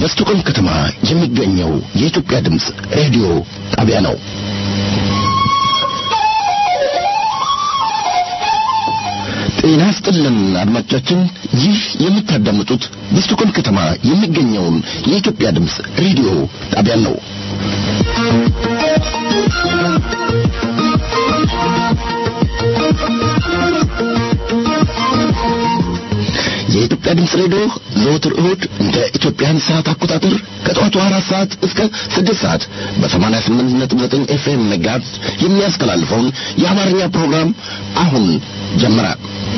በስቶኮልም ከተማ የሚገኘው የኢትዮጵያ ድምፅ ሬዲዮ ጣቢያ ነው። ጤና ይስጥልን አድማጮቻችን፣ ይህ የምታዳምጡት በስቶኮልም ከተማ የሚገኘውን የኢትዮጵያ ድምፅ ሬዲዮ ጣቢያን ነው። የኢትዮጵያ ድምፅ ሬዲዮ ዘወትር እሁድ እንደ ኢትዮጵያን ሰዓት አቆጣጠር ከጠዋቱ አራት ሰዓት እስከ ስድስት ሰዓት በሰማንያ ስምንት ነጥብ ዘጠኝ ኤፍኤም መጋዝ የሚያስተላልፈውን የአማርኛ ፕሮግራም አሁን ጀመረ።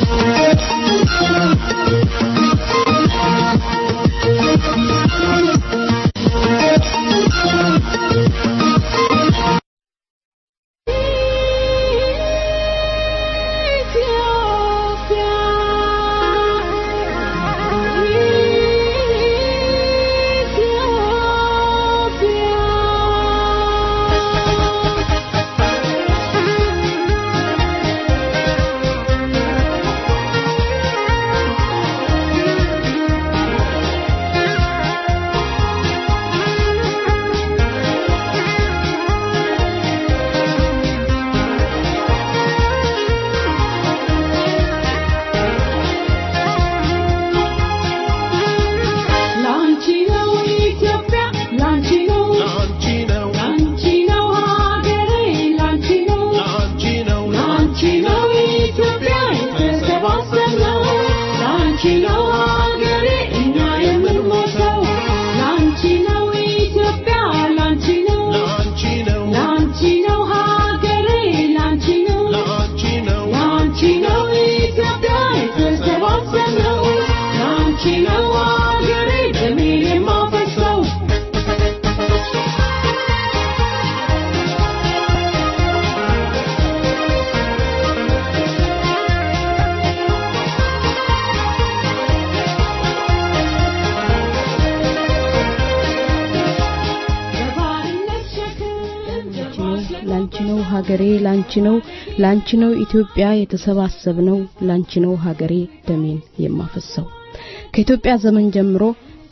ሀገሬ ላንቺ ነው ላንቺ ነው ኢትዮጵያ የተሰባሰብነው ላንቺ ነው ሀገሬ ደሜን የማፈሰው ከኢትዮጵያ ዘመን ጀምሮ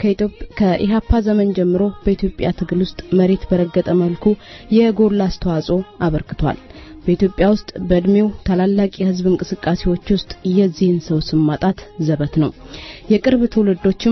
ከኢሃፓ ዘመን ጀምሮ በኢትዮጵያ ትግል ውስጥ መሬት በረገጠ መልኩ የጎላ አስተዋጽኦ አበርክቷል። በኢትዮጵያ ውስጥ በእድሜው ታላላቅ የህዝብ እንቅስቃሴዎች ውስጥ የዚህን ሰው ስም ማጣት ዘበት ነው። የቅርብ ትውልዶችም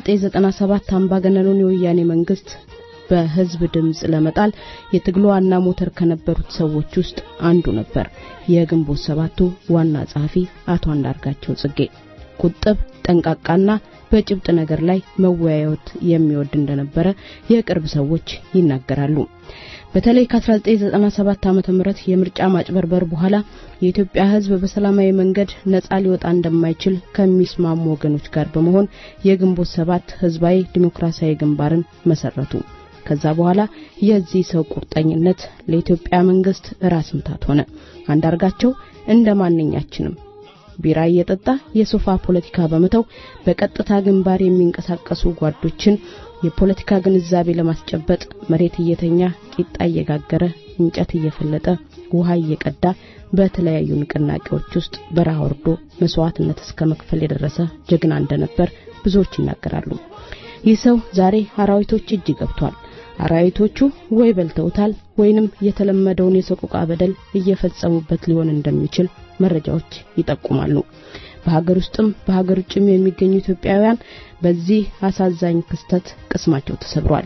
በ1997 አምባገነኑን የወያኔ መንግስት በህዝብ ድምጽ ለመጣል የትግሉ ዋና ሞተር ከነበሩት ሰዎች ውስጥ አንዱ ነበር። የግንቦት ሰባቱ ዋና ጸሐፊ አቶ አንዳርጋቸው ጽጌ ቁጥብ፣ ጠንቃቃና በጭብጥ ነገር ላይ መወያየት የሚወድ እንደነበረ የቅርብ ሰዎች ይናገራሉ። በተለይ ከ1997 ዓመተ ምህረት የምርጫ ማጭበርበር በኋላ የኢትዮጵያ ህዝብ በሰላማዊ መንገድ ነጻ ሊወጣ እንደማይችል ከሚስማሙ ወገኖች ጋር በመሆን የግንቦት ሰባት ህዝባዊ ዲሞክራሲያዊ ግንባርን መሰረቱ። ከዛ በኋላ የዚህ ሰው ቁርጠኝነት ለኢትዮጵያ መንግስት ራስ ምታት ሆነ። አንዳርጋቸው እንደ ማንኛችንም ቢራ እየጠጣ የሶፋ ፖለቲካ በመተው በቀጥታ ግንባር የሚንቀሳቀሱ ጓዶችን የፖለቲካ ግንዛቤ ለማስጨበጥ መሬት እየተኛ ቂጣ እየጋገረ እንጨት እየፈለጠ ውሃ እየቀዳ በተለያዩ ንቅናቄዎች ውስጥ በረሃ ወርዶ መስዋዕትነት እስከ መክፈል የደረሰ ጀግና እንደነበር ብዙዎች ይናገራሉ። ይህ ሰው ዛሬ አራዊቶች እጅ ገብቷል። አራዊቶቹ ወይ በልተውታል ወይንም የተለመደውን የሰቆቃ በደል እየፈጸሙበት ሊሆን እንደሚችል መረጃዎች ይጠቁማሉ። በሀገር ውስጥም በሀገር ውጭም የሚገኙ ኢትዮጵያውያን በዚህ አሳዛኝ ክስተት ቅስማቸው ተሰብሯል።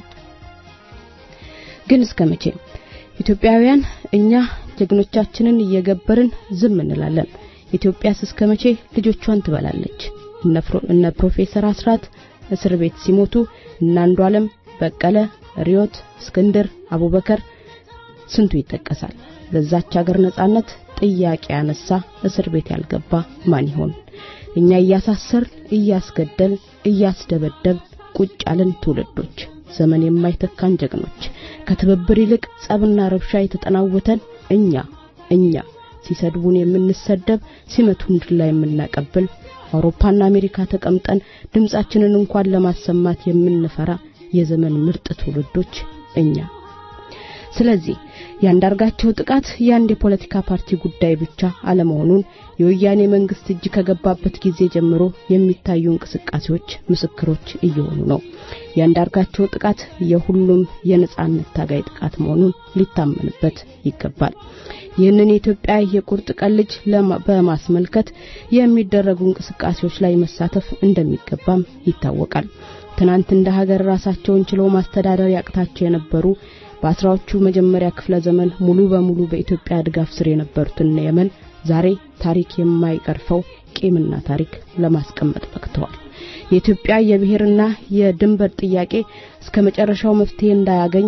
ግን እስከ መቼ ኢትዮጵያውያን እኛ ጀግኖቻችንን እየገበርን ዝም እንላለን? ኢትዮጵያስ እስከ መቼ ልጆቿን ትበላለች? እነ ፕሮፌሰር አስራት እስር ቤት ሲሞቱ እነ አንዱ ዓለም በቀለ፣ ሪዮት፣ እስክንድር፣ አቡበከር ስንቱ ይጠቀሳል። ለዛች ሀገር ነጻነት ጥያቄ ያነሳ እስር ቤት ያልገባ ማን ይሆን? እኛ እያሳሰር እያስገደል እያስደበደብ ቁጭ ያለን ትውልዶች ዘመን የማይተካን ጀግኖች ከትብብር ይልቅ ጸብና ረብሻ የተጠናወተን እኛ እኛ ሲሰድቡን የምንሰደብ ሲመቱን ድላ የምናቀብል አውሮፓና አሜሪካ ተቀምጠን ድምጻችንን እንኳን ለማሰማት የምንፈራ የዘመን ምርጥ ትውልዶች እኛ ስለዚህ ያንዳርጋቸው ጥቃት የአንድ የፖለቲካ ፓርቲ ጉዳይ ብቻ አለመሆኑን የወያኔ መንግስት እጅ ከገባበት ጊዜ ጀምሮ የሚታዩ እንቅስቃሴዎች ምስክሮች እየሆኑ ነው። ያንዳርጋቸው ጥቃት የሁሉም የነጻነት ታጋይ ጥቃት መሆኑን ሊታመንበት ይገባል። ይህንን የኢትዮጵያ የቁርጥ ቀን ልጅ በማስመልከት የሚደረጉ እንቅስቃሴዎች ላይ መሳተፍ እንደሚገባም ይታወቃል። ትናንት እንደ ሀገር ራሳቸውን ችለው ማስተዳደር ያቅታቸው የነበሩ በአስራዎቹ መጀመሪያ ክፍለ ዘመን ሙሉ በሙሉ በኢትዮጵያ ድጋፍ ስር የነበሩትን የመን ዛሬ ታሪክ የማይቀርፈው ቂምና ታሪክ ለማስቀመጥ በቅተዋል። የኢትዮጵያ የብሔርና የድንበር ጥያቄ እስከ መጨረሻው መፍትሄ እንዳያገኝ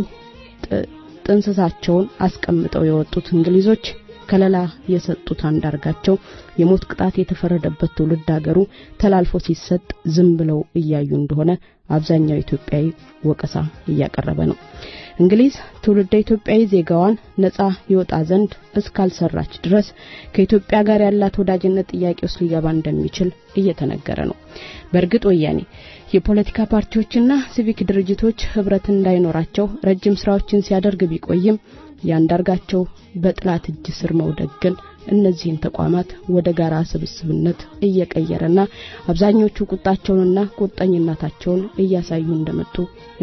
ጥንስሳቸውን አስቀምጠው የወጡት እንግሊዞች ከለላ የሰጡት አንዳርጋቸው የሞት ቅጣት የተፈረደበት ትውልድ ሀገሩ ተላልፎ ሲሰጥ ዝም ብለው እያዩ እንደሆነ አብዛኛው ኢትዮጵያዊ ወቀሳ እያቀረበ ነው። እንግሊዝ ትውልደ ኢትዮጵያዊ ዜጋዋን ነጻ ይወጣ ዘንድ እስካልሰራች ድረስ ከኢትዮጵያ ጋር ያላት ወዳጅነት ጥያቄ ውስጥ ሊገባ እንደሚችል እየተነገረ ነው። በእርግጥ ወያኔ የፖለቲካ ፓርቲዎችና ሲቪክ ድርጅቶች ህብረት እንዳይኖራቸው ረጅም ስራዎችን ሲያደርግ ቢቆይም ያንዳርጋቸው በጥላት እጅ ስር መውደቅ ግን እነዚህን ተቋማት ወደ ጋራ ስብስብነት እየቀየረና አብዛኞቹ ቁጣቸውንና ቁርጠኝነታቸውን እያሳዩ እንደመጡ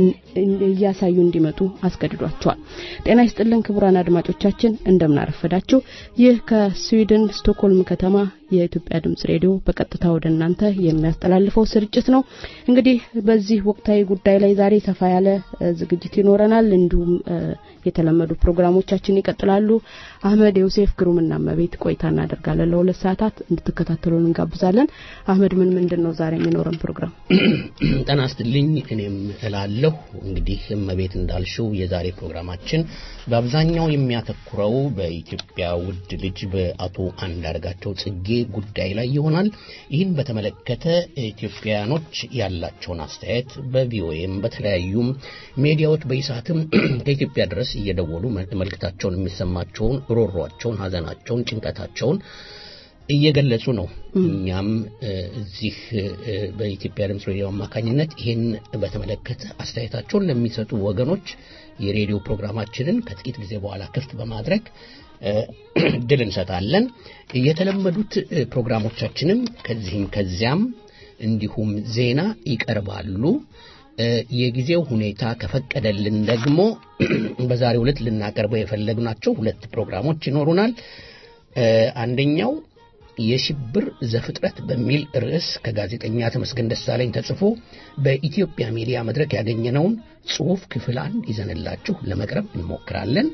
እያሳዩ እንዲመጡ አስገድዷቸዋል። ጤና ይስጥልን ክቡራን አድማጮቻችን እንደምን አረፈዳችሁ። ይህ ከስዊድን ስቶክሆልም ከተማ የኢትዮጵያ ድምጽ ሬዲዮ በቀጥታ ወደ እናንተ የሚያስተላልፈው ስርጭት ነው። እንግዲህ በዚህ ወቅታዊ ጉዳይ ላይ ዛሬ ሰፋ ያለ ዝግጅት ይኖረናል። እንዲሁም የተለመዱ ፕሮግራሞቻችን ይቀጥላሉ። አህመድ ዮሴፍ ግሩምና መቤት ቆይታ እናደርጋለን። ለሁለት ሰዓታት እንድትከታተሉን እንጋብዛለን። አህመድ ምን ምንድን ነው ዛሬ የሚኖረን ፕሮግራም? ጤና ይስጥልኝ። እኔም እላለሁ እንግዲህ እመቤት እንዳልሽው የዛሬ ፕሮግራማችን በአብዛኛው የሚያተኩረው በኢትዮጵያ ውድ ልጅ በአቶ አንዳርጋቸው ጽጌ ጉዳይ ላይ ይሆናል። ይህን በተመለከተ ኢትዮጵያኖች ያላቸውን አስተያየት በቪኦኤም በተለያዩም ሚዲያዎች በይሳትም ከኢትዮጵያ ድረስ እየደወሉ መልእክታቸውን የሚሰማቸውን ሮሯቸውን፣ ሀዘናቸውን፣ ጭንቀታቸውን እየገለጹ ነው። እኛም እዚህ በኢትዮጵያ ድምፅ ሬዲዮ አማካኝነት ይህን በተመለከተ አስተያየታቸውን ለሚሰጡ ወገኖች የሬዲዮ ፕሮግራማችንን ከጥቂት ጊዜ በኋላ ክፍት በማድረግ እድል እንሰጣለን። የተለመዱት ፕሮግራሞቻችንም ከዚህም ከዚያም እንዲሁም ዜና ይቀርባሉ። የጊዜው ሁኔታ ከፈቀደልን ደግሞ በዛሬው ዕለት ልናቀርበው የፈለግናቸው ሁለት ፕሮግራሞች ይኖሩናል። አንደኛው የሽብር ዘፍጥረት በሚል ርዕስ ከጋዜጠኛ ተመስገን ደሳለኝ ተጽፎ በኢትዮጵያ ሚዲያ መድረክ ያገኘነውን ጽሑፍ ክፍል አንድ ይዘንላችሁ ለመቅረብ እንሞክራለን።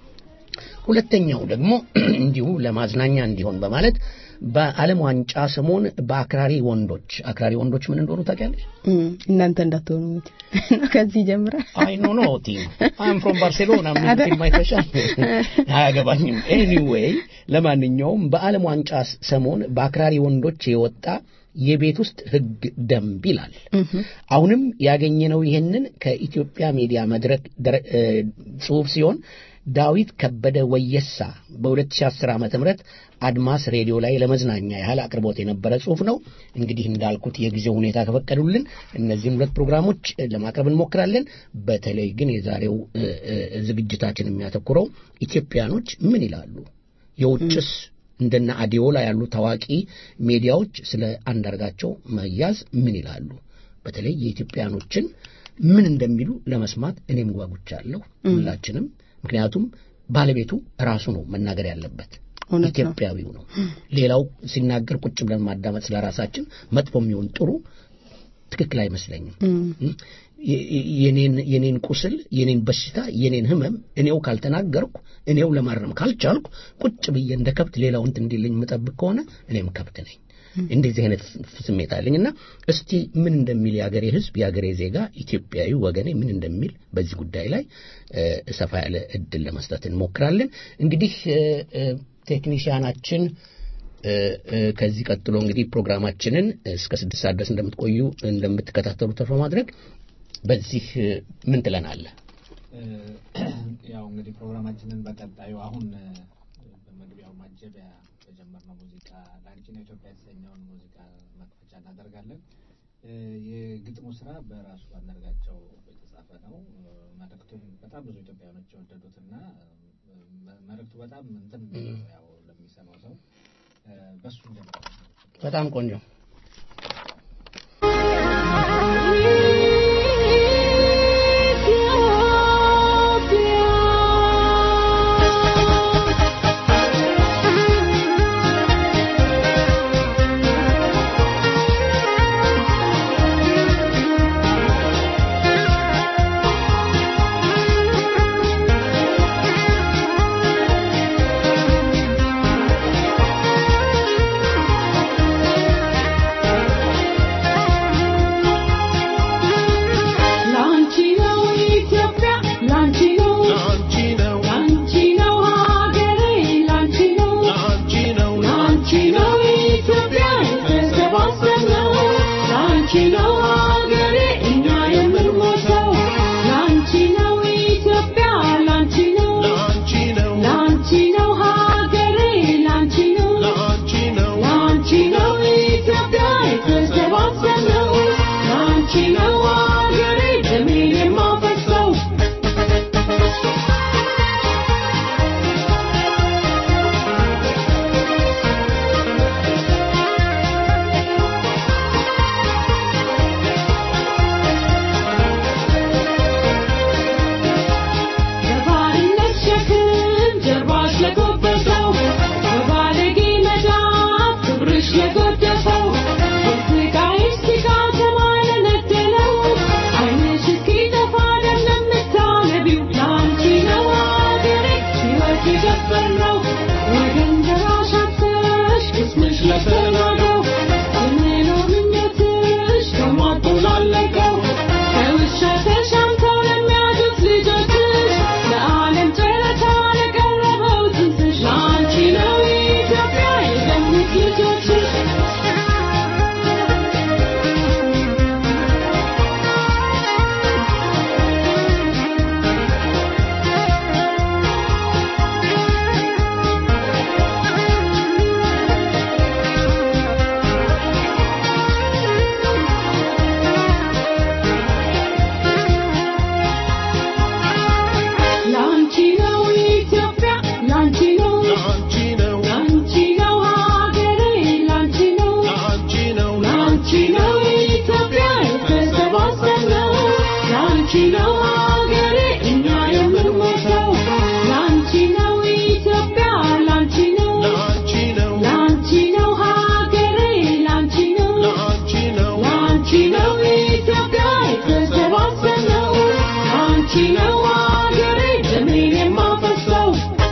ሁለተኛው ደግሞ እንዲሁ ለማዝናኛ እንዲሆን በማለት በዓለም ዋንጫ ሰሞን በአክራሪ ወንዶች አክራሪ ወንዶች ምን እንደሆኑ ታውቂያለሽ? እናንተ እንዳትሆኑ ከዚህ ጀምራል። አይ ኖ ኖ ቲም አም ፍሮም ባርሴሎና ምን ፊልም አይተሻል? አያገባኝም። ኤኒዌይ ለማንኛውም በዓለም ዋንጫ ሰሞን በአክራሪ ወንዶች የወጣ የቤት ውስጥ ሕግ ደንብ ይላል። አሁንም ያገኘነው ይህንን ከኢትዮጵያ ሚዲያ መድረክ ጽሑፍ ሲሆን ዳዊት ከበደ ወየሳ በ2010 ዓመተ ምህረት አድማስ ሬዲዮ ላይ ለመዝናኛ ያህል አቅርቦት የነበረ ጽሑፍ ነው። እንግዲህ እንዳልኩት የጊዜው ሁኔታ ከፈቀዱልን እነዚህን ሁለት ፕሮግራሞች ለማቅረብ እንሞክራለን። በተለይ ግን የዛሬው ዝግጅታችን የሚያተኩረው ኢትዮጵያኖች ምን ይላሉ፣ የውጭስ እንደነ አዲዮላ ያሉ ታዋቂ ሚዲያዎች ስለ አንዳርጋቸው መያዝ ምን ይላሉ፣ በተለይ የኢትዮጵያኖችን ምን እንደሚሉ ለመስማት እኔም ጓጉቻለሁ። ሁላችንም ምክንያቱም ባለቤቱ ራሱ ነው መናገር ያለበት፣ ኢትዮጵያዊው ነው። ሌላው ሲናገር ቁጭ ብለን ማዳመጥ ስለ ራሳችን መጥፎ የሚሆን ጥሩ ትክክል አይመስለኝም። የኔን ቁስል፣ የኔን በሽታ፣ የኔን ህመም እኔው ካልተናገርኩ እኔው ለማረም ካልቻልኩ ቁጭ ብዬ እንደ ከብት ሌላው እንትን እንዲልኝ የምጠብቅ ከሆነ እኔም ከብት ነኝ። እንደዚህ አይነት ስሜት አለኝ እና እስቲ ምን እንደሚል የአገሬ ህዝብ የአገሬ ዜጋ ኢትዮጵያዊ ወገኔ ምን እንደሚል በዚህ ጉዳይ ላይ ሰፋ ያለ እድል ለመስጠት እንሞክራለን። እንግዲህ ቴክኒሽያናችን ከዚህ ቀጥሎ እንግዲህ ፕሮግራማችንን እስከ ስድስት ሰዓት ድረስ እንደምትቆዩ እንደምትከታተሉ ተስፋ ማድረግ በዚህ ምን ትለናለህ? ያው እንግዲህ ፕሮግራማችንን በቀጣዩ አሁን በመግቢያው ማጀቢያ በጀመርነው ሙዚቃ ለአንቺ ነው ኢትዮጵያ የተሰኘውን ሙዚቃ መክፈቻ እናደርጋለን። የግጥሙ ስራ በራሱ አንዳርጋቸው የተጻፈ የተጻፈ ነው። መልእክቱም በጣም ብዙ ኢትዮጵያውያኖች የወደዱትና መልእክቱ በጣም እንትን ያው ለሚሰማው ሰው በሱ እንጀምራለን። በጣም ቆንጆ ላንቺ ነው ኢትዮጵያ ላንቺ ነው ላንቺ ነው ሀገሬ ላንቺ ነው ላንቺ ነው ኢትዮጵያ የተሰባሰብነው ላንቺ ነው ሀገሬ እኛ የምንሞተው ላንቺ ነው ኢትዮጵያ ላንቺ ነው ላንቺ ነው ሀገሬ ላንቺ ነው ላንቺ ነው ኢትዮጵያ የተሰባሰብነው ላንቺ ነው ሀገሬ ደሜን የማፈሰው በባርነት ሸክም ጀርባሽ ለጎበሰው በባለጌ መዳፍ ክብርሽ ለጎደፈው የስቃይሽ ስጋ ሰማይ ለነደለው ዓይንሽ እስኪጠፋ ደም ለምታነቢው ለአንቺ ነው አገሬ ሕይወት የገበርነው ወገን ደራሽ አጥተሽ ቅስምሽ ለተናገው ስንኖር ምኞትሽ ተሟጦ ላለቀው ከውሻ ተሻምተው ለሚያድሩት ልጆችሽ ለዓለም ጨረታ ለቀረበው ጽንስሽ ለአንቺ ነው ኢትዮጵያ የገቡት ልጆችሽ ላንቺ ነው ኢትዮጵያ ላንቺ ነው ላንቺ ነው ሀገሬ ላንቺ ነው ላንቺ ነው ኢትዮጵያ የተሰባሰብነው ላንቺ ነው ሀገሬ እኛ የምንሞተው ላንቺ ነው ኢትዮጵያ ላንቺ ነው ላንቺ ነው ሀገሬ ላንቺ ነው ላንቺ ነው ኢትዮጵያ የተሰባሰብነው ላንቺ ነው ሀገሬ ደሜን የማፈሰው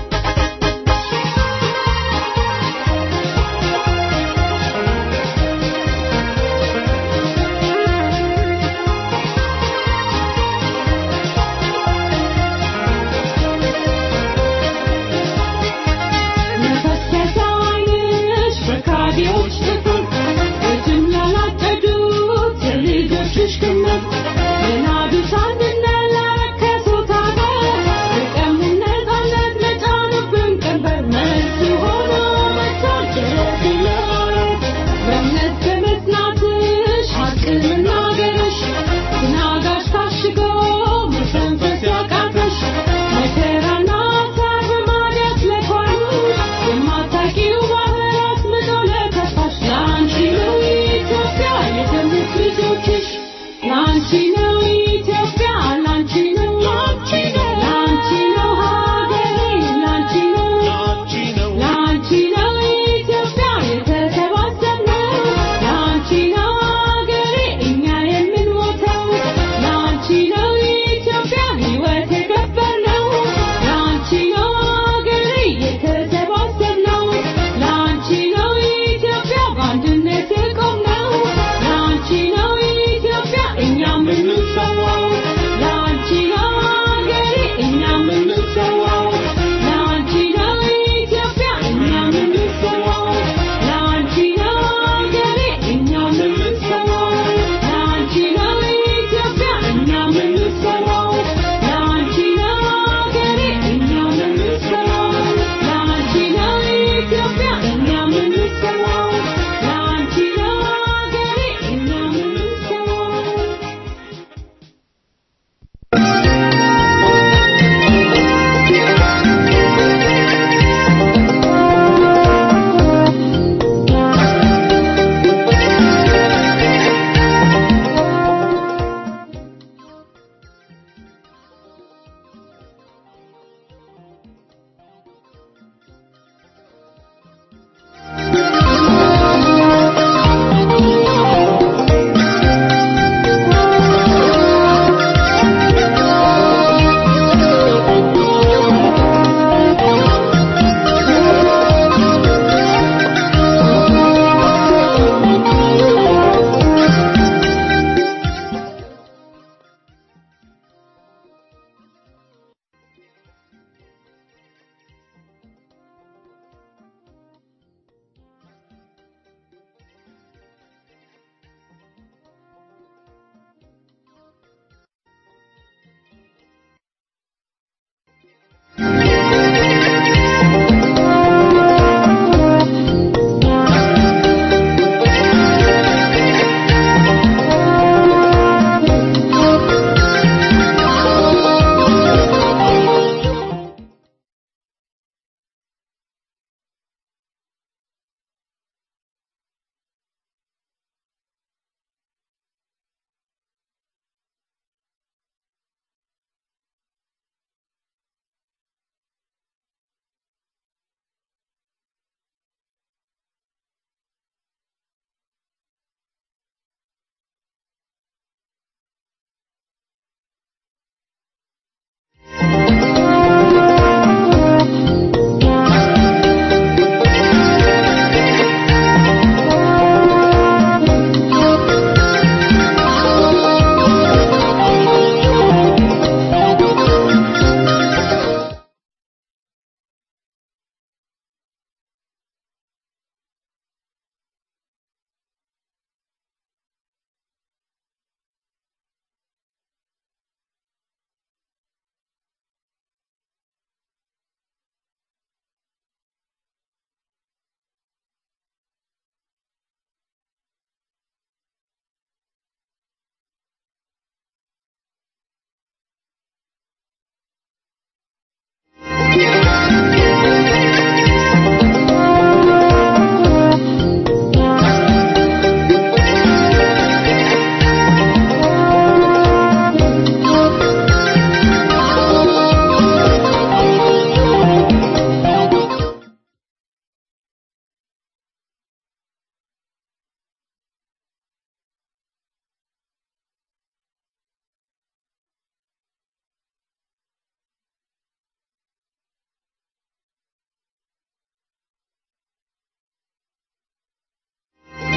የፈሰሰ ዓይንሽ በካዲዎች ጥፍር በጅምላ ላጨዱት የልጆችሽ ክምር የናዱት አንድነት ላረከሱት አገር የቀሙን ነፃነት ለጫኑብን ቀንበር መልስ ሆኖ መጥቷል ጀረት ለማለት በእምነት በመጽናትሽ ሐቅ መናገርሽ ትናጋሽ ታሽጎ መተንፈስ ያቃተሽ መከራና ሐሳብ በማዲያት ለኳሉሽ የማታውቂው ባህር አስምጦ ለከፋሽ ለአንቺ ነው ኢትዮጵያ የደሙት ልጆችሽ ላንቺ ነው ኢትዮጵያ ላንቺ ነው ላንቺ ነው ሀገሬ ላንቺ ነው ላንቺ ነው ኢትዮጵያ የተሰባሰብነው ላንቺ ነው ሀገሬ እኛ የምንሞተው ላንቺ ነው ኢትዮጵያ ሕይወት የገበርነው ላንቺ ነው ሀገሬ የተሰባሰብነው ላንቺ ነው ኢትዮጵያ በአንድነት የቆምነው ላንቺ ነው ኢትዮጵያ እኛ የምንሰዋው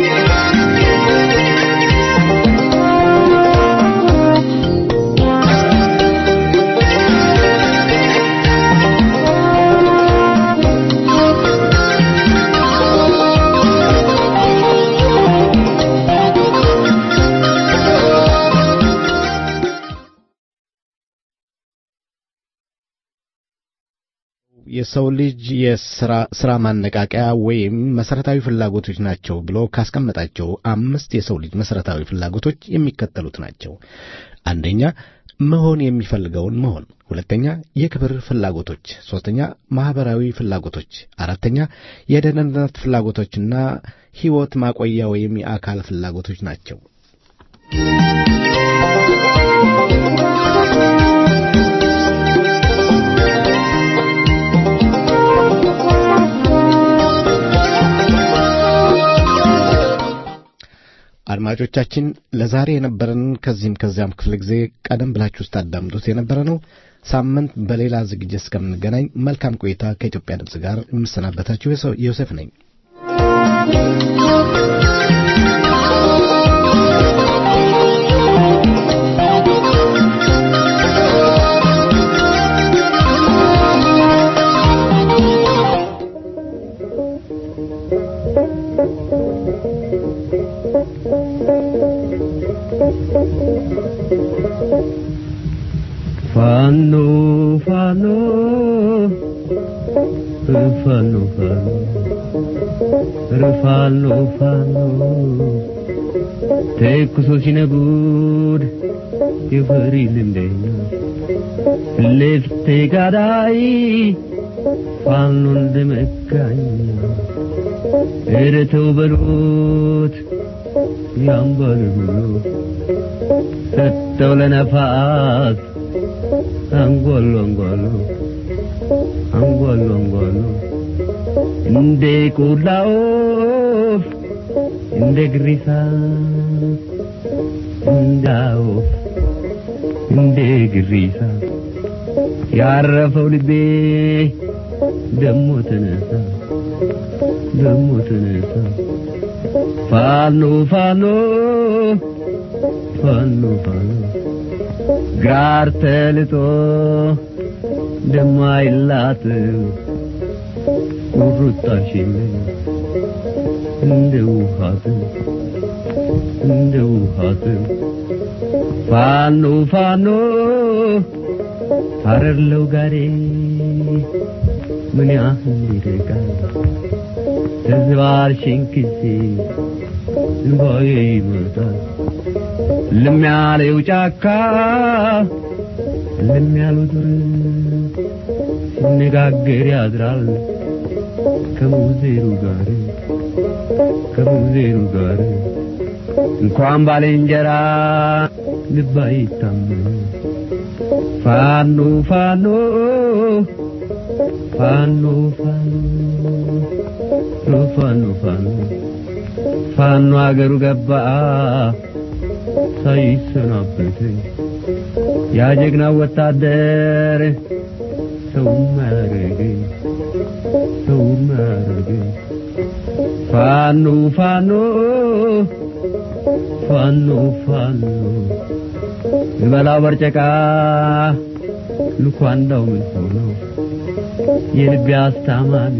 የሰው ልጅ የስራ ስራ ማነቃቂያ ወይም መሰረታዊ ፍላጎቶች ናቸው ብሎ ካስቀመጣቸው አምስት የሰው ልጅ መሰረታዊ ፍላጎቶች የሚከተሉት ናቸው። አንደኛ መሆን የሚፈልገውን መሆን፣ ሁለተኛ የክብር ፍላጎቶች፣ ሶስተኛ ማህበራዊ ፍላጎቶች፣ አራተኛ የደህንነት ፍላጎቶችና ህይወት ማቆያ ወይም የአካል ፍላጎቶች ናቸው። አድማጮቻችን ለዛሬ የነበረን ከዚህም ከዚያም ክፍለ ጊዜ ቀደም ብላችሁ ስታዳምጡት የነበረ ነው። ሳምንት በሌላ ዝግጅት እስከምንገናኝ መልካም ቆይታ ከኢትዮጵያ ድምፅ ጋር የምሰናበታችሁ ዮሴፍ ነኝ። ፋኖ ፋኖ ፋኖ ፋኖ ፋኖ ተኩሶ ሲነጉድ የፈሪ ልንደኛ ለፍቴ ጋዳይ ፋኖ እንደመጋኛ ኧረ ተው በሉት ያምባል ብሎ ሰጠው ለነፋስ አንጓሉ አንጓሉ አንጓሉ አንጓሉ እንደ ቆላ ወፍ እንደ ግሪሳ እንደ ወፍ እንደ ግሪሳ ያረፈው ልቤ ደሞ ተነሳ ደሞ ተነሳ ፋኖ ፋኖ ፋኖ ፋኖ ጋር ተልጦ ደማይላት ቁርጣሽን እንደ ውሃት እንደ ውሃት ፋኖ ፋኖ አረርለው ጋሬ ምን ያህል ይርቃል ተዝባርሽን ጊዜ እንባዬ ይመጣል ልም ያለው ጫካ ልም ያለው ዱር ሲነጋገር ያድራል ከሙዜሩ ጋር ከሙዜሩ ጋር እንኳን ባልንጀራ ልብ አይታመን ፋኖ ፋኖ ፋኖ ፋኖ ፋኖ ፋኖ ፋኖ አገሩ ገባ ሳይሰናበት ያ ጀግና ወታደር ሰው ማረገ ሰው ማረገ ፋኖ ፋኖ ፋኖ ፋኖ ልበላው በርጨቃ ልኳንዳው ምን ሆኖ የልቤ አስታማሚ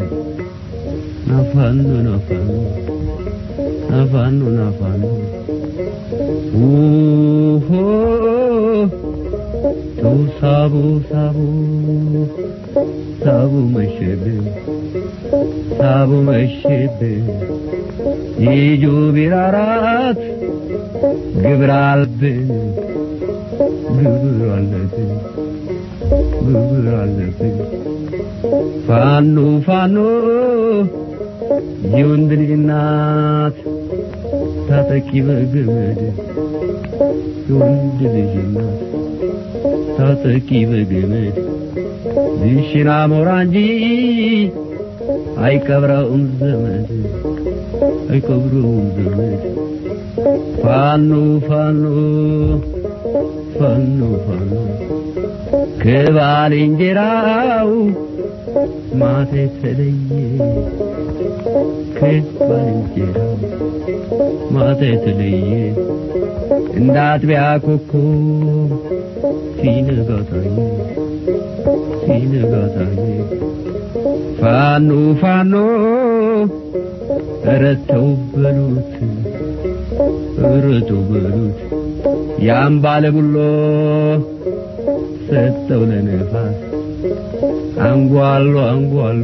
ናፋኖ ናፋኖ ናፋኖ ናፋኖ ውሆ ተው ሳቡ ሳቡ ሳቡ መሸብን ሳቡ መሸብን ይጁ ቢራራት ግብር አለብን ግብር አለብን ግብር አለብን ፋኖ ፋኖ የወንድ ልጅ እናት ታጠቂ በገመድ የወንድ ልጅ እናት ታጠቂ በገመድ ዝሽና ሞራ እንጂ አይቀብረውም ዘመድ አይቀብረውም ዘመድ ፋኖ ፋኖ ፋኖ ፋኖ ከባልንጀራው ማታ የተለየ ከባልንጀራው ማታ የተለየ እንደ አጥቢያ ኮከብ ሲነጋ ታየ ሲነጋ ታየ ፋኖ ፋኖ ኧረ ተው በሉት ኧረ ተው በሉት ያን ባለ ቡሎ ሰጠው ለነፋስ አንጓሎ አንጓሎ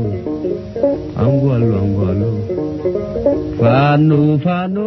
አንጓሎ አንጓሎ ፋኖ ፋኖ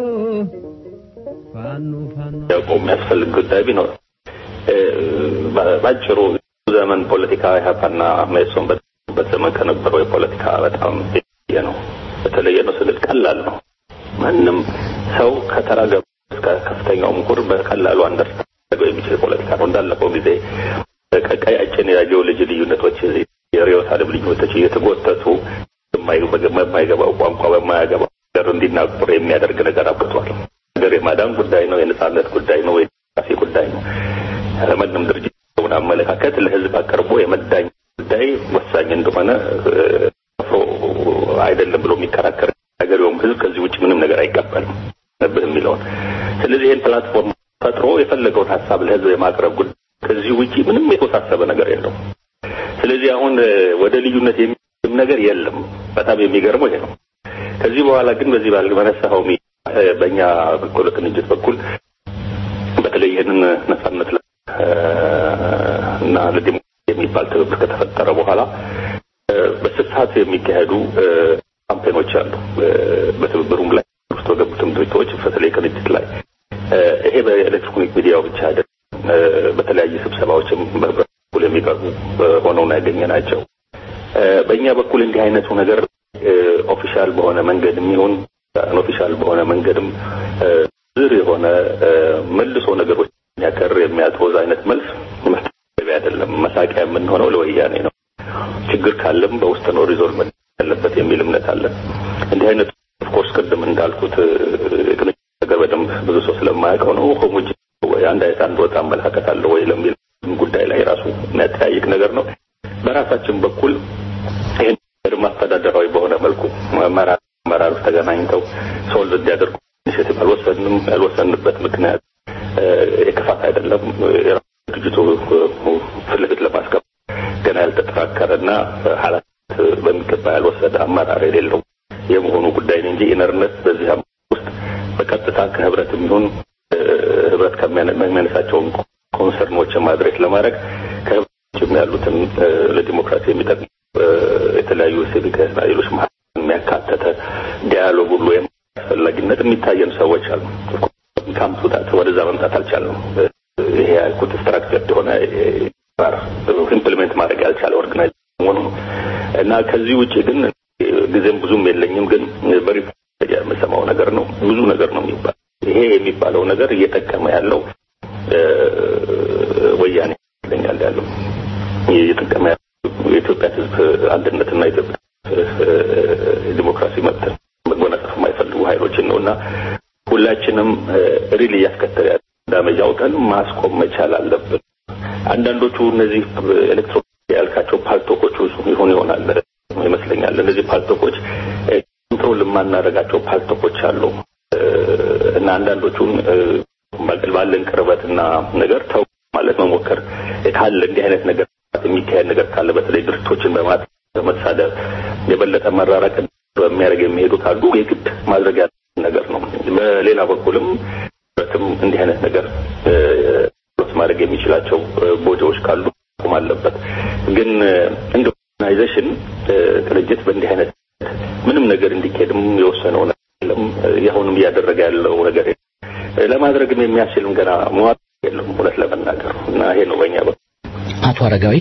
ፋኖ ፋኖ ያውቀው የሚያስፈልግ ጉዳይ ቢኖር እ፣ በ- ባጭሩ ዘመን ፖለቲካ ኢህአፓና መኢሶን በነበሩበት ዘመን ከነበረው የፖለቲካ በጣም የተለየ ነው። የተለየ ነው ስልል ቀላል ነው። ማንም ሰው ከተራ ገበሬ እስከ ከፍተኛው ምሁር በቀላሉ አንደርስታንድ ሊያደርገው የሚችል ፖለቲካ ነው። እንዳለፈው ጊዜ ቀያችን ያየው ልጅ ልዩነቶች፣ የርዕዮተ ዓለም ልዩነቶች እየተጎተቱ በማይ- በማይገባው ቋንቋ በማያገባው ነገር እንዲናቆር የሚያደርግ ነገር አብቅቷል። ሀገር የማዳን ጉዳይ ነው። የነጻነት ጉዳይ ነው። የዲሞክራሲ ጉዳይ ነው። ማንም ድርጅት የሆነ አመለካከት ለህዝብ አቅርቦ የመዳኝ ጉዳይ ወሳኝ እንደሆነ እ፣ አፍሮ አይደለም ብሎ የሚከራከር ሀገሬውም ህዝብ ከዚህ ውጭ ምንም ነገር አይቀበልም ነብህ የሚለውን ስለዚህ ይህን ፕላትፎርም ፈጥሮ የፈለገውን ሀሳብ ለህዝብ የማቅረብ ጉዳይ ከዚህ ውጭ ምንም የተወሳሰበ ነገር የለውም። ስለዚህ አሁን እ፣ ወደ ልዩነት የሚም ነገር የለም። በጣም የሚገርመው ይሄ ነው። ከዚህ በኋላ ግን በዚህ ባል በነሳኸው ሚ- እ፣ በእኛ በኩል ቅንጅት በኩል በተለይ ይህንን ነጻነት ለ- እ፣ እና ለዲሞክራሲ የሚባል ትብብር ከተፈጠረ በኋላ እ፣ በስፋት የሚካሄዱ እ፣ ካምፔኖች አሉ። እ፣ በትብብሩም ላይ ውስጥ በገቡትም ድርጅቶች በተለይ ቅንጅት ላይ እ፣ ይሄ በኤሌክትሮኒክ ሚዲያው ብቻ አይደለም። እ፣ በተለያዩ ስብሰባዎችም በህብረት በኩል የሚቀርቡ እ፣ ሆነው ነው ያገኘናቸው። እ፣ በእኛ በኩል እንዲህ አይነቱ ነገር ኦፊሻል በሆነ መንገድ የሚሆን ኦፊሻል በሆነ መንገድም እ፣ ዝር የሆነ እ፣ መልሶ ነገሮች የሚያቀር የሚያጦዝ አይነት መልስ መስጠት አይደለም። መሳቂያ የምንሆነው ለወያኔ ነው። ችግር ካለም በውስጥ ነው ሪዞልቭ መደረግ ያለበት የሚል እምነት አለ። እንዲህ አይነቱ ኦፍኮርስ ቅድም እንዳልኩት እ፣ ቅንጅት ነገር በደንብ ብዙ ሰው ስለማያውቀው ነው ሆሞጅ ወይ አንድ አይነት አንድ ወጥ አመለካከት አለ ወይ ለሚል ጉዳይ ላይ ራሱ የሚያጠያይቅ ነገር ነው። በራሳችን በኩል ይህን ነገር ማስተዳደራዊ በሆነ መልኩ መራ- አመራሮች ተገናኝተው ሶልቭ እንዲያደርጉ ኢኒሼቲቭ አልወሰንም። ያልወሰንበት ምክንያት እ፣ የክፋት አይደለም። የራሱ ድርጅቱ እ፣ ፊት ለፊት ለማስገባት ገና ያልተጠራከረና ኃላፊነት በሚገባ ያልወሰደ አመራር የሌለው የመሆኑ ጉዳይ ነው እንጂ ኢነርነት በዚህ አመራር ውስጥ በቀጥታ ከህብረት የሚሆን እ፣ ህብረት ከሚያነ- ከሚያነሳቸውን ኮንሰርኖችን ማድሬስ ለማድረግ ከህብረት ውጭም ያሉትን እ፣ ለዲሞክራሲ የሚጠቅሙ እ፣ የተለያዩ ሲቪክ ኃይሎች መሀል የሚያካተተ ዲያሎግ ሁሉ አስፈላጊነት የሚታየን ሰዎች አሉ። ካምፕታት ወደዛ መምጣት አልቻልንም። እ፣ ይሄ ያልኩት ስትራክቸር የሆነ ኢምፕሊሜንት ማድረግ ያልቻለ ኦርጋናይዝ መሆኑ ነው እና ከዚህ ውጭ ግን እ፣ ጊዜም ብዙም የለኝም። ግን በሪፖርት የምሰማው ነገር ነው ብዙ ነገር ነው የሚባል ይሄ የሚባለው ነገር እየጠቀመ ያለው እ፣ ወያኔ ይመስለኛል ያለው እየጠቀመ ያለው የኢትዮጵያ ሕዝብ አንድነትና የኢትዮጵያ እ፣ ዲሞክራሲ መብት መጎናጸፍ የማይፈልጉ ኃይሎችን ነው እና ሁላችንም ሪል እያስከተለ ያለ ዳሜጅ አውቀን ማስቆም መቻል አለብን። አንዳንዶቹ እነዚህ ኤሌክትሮኒክ ያልካቸው ፓልቶኮች ይሆን ይሆናል ይመስለኛል። እነዚህ ፓልቶኮች እ፣ ኮንትሮል የማናደርጋቸው ፓልቶኮች አሉ እ፣ እና አንዳንዶቹን እ፣ በቅል ባለን ቅርበትና ነገር ተው ማለት መሞከር ካለ እንዲህ አይነት ነገር የሚካሄድ ነገር ካለ በተለይ ድርጅቶችን በማት በመሳደብ የበለጠ መራራቅ በሚያደርግ የሚሄዱ ካሉ የግድ ማድረግ ያለ ነገር ነው። በሌላ በኩልም በትም እንዲህ አይነት ነገር እ፣ ማድረግ የሚችላቸው እ፣ ቦታዎች ካሉ መቆም አለበት። ግን እ፣ እንደ ኦርጋናይዜሽን እ፣ ቅንጅት በእንዲህ አይነት ምንም ነገር እንዲካሄድም የወሰነው ነገር የለም። እ፣ አሁንም እያደረገ ያለው ነገር የለም። እ፣ ለማድረግም የሚያስችልም ገና መዋጥ የለም እውነት ለመናገር እና ይሄ ነው በእኛ በኩል አቶ አረጋዊ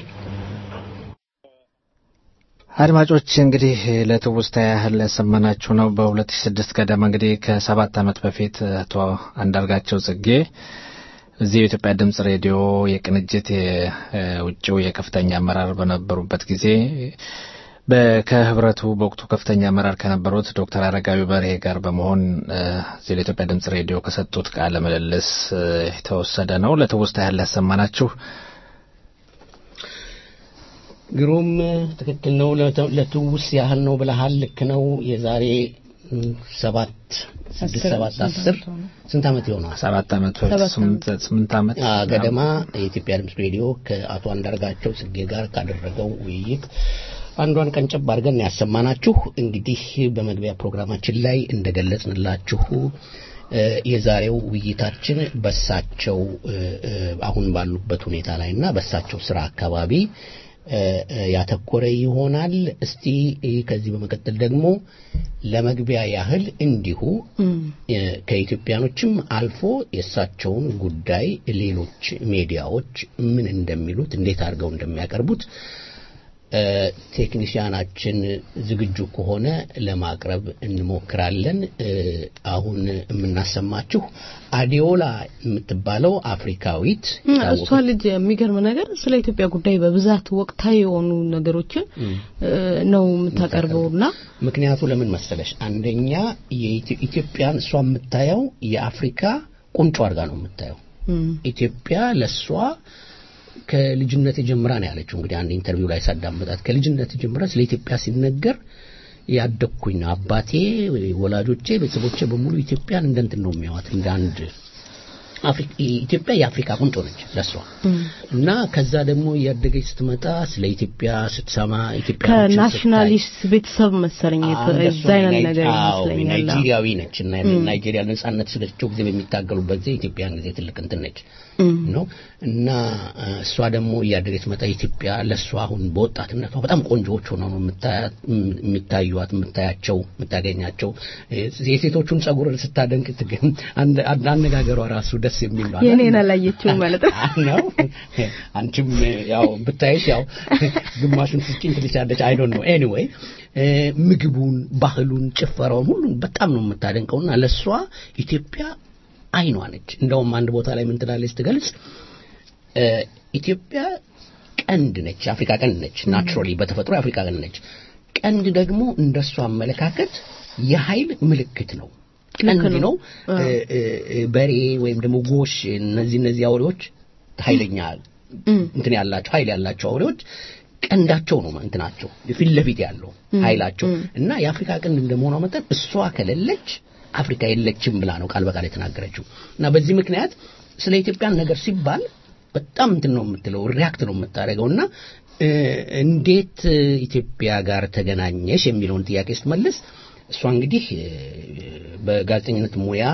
አድማጮች እንግዲህ ለትውስታ ያህል ያሰማናችሁ ነው። በ2006 ገደማ እንግዲህ ከሰባት ዓመት በፊት አቶ አንዳርጋቸው ጽጌ እዚህ የኢትዮጵያ ድምጽ ሬዲዮ የቅንጅት የውጭው የከፍተኛ አመራር በነበሩበት ጊዜ በ- ከህብረቱ በወቅቱ ከፍተኛ አመራር ከነበሩት ዶክተር አረጋዊ በርሄ ጋር በመሆን እ፣ እዚህ ለኢትዮጵያ ድምጽ ሬዲዮ ከሰጡት ቃለ ምልልስ እ፣ የተወሰደ ነው። ለትውስታ ያህል ያሰማናችሁ ግሩም ትክክል ነው። ለተ- ለትውስ ያህል ነው ብለሃል። ልክ ነው። የዛሬ ም፣ ሰባት ስድስት ሰባት አስር ስንት ዓመት ይሆነዋል? ሰባት ዓመት ወይ ሰባት ስምንት ስምንት ዓመት አ፣ ገደማ የኢትዮጵያ ድምፅ ሬዲዮ ከአቶ አንዳርጋቸው ጽጌ ጋር ካደረገው ውይይት አንዷን ቀንጨብ አድርገን ያሰማናችሁ። እንግዲህ በመግቢያ ፕሮግራማችን ላይ እንደገለጽንላችሁ እ፣ የዛሬው ውይይታችን በሳቸው እ፣ እ፣ አሁን ባሉበት ሁኔታ ላይ እና በሳቸው ስራ አካባቢ እ፣ እ፣ ያተኮረ ይሆናል። እስቲ እ፣ ከዚህ በመቀጠል ደግሞ ለመግቢያ ያህል እንዲሁ እ፣ ከኢትዮጵያኖችም አልፎ የእሳቸውን ጉዳይ ሌሎች ሚዲያዎች ምን እንደሚሉት እንዴት አድርገው እንደሚያቀርቡት እ፣ ቴክኒሽያናችን ዝግጁ ከሆነ ለማቅረብ እንሞክራለን። እ፣ አሁን የምናሰማችሁ አዲዮላ የምትባለው አፍሪካዊት እሷ ልጅ የሚገርም ነገር ስለ ኢትዮጵያ ጉዳይ በብዛት ወቅታዊ የሆኑ ነገሮችን እ፣ ነው የምታቀርበውና ምክንያቱ ለምን መሰለሽ? አንደኛ የኢትዮ- ኢትዮጵያን እሷ የምታየው የአፍሪካ ቁንጮ አድርጋ ነው የምታየው። እም፣ ኢትዮጵያ ለእሷ ከልጅነት ጀምራ ነው ያለችው። እንግዲህ አንድ ኢንተርቪው ላይ ሳዳመጣት ከልጅነት ጀምራ ስለ ኢትዮጵያ ሲነገር ያደግኩኝ ነው። አባቴ፣ ወላጆቼ፣ ቤተሰቦቼ በሙሉ ኢትዮጵያን እንደ እንትን ነው የሚያዋት እንደ አንድ አፍሪ- ኢትዮጵያ የአፍሪካ ቁንጮ ነች ለእሷ እና ከዛ ደግሞ እያደገች ስትመጣ ስለ ኢትዮጵያ ስትሰማ ኢትዮጵያ ከናሽናሊስት ቤተሰብ መሰለኝ የተ- እዛ አይነት ነገር ይመስለኛል። ናይጄሪያዊ ነች እና ናይጄሪያ ነጻነት ስለቸው ጊዜ በሚታገሉበት ጊዜ ኢትዮጵያን ጊዜ ትልቅ እንትን ነች ነው እና እ፣ እሷ ደግሞ እያደገች መጣ ኢትዮጵያ ለእሷ አሁን በወጣትነቷ በጣም ቆንጆዎች ሆነው ነው የምታያት- የም- የሚታዩት የምታያቸው የምታገኛቸው እ፣ የሴቶቹን ጸጉር ስታደንቅ ትገ- አንድ- አንድ- አነጋገሯ ራሱ ደስ የሚል ነው የኔን አላየችውም ማለት ነው። ነው አንቺም ያው ብታይሽ ያው ግማሹን ስጭኝ ትልሻለች አይ ዶንት ኖ ኤኒዌይ ምግቡን ባህሉን ጭፈራውን ሁሉን በጣም ነው የምታደንቀውና ለሷ ኢትዮጵያ አይኗ ነች እንደውም አንድ ቦታ ላይ ምን ትላለች ስትገልጽ እ፣ ኢትዮጵያ ቀንድ ነች የአፍሪካ ቀንድ ነች ናቹራሊ በተፈጥሮ የአፍሪካ ቀንድ ነች ቀንድ ደግሞ እንደሷ አመለካከት የኃይል ምልክት ነው ቀንድ ነው እ፣ እ፣ እ፣ በሬ ወይም ደግሞ ጎሽ እነዚህ እነዚህ አውሬዎች ኃይለኛ እንትን ያላቸው ኃይል ያላቸው አውሬዎች ቀንዳቸው ነው እንትናቸው ፊት ለፊት ያለው ኃይላቸው እና የአፍሪካ ቀንድ እንደመሆኗ መጠን እሷ ከሌለች አፍሪካ የለችም ብላ ነው ቃል በቃል የተናገረችው እና በዚህ ምክንያት ስለ ኢትዮጵያን ነገር ሲባል በጣም እንትን ነው የምትለው ሪያክት ነው የምታደርገው እና እ፣ እንዴት እ፣ ኢትዮጵያ ጋር ተገናኘሽ የሚለውን ጥያቄ ስትመልስ እሷ እንግዲህ እ፣ በጋዜጠኝነት ሙያ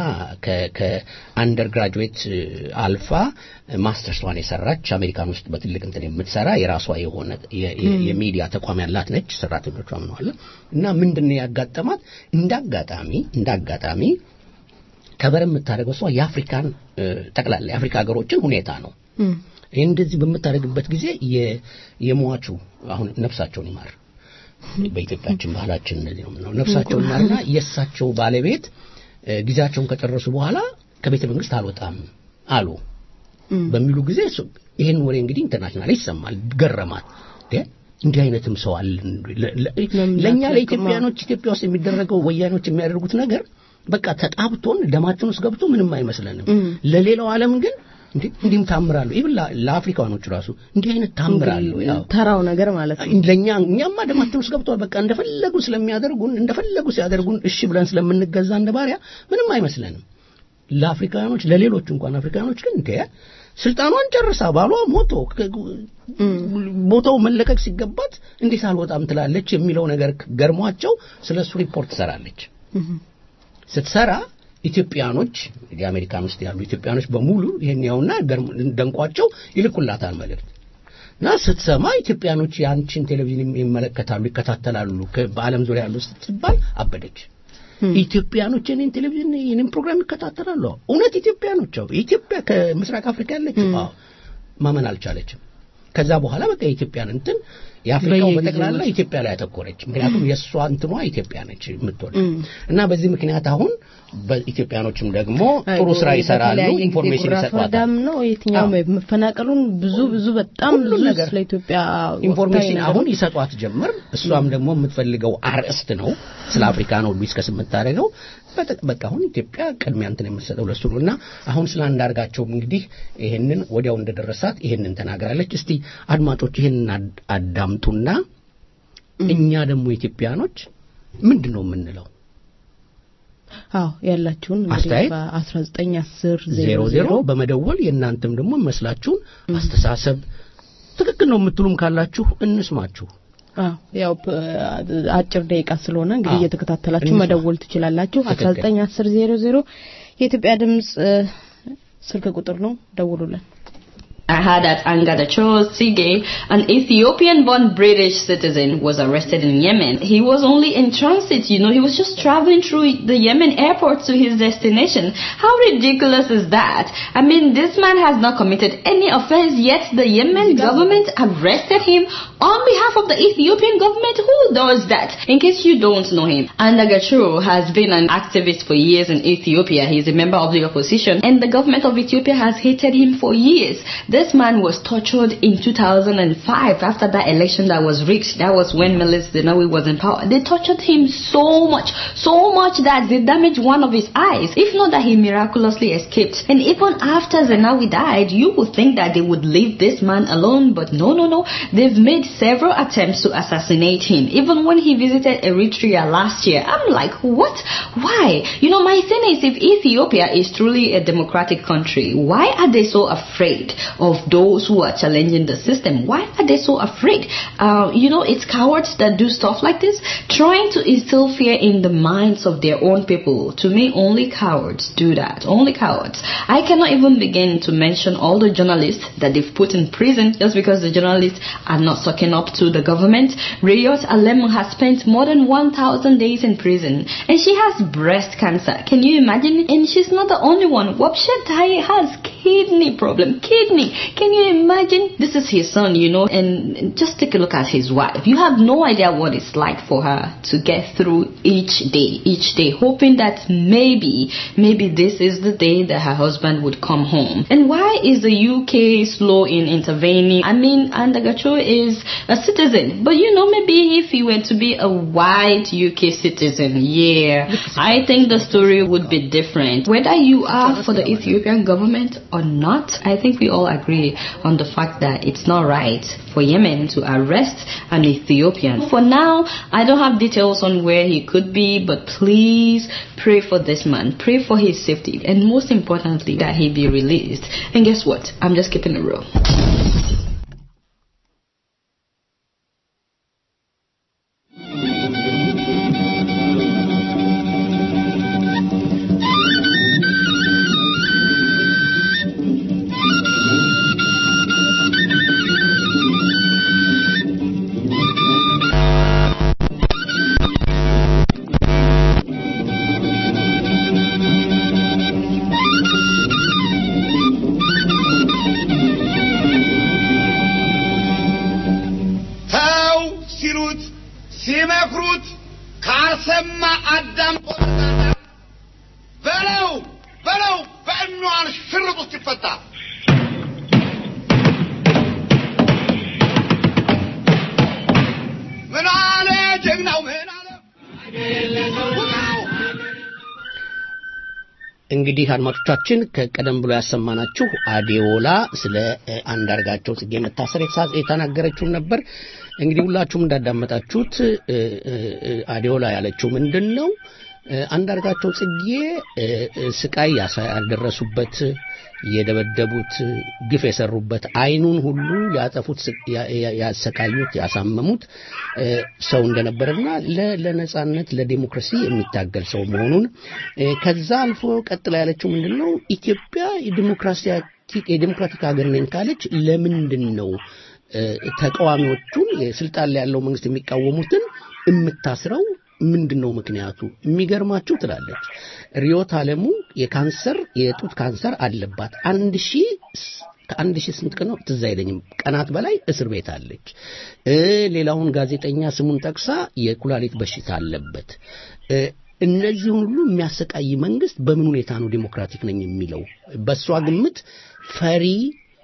ከአንደር ግራጁዌት አልፋ ማስተርሷን የሰራች አሜሪካን ውስጥ በትልቅ እንትን የምትሰራ የራሷ የሆነ የ- የ- የሚዲያ ተቋም ያላት ነች። ሰራተኞቿ ምነዋለ እና ምንድን ነው ያጋጠማት? እንደ አጋጣሚ እንደ አጋጣሚ ከበር የምታደርገው እሷ የአፍሪካን እ፣ ጠቅላላ የአፍሪካ ሀገሮችን ሁኔታ ነው። ይህ እንደዚህ በምታደርግበት ጊዜ የ- የሟቹ አሁን ነፍሳቸውን ይማር በኢትዮጵያችን ባህላችን እንደዚህ ነው የምንለው። ነፍሳቸውን ይማርና የእሳቸው ባለቤት እ፣ ጊዜያቸውን ከጨረሱ በኋላ ከቤተ መንግስት አልወጣም አሉ በሚሉ ጊዜ እሱ- ይህን ወሬ እንግዲህ ኢንተርናሽናል ይሰማል። ገረማት። እንዴ እንዲህ አይነትም ሰው አለ እንዴ? ለ- ለ- ለእኛ ለኢትዮጵያኖች ኢትዮጵያ ውስጥ የሚደረገው ወያኔዎች የሚያደርጉት ነገር በቃ ተጣብቶን ደማችን ውስጥ ገብቶ ምንም አይመስለንም። ለሌላው ዓለም ግን እንዴ እንዲህም ታምራለሁ። ይብን ለአፍሪካኖቹ ራሱ እንዲህ አይነት ታምራለሁ ያው ተራው ነገር ማለት ነው። ለኛ እኛማ ደማችን ውስጥ ገብቷል። በቃ እንደፈለጉ ስለሚያደርጉን እንደፈለጉ ሲያደርጉን እሺ ብለን ስለምንገዛ እንደ ባሪያ ምንም አይመስለንም። ለአፍሪካኖች ለሌሎቹ እንኳን አፍሪካኖች ግን እንደ ስልጣኗን ጨርሳ ባሏ ሞቶ ከ- ቦታው መለቀቅ ሲገባት እንዴት አልወጣም ትላለች የሚለው ነገር ገርሟቸው ስለ እሱ ሪፖርት ትሰራለች። ስትሰራ ኢትዮጵያኖች እንግዲህ አሜሪካን ውስጥ ያሉ ኢትዮጵያኖች በሙሉ ይሄን ያውና ገርም- ደንቋቸው ይልኩላታል መልእክት እና ስትሰማ ኢትዮጵያኖች የአንቺን ቴሌቪዥን ይመለከታሉ፣ ይከታተላሉ ከ- በዓለም ዙሪያ ያሉ ስትባል አበደች። ኢትዮጵያኖች የኔን ቴሌቪዥን የኔን ፕሮግራም ይከታተላሉ። እውነት ኢትዮጵያኖች አዎ፣ ኢትዮጵያ ከምስራቅ አፍሪካ ያለችው አዎ፣ ማመን አልቻለችም። ከዛ በኋላ በቃ የኢትዮጵያን እንትን የአፍሪካው በየጊዜው በጠቅላላ ኢትዮጵያ ላይ ያተኮረች። ምክንያቱም የእሷ እንትኗ ኢትዮጵያ ነች የምትወደ እና በዚህ ምክንያት አሁን በኢትዮጵያኖችም ደግሞ ጥሩ ስራ ይሰራሉ፣ በተለያየ ጊዜ ኢንፎርሜሽን ጉራ ይሰጧታል። ፈርዳም ነው የትኛውም መፈናቀሉን ብዙ ብዙ በጣም ሁሉም ብዙ ነገር ስለ ኢትዮጵያ ኢንፎርሜሽን ወቅታዊ አሁን ነገሮች ይሰጧት ጀመር። እሷም ደግሞ የምትፈልገው አርዕስት ነው ስለ አፍሪካ ነው ዲስከስ የምታደርገው። በጠ- በቃ አሁን ኢትዮጵያ ቅድሚያ እንትን የምትሰጠው ለሱ ነው እና አሁን ስለ አንዳርጋቸውም እንግዲህ ይሄንን ወዲያው እንደደረሳት ይሄንን ተናግራለች። እስቲ አድማጮች ይሄንን አድ- አዳምጡና እኛ ደግሞ ኢትዮጵያኖች ምንድን ነው የምንለው? አዎ ያላችሁን አስተያየት? በ1910 ዜሮ ዜሮ በመደወል የእናንተም ደግሞ የሚመስላችሁን አስተሳሰብ ትክክል ነው የምትሉም ካላችሁ እንስማችሁ። አዎ ያው ፕ- አጭር ደቂቃ ስለሆነ እንግዲህ አዎ። እየተከታተላችሁ እንስማ። መደወል ትችላላችሁ። ትክክል። 1910 የኢትዮጵያ ድምጽ እ፣ ስልክ ቁጥር ነው፣ ደውሉልን። I heard that Angadacho Sige, an Ethiopian-born British citizen, was arrested in Yemen. He was only in transit, you know, he was just traveling through the Yemen airport to his destination. How ridiculous is that? I mean, this man has not committed any offense, yet the Yemen government arrested him on behalf of the Ethiopian government. Who does that? In case you don't know him, Andagacho has been an activist for years in Ethiopia. He's a member of the opposition, and the government of Ethiopia has hated him for years. This man was tortured in 2005 after that election that was rigged. That was when Meles Zenawi was in power. They tortured him so much, so much that they damaged one of his eyes. If not that he miraculously escaped. And even after Zenawi died, you would think that they would leave this man alone, but no, no, no. They've made several attempts to assassinate him. Even when he visited Eritrea last year, I'm like, what? Why? You know, my thing is, if Ethiopia is truly a democratic country, why are they so afraid of those who are challenging the system? Why are they so afraid? Uh, you know, it's cowards that do stuff like this, trying to instill fear in the minds of their own people. To me, only cowards do that. Only cowards. I cannot even begin to mention all the journalists that they've put in prison just because the journalists are not sucking up to the government. Rayot Alem has spent more than 1,000 days in prison and she has breast cancer. Can you imagine? And she's not the only one. Wapshet Tai has kidney problem. Kidney. Can you imagine? This is his son, you know, and just take a look at his wife. You have no idea what it's like for her to get through each day, each day, hoping that maybe, maybe this is the day that her husband would come home. And why is the UK slow in intervening? I mean, Andagacho is a citizen, but you know, maybe if he were to be a white UK citizen, yeah, I think the story would be different. Whether you are for the Ethiopian government or not, I think we all agree on the fact that it's not right for Yemen to arrest an Ethiopian. For now, I don't have details on where he could be, but please pray for this man. Pray for his safety. And most importantly, that he be released. And guess what? I'm just keeping it real. ተው ሲሉት ሲመክሩት ካልሰማ አዳምጦ ተዛዛ በለው በለው በእኗን ሽርጥ ውስጥ ይፈታ ምን አለ ጀግናው ምን አለ ውጣው እንግዲህ አድማጮቻችን ከቀደም ብሎ ያሰማናችሁ አዴዎላ ስለ እ፣ አንዳርጋቸው ጽጌ መታሰር የተሳ- የተናገረችውን ነበር። እንግዲህ ሁላችሁም እንዳዳመጣችሁት እ፣ እ፣ እ፣ አዴዎላ ያለችው ምንድን ነው? እ፣ አንዳርጋቸው ጽጌ እ፣ እ፣ ስቃይ ያሳ- ያደረሱበት የደበደቡት ግፍ የሰሩበት አይኑን ሁሉ ያጠፉት ስ- ያ- ያ- ያሰቃዩት ያሳመሙት እ፣ ሰው እንደነበረና ለ- ለነጻነት ለዲሞክራሲ የሚታገል ሰው መሆኑን እ፣ ከዛ አልፎ ቀጥላ ያለችው ምንድን ነው ኢትዮጵያ የዲሞክራሲያቲ- የዲሞክራቲክ ሀገር ነኝ ካለች ለምንድን ነው እ፣ ተቃዋሚዎቹን የስልጣን ላይ ያለው መንግስት የሚቃወሙትን የምታስረው ምንድን ነው ምክንያቱ? የሚገርማችሁ ትላለች ሪዮት አለሙ የካንሰር የጡት ካንሰር አለባት። አንድ ሺህ ከአንድ ሺህ ስንት ቀን ነው ትዝ አይለኝም ቀናት በላይ እስር ቤት አለች። እ ሌላውን ጋዜጠኛ ስሙን ጠቅሳ የኩላሊት በሽታ አለበት። እ እነዚህን ሁሉ የሚያሰቃይ መንግስት በምን ሁኔታ ነው ዲሞክራቲክ ነኝ የሚለው? በእሷ ግምት ፈሪ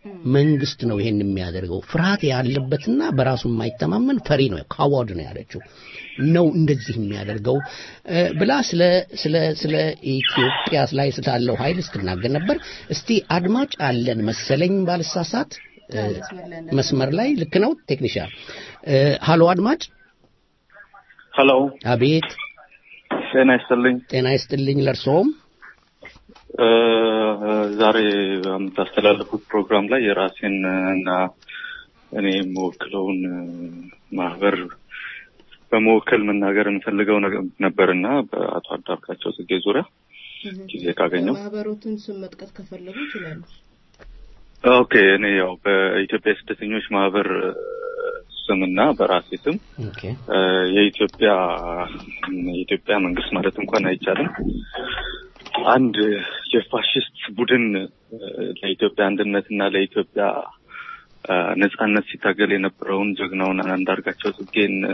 መንግስት ነው ይሄን የሚያደርገው። ፍርሃት ያለበትና በራሱ የማይተማመን ፈሪ ነው፣ ካዋርድ ነው ያለችው ነው እንደዚህ የሚያደርገው እ፣ ብላ ስለ ስለ ስለ ኢትዮጵያ ላይ ስላለው ኃይል ስትናገር ነበር። እስቲ አድማጭ አለን መሰለኝ ባልሳሳት እ፣ መስመር ላይ ልክ ነው ቴክኒሻን። እ፣ ሃሎ አድማጭ። ሄሎ አቤት። ጤና ይስጥልኝ። ጤና ይስጥልኝ ለእርስዎም። እ፣ ዛሬ በምታስተላልፉት ፕሮግራም ላይ የራሴን እና እኔ የምወክለውን እ፣ ማህበር በመወከል መናገር የምፈልገው ነገር ነበርና በአቶ አዳርጋቸው ጽጌ ዙሪያ ጊዜ ካገኘው ማህበሮትን ስም መጥቀስ ከፈለጉ ይችላሉ። ኦኬ እኔ ያው በኢትዮጵያ የስደተኞች ማህበር እ፣ ስምና በራሴ ስም ኦኬ እ፣ የኢትዮጵያ የኢትዮጵያ መንግስት ማለት እንኳን አይቻልም አንድ የፋሽስት ቡድን እ፣ ለኢትዮጵያ አንድነትና ለኢትዮጵያ እ፣ ነጻነት ሲታገል የነበረውን ጀግናውን አንዳርጋቸው ጽጌን እ፣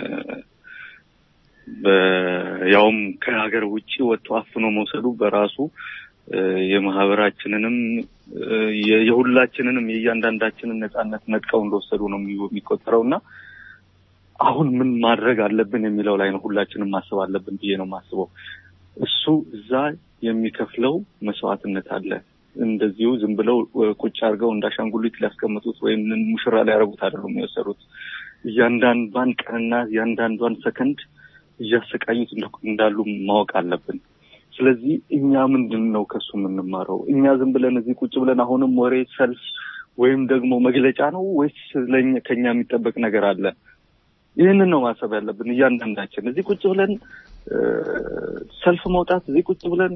በ- ያውም ከሀገር ውጭ ወጥቶ አፍኖ መውሰዱ በራሱ እ፣ የማህበራችንንም እ፣ የ- የሁላችንንም የእያንዳንዳችንን ነጻነት ነጥቀው እንደወሰዱ ነው የሚ- የሚቆጠረው እና አሁን ምን ማድረግ አለብን የሚለው ላይ ነው ሁላችንም ማሰብ አለብን ብዬ ነው የማስበው። እሱ እዛ የሚከፍለው መስዋዕትነት አለ። እንደዚሁ ዝም ብለው እ፣ ቁጭ አድርገው እንዳሻንጉሊት ሊያስቀምጡት ወይም ሙሽራ ሊያደርጉት አይደሉም የወሰዱት። እያንዳንዷን ቀንና እያንዳንዷን ሰከንድ እያሰቃዩት እንደ- እንዳሉ ማወቅ አለብን። ስለዚህ እኛ ምንድን ነው ከሱ የምንማረው? እኛ ዝም ብለን እዚህ ቁጭ ብለን አሁንም ወሬ፣ ሰልፍ ወይም ደግሞ መግለጫ ነው ወይስ ለኛ ከኛ የሚጠበቅ ነገር አለ? ይህንን ነው ማሰብ ያለብን እያንዳንዳችን። እዚህ ቁጭ ብለን እ፣ ሰልፍ መውጣት፣ እዚህ ቁጭ ብለን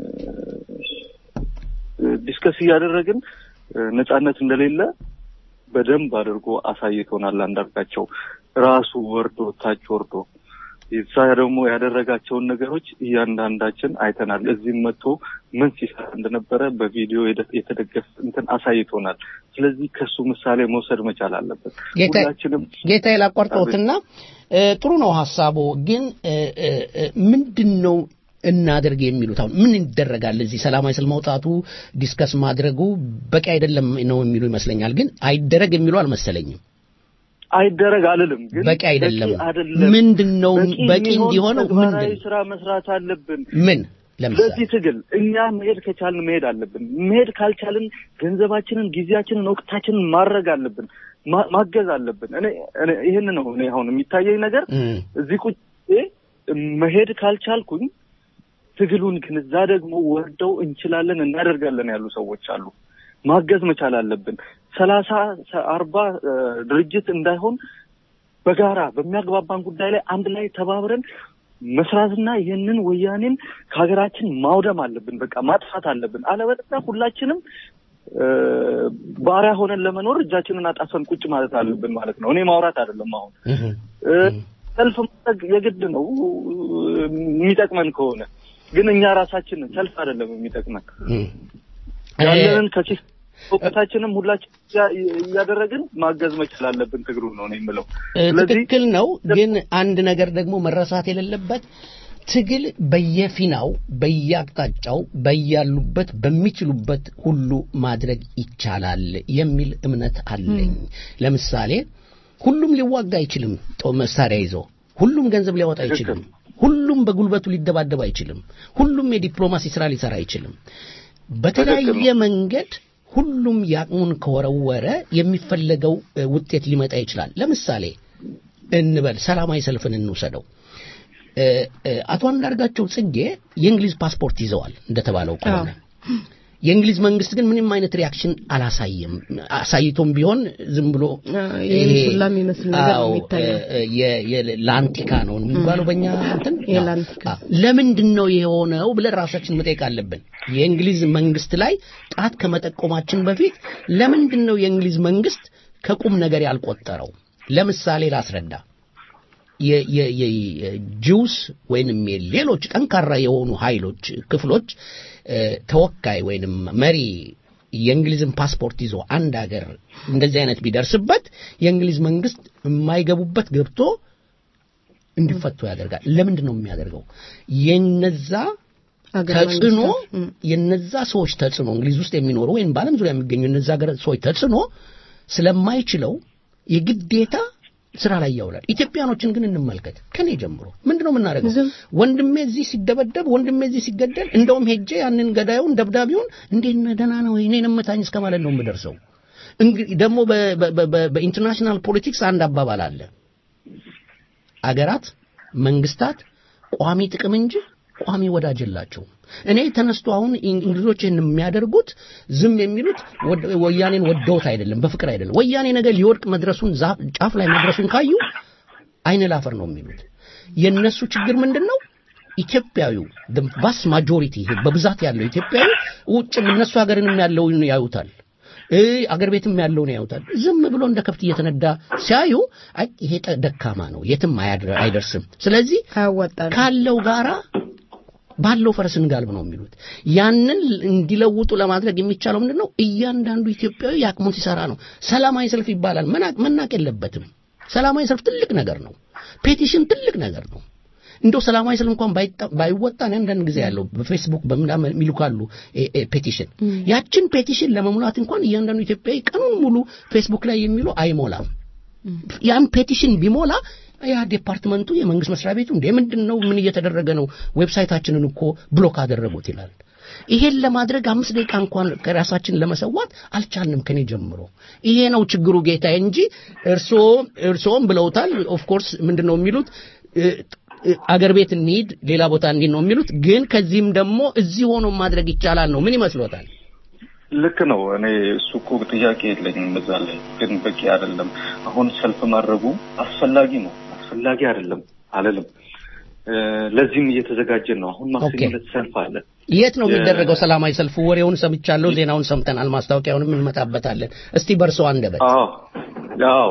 ዲስከስ እያደረግን እ፣ ነጻነት እንደሌለ በደንብ አድርጎ አሳይቶናል። አንዳርጋቸው ራሱ ወርዶ ታች ወርዶ እዛ ደግሞ ያደረጋቸውን ነገሮች እያንዳንዳችን አይተናል። እዚህም መጥቶ ምን ሲሰራ እንደነበረ በቪዲዮ የደ- የተደገፈ እንትን አሳይቶናል። ስለዚህ ከሱ ምሳሌ መውሰድ መቻል አለበት። ጌታ- ሁላችንም ጌታዬ ላቋርጠውትና እ፣ ጥሩ ነው ሀሳቡ፣ ግን እ፣ እ፣ እ፣ ምንድን ነው እናደርግ የሚሉት አሁን ምን ይደረጋል? እዚህ ሰላማዊ ሰልፍ መውጣቱ ዲስከስ ማድረጉ በቂ አይደለም ነው የሚሉ ይመስለኛል። ግን አይደረግ የሚሉ አልመሰለኝም። አይደረግ አልልም፣ ግን በቂ አይደለም። አይደለም። ምንድን ነው በቂ የሚሆን እንዲሆነው ተግባራዊ ምንድን ስራ መስራት አለብን። ምን ለምሳሌ በዚህ ትግል እኛ መሄድ ከቻልን መሄድ አለብን። መሄድ ካልቻልን ገንዘባችንን፣ ጊዜያችንን፣ ወቅታችንን ማድረግ አለብን፣ ማ- ማገዝ አለብን። እኔ እኔ ይህን ነው እኔ አሁን የሚታየኝ ነገር እም፣ እዚህ ቁጭ መሄድ ካልቻልኩኝ ትግሉን ግን እዛ ደግሞ ወርደው እንችላለን እናደርጋለን ያሉ ሰዎች አሉ። ማገዝ መቻል አለብን። ሰላሳ አርባ እ፣ ድርጅት እንዳይሆን በጋራ በሚያግባባን ጉዳይ ላይ አንድ ላይ ተባብረን መስራትና ይህንን ወያኔን ከሀገራችን ማውደም አለብን። በቃ ማጥፋት አለብን። አለበለዚያ ሁላችንም እ፣ ባሪያ ሆነን ለመኖር እጃችንን አጣፈን ቁጭ ማለት አለብን ማለት ነው። እኔ ማውራት አይደለም አሁን እም፣ እ፣ ሰልፍ ማድረግ የግድ ነው የሚጠቅመን ከሆነ ግን እኛ ራሳችንን ሰልፍ አይደለም የሚጠቅመን እም። ያለንን ከኪስ እውቀታችንም ሁላችን እያ- እያደረግን ማገዝ መቻል አለብን። ትግሩን ነው ነው የምለው። እ፣ ስለዚህ ትክክል ነው። ግን አንድ ነገር ደግሞ መረሳት የሌለበት ትግል በየፊናው በየአቅጣጫው በያሉበት በሚችሉበት ሁሉ ማድረግ ይቻላል የሚል እምነት አለኝ። ለምሳሌ ሁሉም ሊዋጋ አይችልም ጦር መሳሪያ ይዞ፣ ሁሉም ገንዘብ ሊያወጣ አይችልም፣ ሁሉም በጉልበቱ ሊደባደብ አይችልም፣ ሁሉም የዲፕሎማሲ ስራ ሊሰራ አይችልም። በተለያየ መንገድ ሁሉም ያቅሙን ከወረወረ የሚፈለገው እ፣ ውጤት ሊመጣ ይችላል። ለምሳሌ እንበል ሰላማዊ ሰልፍን እንውሰደው። እ፣ እ፣ አቶ አንዳርጋቸው ጽጌ የእንግሊዝ ፓስፖርት ይዘዋል እንደተባለው ከሆነ የእንግሊዝ መንግስት ግን ምንም አይነት ሪያክሽን አላሳየም። አሳይቶም ቢሆን ዝም ብሎ ይህን ይሄ- ሱላ የሚመስል ነገር ነው አዎ፣ የሚታየው። እ፣ የ- የ- ላንቲካ ነው የሚባለው በእኛ እንትን የላንቲካ አዎ። ለምንድን ነው የሆነው ብለን ራሳችን መጠየቅ አለብን። የእንግሊዝ መንግስት ላይ ጣት ከመጠቆማችን በፊት ለምንድን ነው የእንግሊዝ መንግስት ከቁም ነገር ያልቆጠረው? ለምሳሌ ላስረዳ። የ- የ- የ- የጂውስ ወይንም ሌሎች ጠንካራ የሆኑ ኃይሎች ክፍሎች እ፣ ተወካይ ወይንም መሪ የእንግሊዝን ፓስፖርት ይዞ አንድ ሀገር እንደዚህ አይነት ቢደርስበት የእንግሊዝ መንግስት የማይገቡበት ገብቶ እንዲፈቱ ያደርጋል። ለምንድን ነው የሚያደርገው? የነዛ ሀገር ተጽዕኖ መንግስታት፣ እም። የነዛ ሰዎች ተጽዕኖ እንግሊዝ ውስጥ የሚኖሩ ወይም በዓለም ዙሪያ የሚገኙ የነዛ ሀገር ሰዎች ተጽዕኖ ስለማይችለው የግዴታ ስራ ላይ ያውላል። ኢትዮጵያኖችን ግን እንመልከት። ከኔ ጀምሮ ምንድነው የምናደርገው? ወንድሜ እዚህ ሲደበደብ፣ ወንድሜ እዚህ ሲገደል፣ እንደውም ሄጄ ያንን ገዳዩን ደብዳቤውን እንዴት ነህ ደህና ነው እኔን እምታኝ እስከ ማለት ነው የምደርሰው። እንግዲህ ደግሞ በ- በ- በ- በኢንተርናሽናል ፖለቲክስ አንድ አባባል አለ። አገራት መንግስታት ቋሚ ጥቅም እንጂ ቋሚ ወዳጅ የላቸውም። እኔ ተነስቶ አሁን እንግሊዞች ይህን የሚያደርጉት ዝም የሚሉት ወድ- ወያኔን ወደውት አይደለም፣ በፍቅር አይደለም። ወያኔ ነገር ሊወድቅ መድረሱን ዛፍ ጫፍ ላይ መድረሱን ካዩ አይን ላፈር ነው የሚሉት። የነሱ ችግር ምንድን ነው? ኢትዮጵያዊው ቫስ ማጆሪቲ በብዛት ያለው ኢትዮጵያዊ ውጭም እነሱ ሀገርንም ያለውን ያዩታል እ አገር ቤትም ያለውን ያዩታል። ዝም ብሎ እንደ ከብት እየተነዳ ሲያዩ አይ ይሄ ጠ- ደካማ ነው፣ የትም አያድር- አይደርስም። ስለዚህ ካለው ጋራ ባለው ፈረስ እንጋልብ ነው የሚሉት። ያንን እንዲለውጡ ለማድረግ የሚቻለው ምንድን ነው? እያንዳንዱ ኢትዮጵያዊ የአቅሙን ሲሰራ ነው። ሰላማዊ ሰልፍ ይባላል፣ መናቅ መናቅ የለበትም። ሰላማዊ ሰልፍ ትልቅ ነገር ነው። ፔቲሽን ትልቅ ነገር ነው። እንደው ሰላማዊ ሰልፍ እንኳን ባይጣ- ባይወጣ እኔ አንዳንድ ጊዜ ያለው በፌስቡክ በምናምን የሚልካሉ ኤ- ኤ- ፔቲሽን ያችን ፔቲሽን ለመሙላት እንኳን እያንዳንዱ ኢትዮጵያዊ ቀኑን ሙሉ ፌስቡክ ላይ የሚሉ አይሞላም። ያን ፔቲሽን ቢሞላ ያ ዲፓርትመንቱ የመንግስት መስሪያ ቤቱ እንደ ምንድን ነው ምን እየተደረገ ነው ዌብሳይታችንን እኮ ብሎክ አደረጉት ይላል ይሄን ለማድረግ አምስት ደቂቃ እንኳን ከራሳችን ለመሰዋት አልቻልንም ከኔ ጀምሮ ይሄ ነው ችግሩ ጌታዬ እንጂ እርስዎ እርስዎም ብለውታል ኦፍ ኮርስ ምንድን ነው የሚሉት እ፣ እ፣ አገር ቤት እንሂድ ሌላ ቦታ እንሂድ ነው የሚሉት ግን ከዚህም ደግሞ እዚህ ሆኖ ማድረግ ይቻላል ነው ምን ይመስሎታል ልክ ነው። እኔ እሱ እኮ ጥያቄ የለኝም እዛ ላይ ግን በቂ አይደለም። አሁን ሰልፍ ማድረጉ አስፈላጊ ነው፣ አስፈላጊ አይደለም አልልም። እ፣ ለዚህም እየተዘጋጀን ነው። አሁን ማክሰኞ ኦኬ። ዕለት ሰልፍ አለ። የት ነው የ- የሚደረገው ሰላማዊ ሰልፉ ወሬውን ሰምቻለሁ ዜናውን ሰምተናል ማስታወቂያውንም እንመጣበታለን እስቲ በርሶ አንደበት አዎ አዎ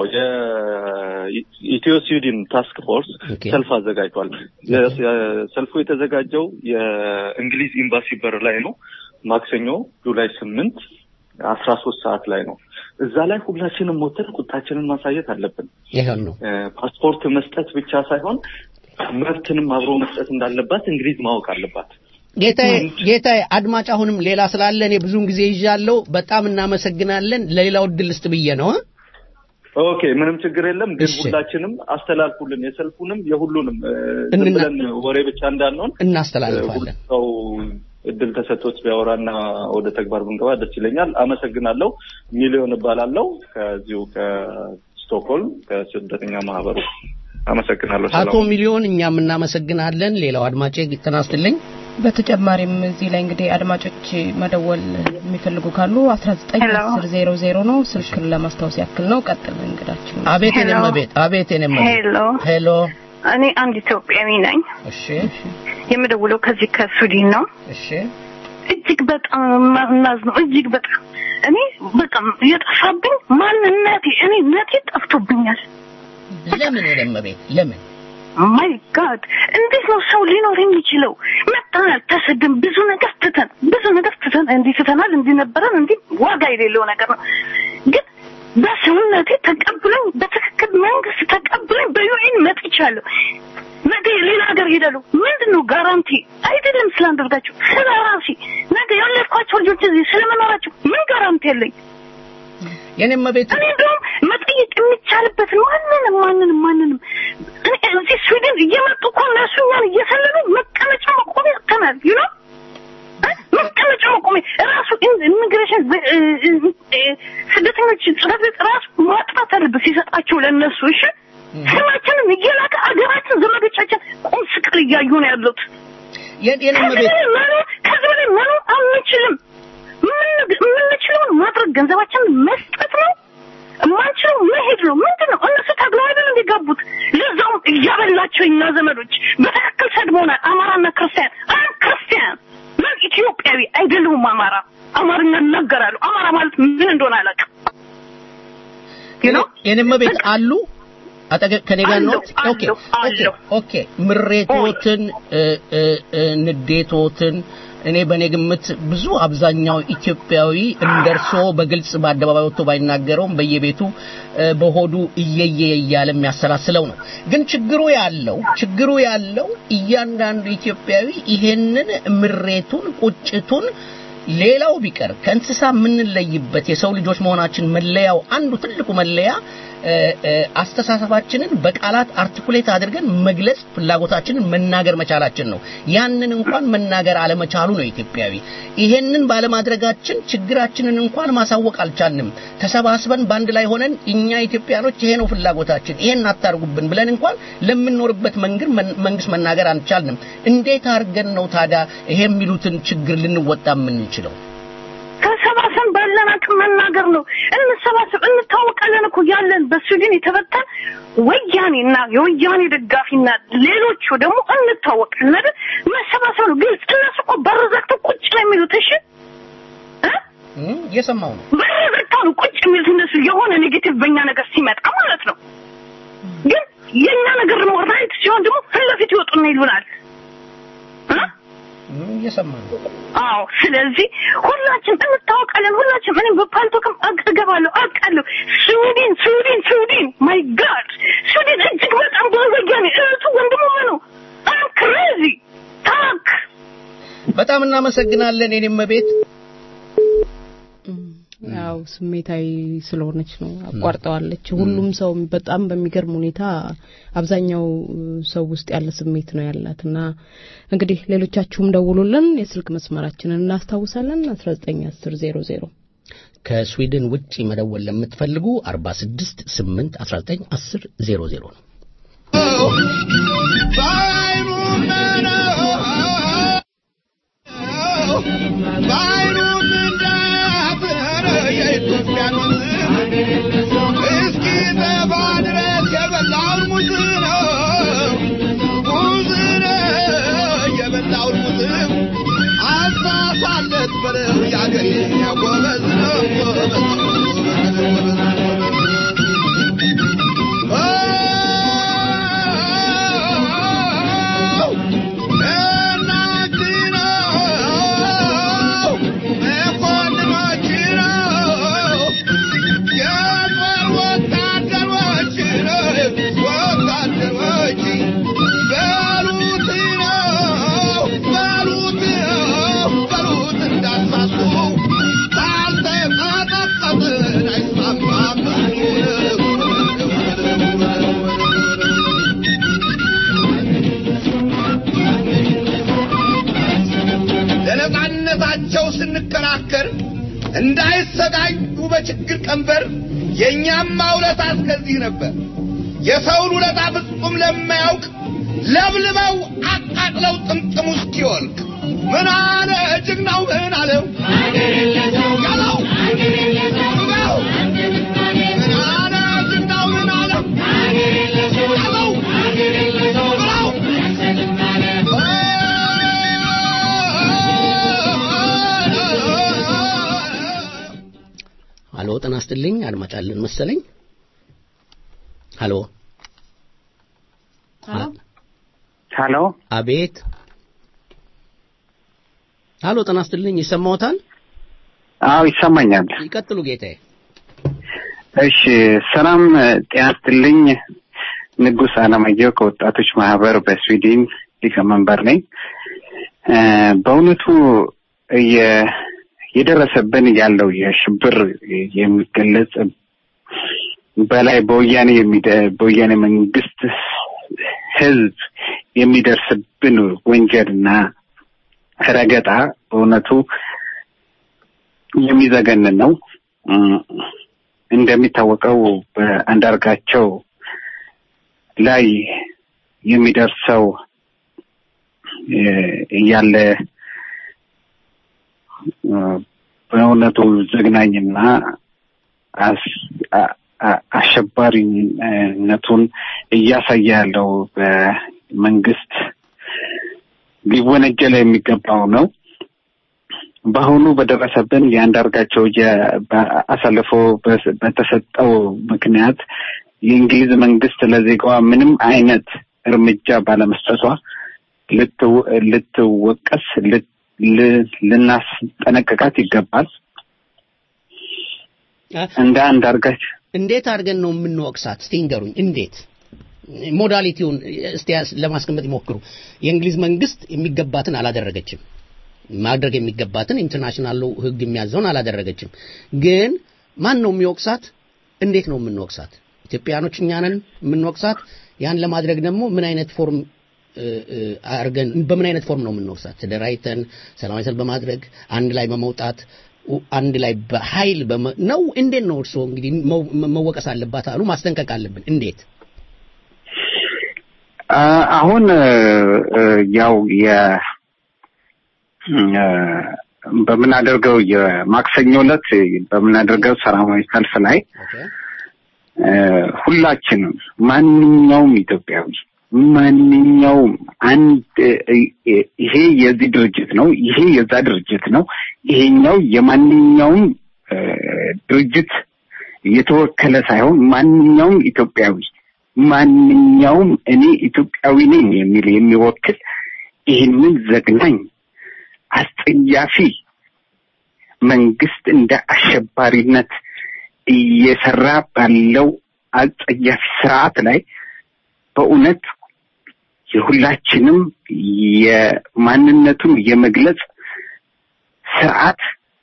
የኢትዮ ስዊድን ታስክ ፎርስ ሰልፍ አዘጋጅቷል። የ- የ- ሰልፉ የተዘጋጀው የእንግሊዝ ኤምባሲ በር ላይ ነው። ማክሰኞ ጁላይ ስምንት አስራ ሶስት ሰዓት ላይ ነው። እዛ ላይ ሁላችንም ሞተን ቁጣችንን ማሳየት አለብን። ይሄን ነው እ፣ ፓስፖርት መስጠት ብቻ ሳይሆን መብትንም አብሮ መስጠት እንዳለባት እንግሊዝ ማወቅ አለባት። ጌታዬ ጌታዬ አድማጭ አሁንም ሌላ ስላለ እኔ ብዙውን ጊዜ ይዣለሁ በጣም እናመሰግናለን ለሌላው እድል ስጥ ብዬ ነው እ? ኦኬ፣ ምንም ችግር የለም። ግን እሺ። ሁላችንም አስተላልፉልን፣ የሰልፉንም የሁሉንም እ፣ ዝም እንና- ብለን ወሬ ብቻ እንዳንሆን እናስተላልፋለን ሰው እድል ተሰጥቶት ቢያወራና ወደ ተግባር ብንገባ ደስ ይለኛል። አመሰግናለሁ። ሚሊዮን እባላለሁ ከዚሁ ከስቶክሆልም ከስደተኛ ማህበሩ አመሰግናለሁ። አቶ ሰላም ሚሊዮን እኛም እናመሰግናለን ሌላው አድማጬ ተናስትልኝ በተጨማሪም እዚህ ላይ እንግዲህ አድማጮች መደወል የሚፈልጉ ካሉ 191000 ነው ስልክን ለማስታወስ ያክል ነው ቀጥል እንግዳችን አቤት ሄሎ። የኔም ቤት አቤት የኔም ቤት ሄሎ ሄሎ እኔ አንድ ኢትዮጵያዊ ነኝ። እሺ የምደውለው ከዚህ ከሱዲን ነው። እሺ እጅግ በጣም ማዝነው ነው። እጅግ በጣም እኔ በቃ የጠፋብኝ ማንነቴ እኔ ነቴ ጠፍቶብኛል። ለምን የኔም ቤት ለምን ማይ ጋድ እንዴት ነው ሰው ሊኖር የሚችለው? መጥተናል፣ ተሰድን፣ ብዙ ነገር ትተን ብዙ ነገር ትተን እንዲህ ትተናል፣ እንዲህ ነበረን፣ እንዲህ ዋጋ የሌለው ነገር ነው። ግን በሰውነቴ ተቀብሎኝ በትክክል መንግስት ተቀብሎኝ በዩኤን መጥቻለሁ። ነገ ሌላ ሀገር ሄዳለሁ። ምንድን ነው ጋራንቲ? አይደለም ስላንደርጋቸው ስለ ራሴ ነገ ያለፍኳቸው ልጆች እዚህ ስለመኖራቸው ምን ጋራንቲ ያለኝ? የኔም ቤት እኔ እንደውም መጠየቅ የሚቻልበትን ማንንም ማንንም ማንንም እኔ እዚህ ስዊድን እየመጡ እኮ እነሱ እኛን እየሰለሉ መቀመጫ መቆሚያ አጥተናል ዩ ኖ መቀመጫ መቆሚያ ራሱ ኢሚግሬሽን ስደተኞች ጽሕፈት ቤት ራሱ ማጥራት አለበት ሲሰጣቸው ለእነሱ እሺ ስማችንን እየላከ አገራችን ዘመዶቻችን ቁም ስቅል እያዩ ነው ያሉት የኔም ከዚህ ቤት በላይ መኖር ከዚህ በላይ መኖር አንችልም ምን- የምንችለውን ማድረግ ገንዘባችንን መስጠት ነው የማንችለው መሄድ ነው ምንድን ነው እነሱ ታግለው አይደል እንዲጋቡት ለዛውም እያበላቸው እኛ ዘመዶች በትክክል ሰድቦናል አማራና ክርስቲያን አም ክርስቲያን ምን ኢትዮጵያዊ አይደለሁም አማራ አማርኛ እናገራለሁ አማራ ማለት ምን እንደሆነ አላውቅም የኔም ቤት አሉ አጠገብ ከኔ ጋር ነው አለሁ፣ ኦኬ ኦኬ ኦኬ ምሬቶትን እ፣ እ፣ እ፣ ንዴቶትን እኔ በእኔ ግምት ብዙ አብዛኛው ኢትዮጵያዊ እንደርሶ በግልጽ በአደባባይ ወጥቶ ባይናገረውም በየቤቱ እ፣ በሆዱ እየየ እያለ የሚያሰላስለው ነው። ግን ችግሩ ያለው ችግሩ ያለው እያንዳንዱ ኢትዮጵያዊ ይሄንን ምሬቱን ቁጭቱን ሌላው ቢቀር ከእንስሳ የምንለይበት የሰው ልጆች መሆናችን መለያው አንዱ ትልቁ መለያ እ፣ እ፣ አስተሳሰባችንን በቃላት አርቲኩሌት አድርገን መግለጽ ፍላጎታችንን መናገር መቻላችን ነው። ያንን እንኳን መናገር አለመቻሉ ነው ኢትዮጵያዊ። ይሄንን ባለማድረጋችን ችግራችንን እንኳን ማሳወቅ አልቻልንም። ተሰባስበን በአንድ ላይ ሆነን እኛ ኢትዮጵያኖች ይሄ ነው ፍላጎታችን፣ ይሄን አታርጉብን ብለን እንኳን ለምንኖርበት መንገድ መንግስት መናገር አልቻልንም። እንዴት አድርገን ነው ታዲያ ይሄ የሚሉትን ችግር ልንወጣ የምንችለው? ተሰባሰብን ባለን አቅም መናገር ነው። እንሰባሰብ፣ እንታወቃለን እኮ ያለን በስዊድን የተበተን ወያኔና የወያኔ ደጋፊና ሌሎቹ ደግሞ እንታወቃለን አይደል? መሰባሰብ ነው። ግልጽ እነሱ እኮ በር ዘግተው ቁጭ ነው የሚሉት። እሺ እም፣ እየሰማው ነው። በር ዘግተው ነው ቁጭ የሚሉት እነሱ የሆነ ኔጌቲቭ በእኛ ነገር ሲመጣ ማለት ነው። ግን የእኛ ነገር ደግሞ ራይት ሲሆን ደግሞ ፊት ለፊት ይወጡና ይሉናል። እም፣ እየሰማው ነው። አዎ ስለዚህ ሁላችን እንታወቃለን። ሁላችን እኔም በፓልቶክም አግ- እገባለሁ አውቃለሁ። ስዊድን ስዊድን ስዊድን ማይ ጋድ ስዊድን እጅግ በጣም ብዙ ወያኔ እህቱ ወንድሙ ነው። አም ክሬዚ ታክ በጣም እናመሰግናለን የኔም ቤት ያው ስሜታዊ ስለሆነች ነው አቋርጠዋለች። ሁሉም ሰው በጣም በሚገርም ሁኔታ አብዛኛው ሰው ውስጥ ያለ ስሜት ነው ያላት እና እንግዲህ ሌሎቻችሁም ደውሉልን። የስልክ መስመራችንን እናስታውሳለን 191000 ከስዊድን ውጪ መደወል ለምትፈልጉ 46 8 19 10 00 ነው። ለነጻነታቸው ስንከራከር እንዳይሰቃዩ በችግር ቀንበር የእኛም ውለታ እስከዚህ ነበር። የሰውን ውለታ ፍጹም ለማያውቅ ለብልበው አቃጥለው ጥምጥሙ እስኪወልቅ ምን አለ ጀግናው ምን አለው ያለው ያለው ምን አለ ጀግናው ምን አለው ያለው ብለው አሎ ጤና ይስጥልኝ አድማጭ አለን መሰለኝ። አሎ ሀሎ አቤት። አሎ ጤና ይስጥልኝ ይሰማዎታል? አዎ ይሰማኛል። ይቀጥሉ ጌታዬ። እሺ ሰላም ጤና ይስጥልኝ። ንጉስ አለማየሁ ከወጣቶች ማህበር በስዊድን ሊቀመንበር ነኝ። እ፣ በእውነቱ የ- የደረሰብን ያለው የሽብር የሚገለጽ በላይ በወያኔ የሚደ- በወያኔ መንግስት ህዝብ የሚደርስብን ወንጀልና ረገጣ በእውነቱ የሚዘገንን ነው። እም፣ እንደሚታወቀው በአንዳርጋቸው ላይ የሚደርሰው እ፣ ያለ እ፣ በእውነቱ ዘግናኝና አስ- አ- አ- አሸባሪነቱን እያሳየ ያለው በመንግስት ሊወነጀል የሚገባው ነው። በአሁኑ በደረሰብን የአንዳርጋቸው የ- በ- አሳልፎ በስ- በተሰጠው ምክንያት የእንግሊዝ መንግስት ለዜጋዋ ምንም አይነት እርምጃ ባለመስጠቷ ልትው- ልትወቀስ ልት- ል- ልናስጠነቅቃት ይገባል። እንደ አንዳርጋቸው እንዴት አድርገን ነው የምንወቅሳት? እስቲ ንገሩኝ። እንዴት ሞዳሊቲውን እስቲ ያስ- ለማስቀመጥ ይሞክሩ። የእንግሊዝ መንግስት የሚገባትን አላደረገችም። ማድረግ የሚገባትን ኢንተርናሽናል ህግ የሚያዘውን አላደረገችም። ግን ማን ነው የሚወቅሳት? እንዴት ነው የምንወቅሳት? ኢትዮጵያኖች እኛ ነን የምንወቅሳት። ያን ለማድረግ ደግሞ ምን አይነት ፎርም እ፣ እ፣ አድርገን በምን አይነት ፎርም ነው የምንወቅሳት? ተደራጅተን ሰላማዊ ሰልፍ በማድረግ አንድ ላይ በመውጣት ኡ- አንድ ላይ በኃይል በመ- ነው? እንዴት ነው እርስዎ እንግዲህ መው- መወቀስ አለባት አሉ፣ ማስጠንቀቅ አለብን። እንዴት አ- አሁን እ፣ እ፣ ያው የ እ፣ በምናደርገው የማክሰኞ ዕለት በምናደርገው ሰላማዊ ሰልፍ ላይ እ፣ ሁላችንም ማንኛውም ኢትዮጵያዊ ማንኛውም አንድ እ፣ እ፣ ይሄ የዚህ ድርጅት ነው፣ ይሄ የዛ ድርጅት ነው፣ ይሄኛው የማንኛውም እ፣ ድርጅት የተወከለ ሳይሆን ማንኛውም ኢትዮጵያዊ ማንኛውም እኔ ኢትዮጵያዊ ነኝ የሚል የሚወክል ይህንን ዘግናኝ አስጸያፊ መንግስት እንደ አሸባሪነት እየሰራ ባለው አጸያፊ ስርዓት ላይ በእውነት የሁላችንም የማንነቱን የመግለጽ ስርዓት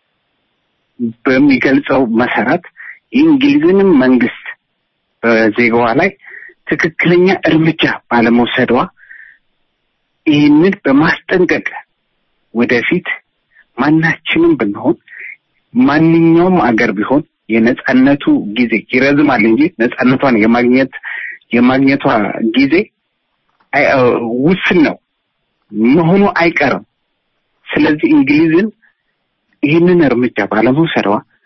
በሚገልጸው መሰረት የእንግሊዝንም መንግስት በዜጋዋ ላይ ትክክለኛ እርምጃ ባለመውሰዷ ይህንን በማስጠንቀቅ ወደፊት ማናችንም ብንሆን ማንኛውም አገር ቢሆን የነጻነቱ ጊዜ ይረዝማል እንጂ ነጻነቷን የማግኘት የማግኘቷ ጊዜ አይ- እ፣ ውስን ነው መሆኑ አይቀርም። ስለዚህ እንግሊዝን ይህንን እርምጃ ባለመውሰዷ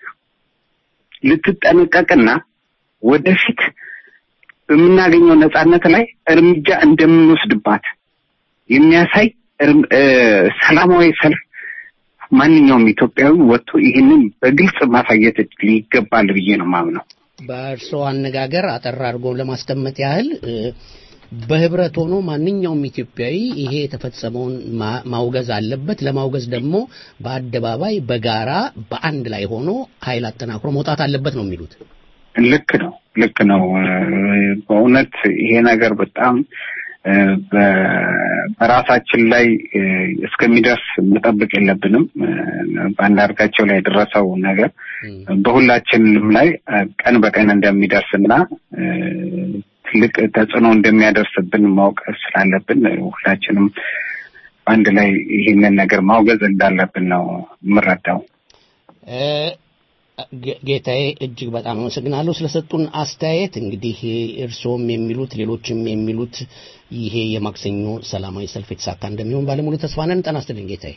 ልትጠነቀቅና ወደፊት በምናገኘው ነጻነት ላይ እርምጃ እንደምንወስድባት የሚያሳይ እርም- እ፣ ሰላማዊ ሰልፍ ማንኛውም ኢትዮጵያዊ ወጥቶ ይህንን በግልጽ ማሳየት ይገባል ብዬ ነው ማምነው። በእርስዎ አነጋገር አጠር አድርጎ ለማስቀመጥ ያህል እ፣ በህብረት ሆኖ ማንኛውም ኢትዮጵያዊ ይሄ የተፈጸመውን ማ- ማውገዝ አለበት። ለማውገዝ ደግሞ በአደባባይ በጋራ በአንድ ላይ ሆኖ ኃይል አጠናክሮ መውጣት አለበት ነው የሚሉት። ልክ ነው፣ ልክ ነው። እ፣ በእውነት ይሄ ነገር በጣም እ፣ በ- በራሳችን ላይ እ፣ እስከሚደርስ መጠበቅ የለብንም። እ፣ በአንዳርጋቸው ላይ የደረሰው ነገር በሁላችንም ላይ እ፣ ቀን በቀን እንደሚደርስና እ፣ ትልቅ ተጽዕኖ እንደሚያደርስብን ማወቅ ስላለብን እ፣ ሁላችንም በአንድ ላይ ይህንን ነገር ማውገዝ እንዳለብን ነው የምረዳው። እ፣ ጌ- ጌታዬ እጅግ በጣም አመሰግናለሁ ስለሰጡን አስተያየት። እንግዲህ እርስዎም የሚሉት ሌሎችም የሚሉት ይሄ የማክሰኞ ሰላማዊ ሰልፍ የተሳካ እንደሚሆን ባለሙሉ ተስፋ ነን። ጤና ይስጥልኝ ጌታዬ።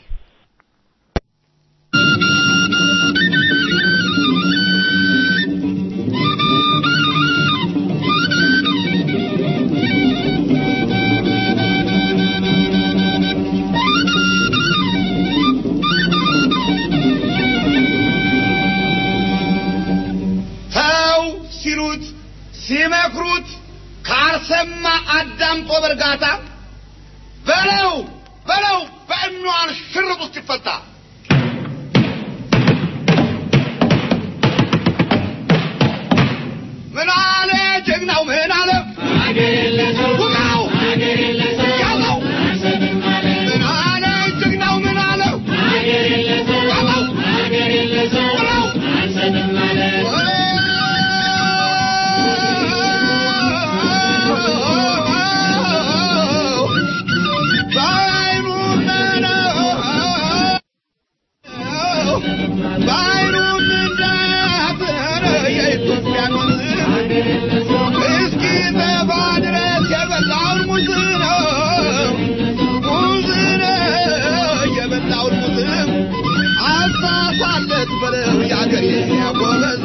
ተው ሲሉት ሲመክሩት ካልሰማ አዳምጦ በእርጋታ በለው በለው በእኗን ሽርጥ ውስጥ ይፈታ። ምን አለ ጀግናው ምን አለ ውቃው ያዘው ምን አለ ጀግናው ምን አለ ያዘው ውቃው የአገሬ ጎበዝ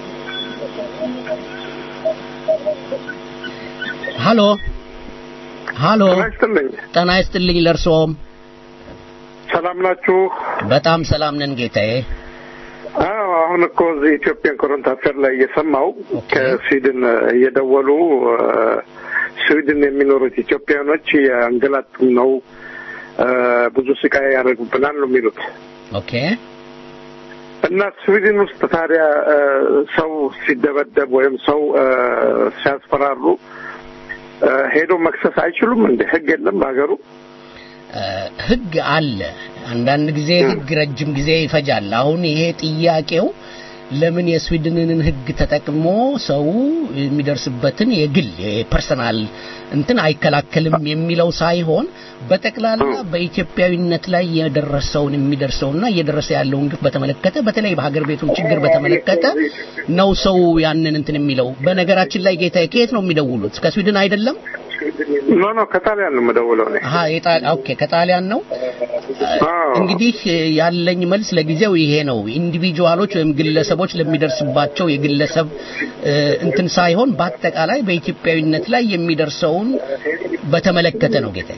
ሃሎ ሃሎ ጤና ይስጥልኝ። ጤና ይስጥልኝ ለእርስዎም ሰላም ናችሁ? በጣም ሰላም ነን ጌታዬ አዎ አሁን እኮ እዚህ ኢትዮጵያን ኮረንት አፌር ላይ እየሰማው ከስዊድን እየደወሉ እ፣ ስዊድን የሚኖሩት ኢትዮጵያኖች የአንገላቱን ነው እ፣ ብዙ ስቃይ ያደርጉብናል ነው የሚሉት ኦኬ እና ስዊድን ውስጥ ታዲያ እ፣ ሰው ሲደበደብ ወይም ሰው እ፣ ሲያስፈራሩ እ፣ ሄዶ መክሰስ አይችሉም እንደ ህግ የለም በሀገሩ እ፣ ህግ አለ አንዳንድ ጊዜ ህግ ረጅም ጊዜ ይፈጃል አሁን ይሄ ጥያቄው ለምን የስዊድንን ህግ ተጠቅሞ ሰው የሚደርስበትን የግል የፐርሰናል እንትን አይከላከልም የሚለው ሳይሆን በጠቅላላ በኢትዮጵያዊነት ላይ የደረሰውን የሚደርሰውና እየደረሰ ያለውን ግፍ በተመለከተ በተለይ በሀገር ቤቱን ችግር በተመለከተ ነው ሰው ያንን እንትን የሚለው በነገራችን ላይ ጌታዬ ከየት ነው የሚደውሉት ከስዊድን አይደለም ኖ ኖ ከጣሊያን ነው የምደውለው እኔ አሀ የጣል ኦኬ ከጣሊያን ነው እንግዲህ ያለኝ መልስ ለጊዜው ይሄ ነው ኢንዲቪጁዋሎች ወይም ግለሰቦች ለሚደርስባቸው የግለሰብ እ፣ እንትን ሳይሆን በአጠቃላይ በኢትዮጵያዊነት ላይ የሚደርሰውን በተመለከተ ነው ጌታ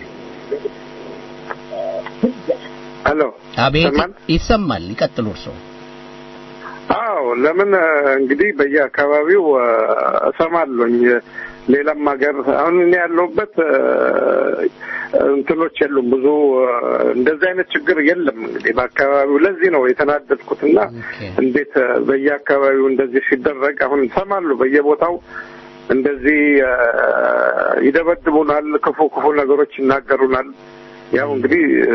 ሄሎ አቤት ይሰማል ይቀጥሉ እርስዎ አዎ ለምን እ፣ እንግዲህ በየአካባቢው እ፣ እሰማለሁኝ ሌላም ሀገር አሁን እኔ ያለሁበት እ፣ እንትኖች የሉም ብዙ እ፣ እንደዚህ አይነት ችግር የለም እንግዲህ በአካባቢው ለዚህ ነው የተናደድኩትና እንዴት እ፣ በየአካባቢው እንደዚህ ሲደረግ አሁን ይሰማሉ በየቦታው እንደዚህ እ፣ ይደበድቡናል ክፉ ክፉ ነገሮች ይናገሩናል ያው እንግዲህ እ፣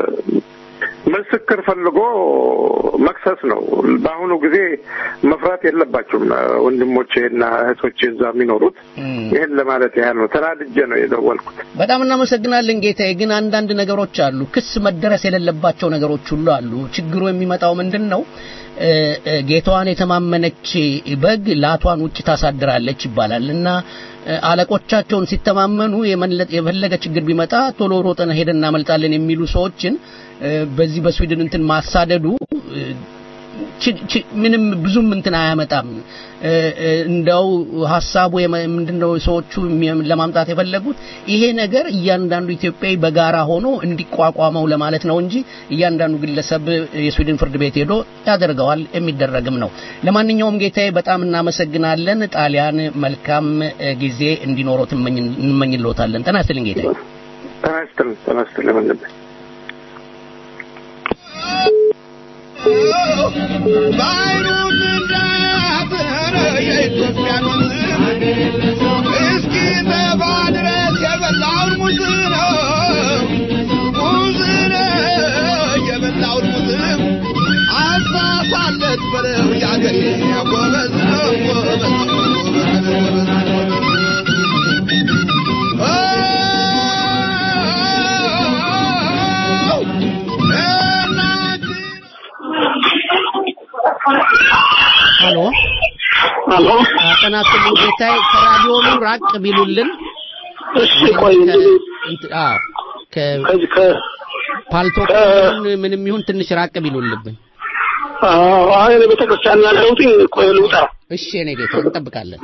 ምስክር ፈልጎ መክሰስ ነው። በአሁኑ ጊዜ መፍራት የለባቸውም ወንድሞቼ እና እህቶቼ እዛ የሚኖሩት። ይህን ለማለት ያህል ነው። ተናድጄ ነው የደወልኩት። በጣም እናመሰግናለን ጌታዬ። ግን አንዳንድ ነገሮች አሉ፣ ክስ መደረስ የሌለባቸው ነገሮች ሁሉ አሉ። ችግሩ የሚመጣው ምንድን ነው? እ፣ እ፣ ጌታዋን የተማመነች በግ ላቷን ውጭ ታሳድራለች ይባላል እና እ፣ አለቆቻቸውን ሲተማመኑ የመለ- የፈለገ ችግር ቢመጣ ቶሎ ሮጠን ሄደን እናመልጣለን የሚሉ ሰዎችን እ፣ በዚህ በስዊድን እንትን ማሳደዱ እ፣ ች- ች- ምንም ብዙም እንትን አያመጣም። እ፣ እ፣ እንደው ሀሳቡ የመ- ምንድነው ሰዎቹ የሚ- ለማምጣት የፈለጉት ይሄ ነገር እያንዳንዱ ኢትዮጵያዊ በጋራ ሆኖ እንዲቋቋመው ለማለት ነው እንጂ እያንዳንዱ ግለሰብ የስዊድን ፍርድ ቤት ሄዶ ያደርገዋል የሚደረግም ነው። ለማንኛውም ጌታዬ በጣም እናመሰግናለን። ጣሊያን መልካም እ፣ ጊዜ እንዲኖረው ትመኝ- እንመኝልዎታለን። ጤና ይስጥልኝ ጌታዬ። ጤና ይስጥልኝ። ጤና ይስጥልኝ ወንድሜ። ባይኑን እንዳያብር የኢትዮጵያን ወንዝ እስኪ ጠባ ድረስ የበላውን ሙዝ ነው ሙዝ ነው የበላውን ሙዝ አሳሳለት በለው የአገሬ ጎበዝ ነው ጎበዝ ነው ጎበዝ ነው ጎበዝ ነው ሄሎ ሄሎ ጤና ይስጥልኝ ጌታዬ። ከራዲዮኑ ራቅ ቢሉልን እሺ ቆይ እንትን- አዎ ከ ፓልቶክ ይሁን ምንም ይሁን ትንሽ ራቅ ቢሉልብን። አሁን ቤተክርስቲያን ያለሁት ቆይ ልውጣ። እሺ እኔ ጌታ እንጠብቃለን።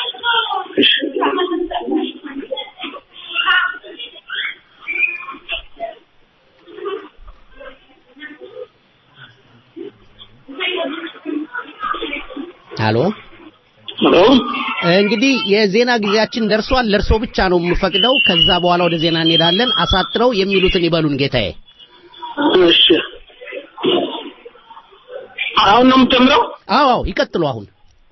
ሄሎ ሄሎ እንግዲህ የዜና ጊዜያችን ደርሷል። ለእርሶ ብቻ ነው የምፈቅደው። ከዛ በኋላ ወደ ዜና እንሄዳለን። አሳጥረው የሚሉትን ይበሉን ጌታዬ። እሺ አሁን ነው የምጀምረው? አዎ አዎ፣ ይቀጥሉ አሁን።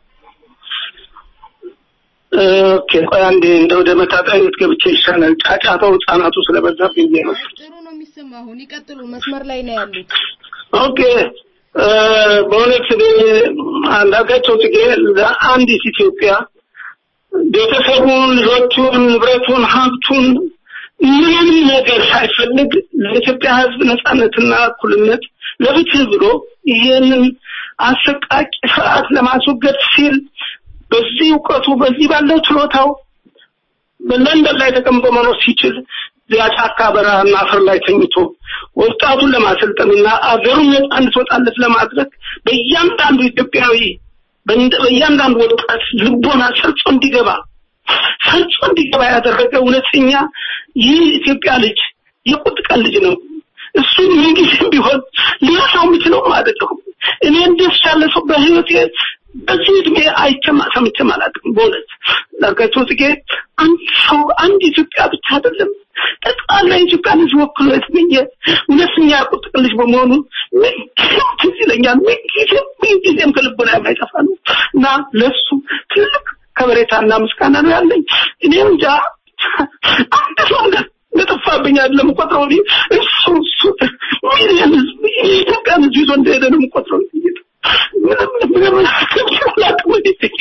ኦኬ ቆይ አንዴ እንደ ወደ መታጠቢያ ቤት ገብቼ ይሻላል። ጫጫታው ህጻናቱ ስለበዛብኝ ብዬ ነው። ጥሩ ነው የሚሰማ። አሁን ይቀጥሉ። መስመር ላይ ነው ያሉት። ኦኬ እ፣ በእውነት እኔ አንዳርጋቸው ጽጌ ለአንዲት ኢትዮጵያ ቤተሰቡን፣ ልጆቹን፣ ንብረቱን፣ ሀብቱን ምንም ነገር ሳይፈልግ ለኢትዮጵያ ሕዝብ ነጻነትና እኩልነት ለፍትህ ብሎ ይህንን አሰቃቂ ስርዓት ለማስወገድ ሲል በዚህ እውቀቱ በዚህ ባለው ችሎታው በለንደን ላይ ተቀምጦ መኖር ሲችል እዚያ ጫካ በረሃና አፈር ላይ ተኝቶ ወጣቱን ለማሰልጠንና አገሩን ነጻ እንድትወጣለት ለማድረግ በእያንዳንዱ ኢትዮጵያዊ በእንደ- በእያንዳንዱ ወጣት ልቦና ሰርጾ እንዲገባ ሰርጾ እንዲገባ ያደረገ እውነተኛ ይህ ኢትዮጵያ ልጅ የቁጥ ቀን ልጅ ነው። እሱ ምንጊዜም ቢሆን ሊረሳው የምችለውም አይደለሁም። እኔ እንደሱ ያለ ሰው በህይወቴ በዚህ እድሜ አይቼም ሰምቼም አላውቅም። በእውነት ዳርጋቸው ጽጌ አንድ ሰው አንድ ኢትዮጵያ ብቻ አይደለም ጠቅላላ የኢትዮጵያ ልጅ ወክሎ የተገኘ እውነተኛ ቁጥ ቀን ልጅ በመሆኑ ምንጊዜም ትዝ ይለኛል። ምንጊዜም ምንጊዜም ከልቦና የማይጠፋ ነው እና ለሱ ትልቅ ከበሬታና ምስጋና ነው ያለኝ። እኔ እንጃ አንድ ሰው እንደ እንደጠፋብኝ አይደለም የምቆጥረው እኔ እሱ እሱ ሚሊዮን ህዝብ የኢትዮጵያን ህዝብ ይዞ እንደሄደ ነው የምቆጥረው። ምንም ምንም አላውቅም።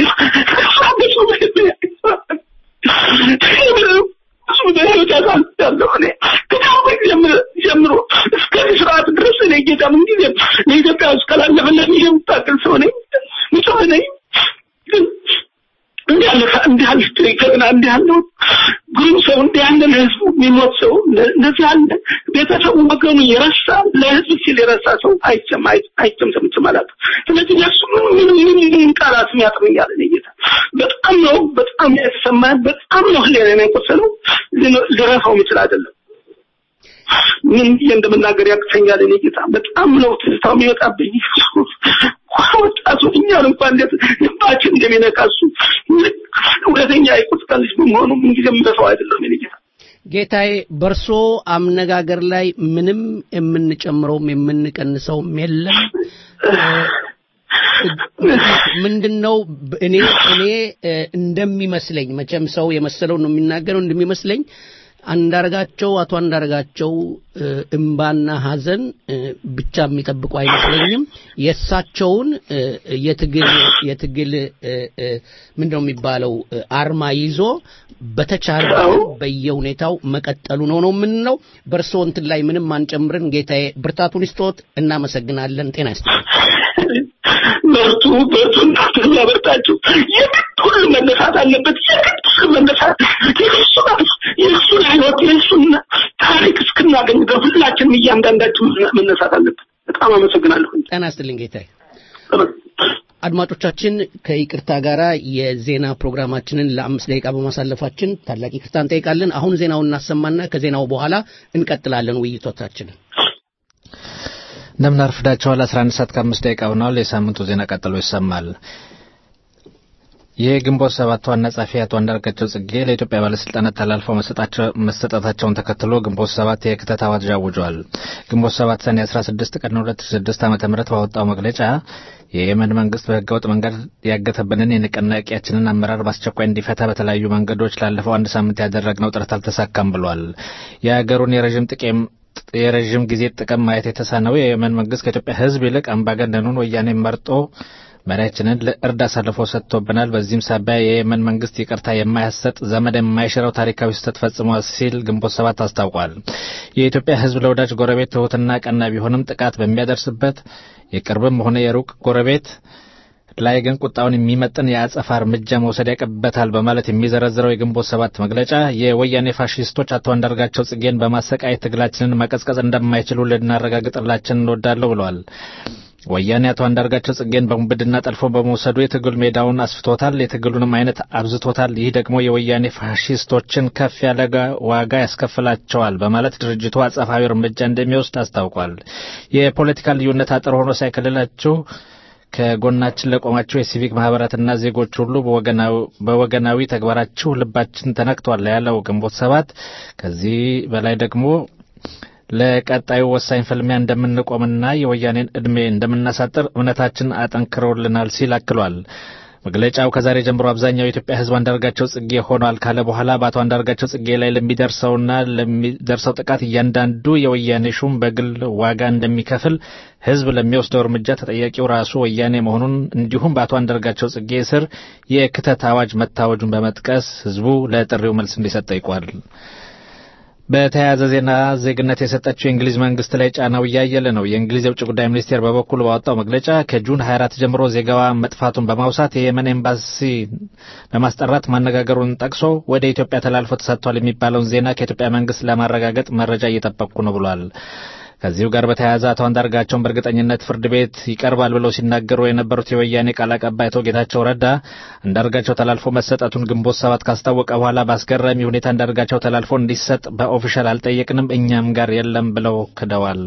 እሱ በህይወት ያሳልፋለሁ እኔ ከታወቅ ጀምሮ እስከዚህ ስርዓት ድረስ እኔ ጌታ ምንጊዜም ለኢትዮጵያ ውስጥ ካላለፈለት የምታቅል ሰው ነኝ፣ ንጹህ ነኝ ግን እንዲህ ያለ እንዲህ ያለ ጀግና እንዲህ ያለው ግሩም ሰው እንዲህ ያለ ለህዝቡ የሚሞት ሰው እንደዚህ ያለ ቤተሰቡ ወገኑ የረሳ ለህዝብ ሲል የረሳ ሰው አይቸም አይቸም ሰምቼም አላውቅም። ስለዚህ ለሱ ምን ምን ምን ምን ቃላት ያጥረኛል እኔ ጌታ በጣም ነው በጣም የተሰማኝ በጣም ነው ህሊና ነው የቆሰለው ልረሳው የምችል አይደለም። ምን ብዬ እንደምናገር ያቅተኛል እኔ ጌታ በጣም ነው ትዝታው የሚወጣብኝ ወጣቱ እኛን እንኳን እንዴት ልባችን እንደሚነካ እሱ እውነተኛ የቁጥታ ልጅ በመሆኑ ምንጊዜ የምረሳው አይደለም እኔ ጌታ ጌታዬ በርሶ አነጋገር ላይ ምንም የምንጨምረውም የምንቀንሰውም የለም። ምንድነው እኔ እኔ እንደሚመስለኝ መቼም ሰው የመሰለው ነው የሚናገረው እንደሚመስለኝ አንዳርጋቸው አቶ አንዳርጋቸው እምባና ሀዘን ብቻ የሚጠብቁ አይመስለኝም። የእሳቸውን የትግል የትግል ምንድነው የሚባለው አርማ ይዞ በተቻለ በየሁኔታው መቀጠሉ ነው ነው የምንለው። በእርስዎ እንትን ላይ ምንም አንጨምርን። ጌታዬ ብርታቱን ይስጦት። እናመሰግናለን። ጤና ይስጥልኝ። በርቱ በርቱ እናንተ ያበርታችሁ። የግድ ሁሉ መነሳት አለበት። የግድ ሁሉ መነሳት የእሱን የእሱን ህይወት የእሱን ታሪክ እስክናገኝ ድረስ ሁላችንም እያንዳንዳችን መነሳት አለበት። በጣም አመሰግናለሁ። ጤና ይስጥልኝ ጌታዬ። አድማጮቻችን ከይቅርታ ጋር የዜና ፕሮግራማችንን ለአምስት ደቂቃ በማሳለፋችን ታላቅ ይቅርታ እንጠይቃለን። አሁን ዜናውን እናሰማና ከዜናው በኋላ እንቀጥላለን ውይይቶቻችንን። እንደምን አርፍዳችኋል። 11 ሰዓት ከአምስት ደቂቃ ሆኗል። የሳምንቱ ዜና ቀጥሎ ይሰማል። የግንቦት ሰባት ዋና ጸሐፊ አቶ አንዳርጋቸው ጽጌ ለኢትዮጵያ ባለስልጣናት ተላልፈው መሰጠታቸውን ተከትሎ ግንቦት ሰባት የክተት አዋጅ አውጇል። ግንቦት ሰባት ሰኔ 16 ቀን 2006 ዓ ም ባወጣው መግለጫ የየመን መንግስት በህገወጥ መንገድ ያገተብንን የንቅናቄያችንን አመራር በአስቸኳይ እንዲፈታ በተለያዩ መንገዶች ላለፈው አንድ ሳምንት ያደረግነው ጥረት አልተሳካም ብሏል። የሀገሩን የረዥም ጥቅም የረዥም ጊዜ ጥቅም ማየት የተሳነው የየመን መንግስት ከኢትዮጵያ ህዝብ ይልቅ አምባገነኑን ወያኔ መርጦ መሪያችንን ለእርድ አሳልፎ ሰጥቶብናል። በዚህም ሳቢያ የየመን መንግስት ይቅርታ የማያሰጥ ዘመድ የማይሽረው ታሪካዊ ስህተት ፈጽሟል ሲል ግንቦት ሰባት አስታውቋል። የኢትዮጵያ ህዝብ ለወዳጅ ጎረቤት ትሁትና ቀና ቢሆንም ጥቃት በሚያደርስበት የቅርብም ሆነ የሩቅ ጎረቤት ላይ ግን ቁጣውን የሚመጥን የአጸፋ እርምጃ መውሰድ ያቀበታል በማለት የሚዘረዝረው የግንቦት ሰባት መግለጫ የወያኔ ፋሽስቶች አቶ አንዳርጋቸው ጽጌን በማሰቃየት ትግላችንን መቀዝቀዝ እንደማይችሉ ልናረጋግጥላችን እንወዳለሁ ብለዋል። ወያኔ አቶ አንዳርጋቸው ጽጌን በሙብድና ጠልፎ በመውሰዱ የትግል ሜዳውን አስፍቶታል፣ የትግሉንም አይነት አብዝቶታል። ይህ ደግሞ የወያኔ ፋሽስቶችን ከፍ ያለ ዋጋ ያስከፍላቸዋል በማለት ድርጅቱ አጸፋዊ እርምጃ እንደሚወስድ አስታውቋል። የፖለቲካ ልዩነት አጥር ሆኖ ሳይከልላችሁ ከጎናችን ለቆማችሁ የሲቪክ ማህበራትና ዜጎች ሁሉ በወገናዊ ተግባራችሁ ልባችን ተነክቷል ያለው ግንቦት ሰባት ከዚህ በላይ ደግሞ ለቀጣዩ ወሳኝ ፍልሚያ እንደምንቆምና የወያኔን ዕድሜ እንደምናሳጥር እምነታችን አጠንክረውልናል ሲል አክሏል። መግለጫው ከዛሬ ጀምሮ አብዛኛው የኢትዮጵያ ሕዝብ አንዳርጋቸው ጽጌ ሆኗል ካለ በኋላ በአቶ አንዳርጋቸው ጽጌ ላይ ለሚደርሰውና ለሚደርሰው ጥቃት እያንዳንዱ የወያኔ ሹም በግል ዋጋ እንደሚከፍል ሕዝብ ለሚወስደው እርምጃ ተጠያቂው ራሱ ወያኔ መሆኑን እንዲሁም በአቶ አንዳርጋቸው ጽጌ ስር የክተት አዋጅ መታወጁን በመጥቀስ ሕዝቡ ለጥሪው መልስ እንዲሰጥ ጠይቋል። በተያያዘ ዜና ዜግነት የሰጠችው የእንግሊዝ መንግስት ላይ ጫናው እያየለ ነው። የእንግሊዝ የውጭ ጉዳይ ሚኒስቴር በበኩሉ ባወጣው መግለጫ ከጁን 24 ጀምሮ ዜጋዋ መጥፋቱን በማውሳት የየመን ኤምባሲ በማስጠራት ማነጋገሩን ጠቅሶ ወደ ኢትዮጵያ ተላልፎ ተሰጥቷል የሚባለውን ዜና ከኢትዮጵያ መንግስት ለማረጋገጥ መረጃ እየጠበቅኩ ነው ብሏል። ከዚሁ ጋር በተያያዘ አቶ አንዳርጋቸውን በእርግጠኝነት ፍርድ ቤት ይቀርባል ብለው ሲናገሩ የነበሩት የወያኔ ቃል አቀባይ አቶ ጌታቸው ረዳ አንዳርጋቸው ተላልፎ መሰጠቱን ግንቦት ሰባት ካስታወቀ በኋላ በአስገራሚ ሁኔታ አንዳርጋቸው ተላልፎ እንዲሰጥ በኦፊሻል አልጠየቅንም፣ እኛም ጋር የለም ብለው ክደዋል።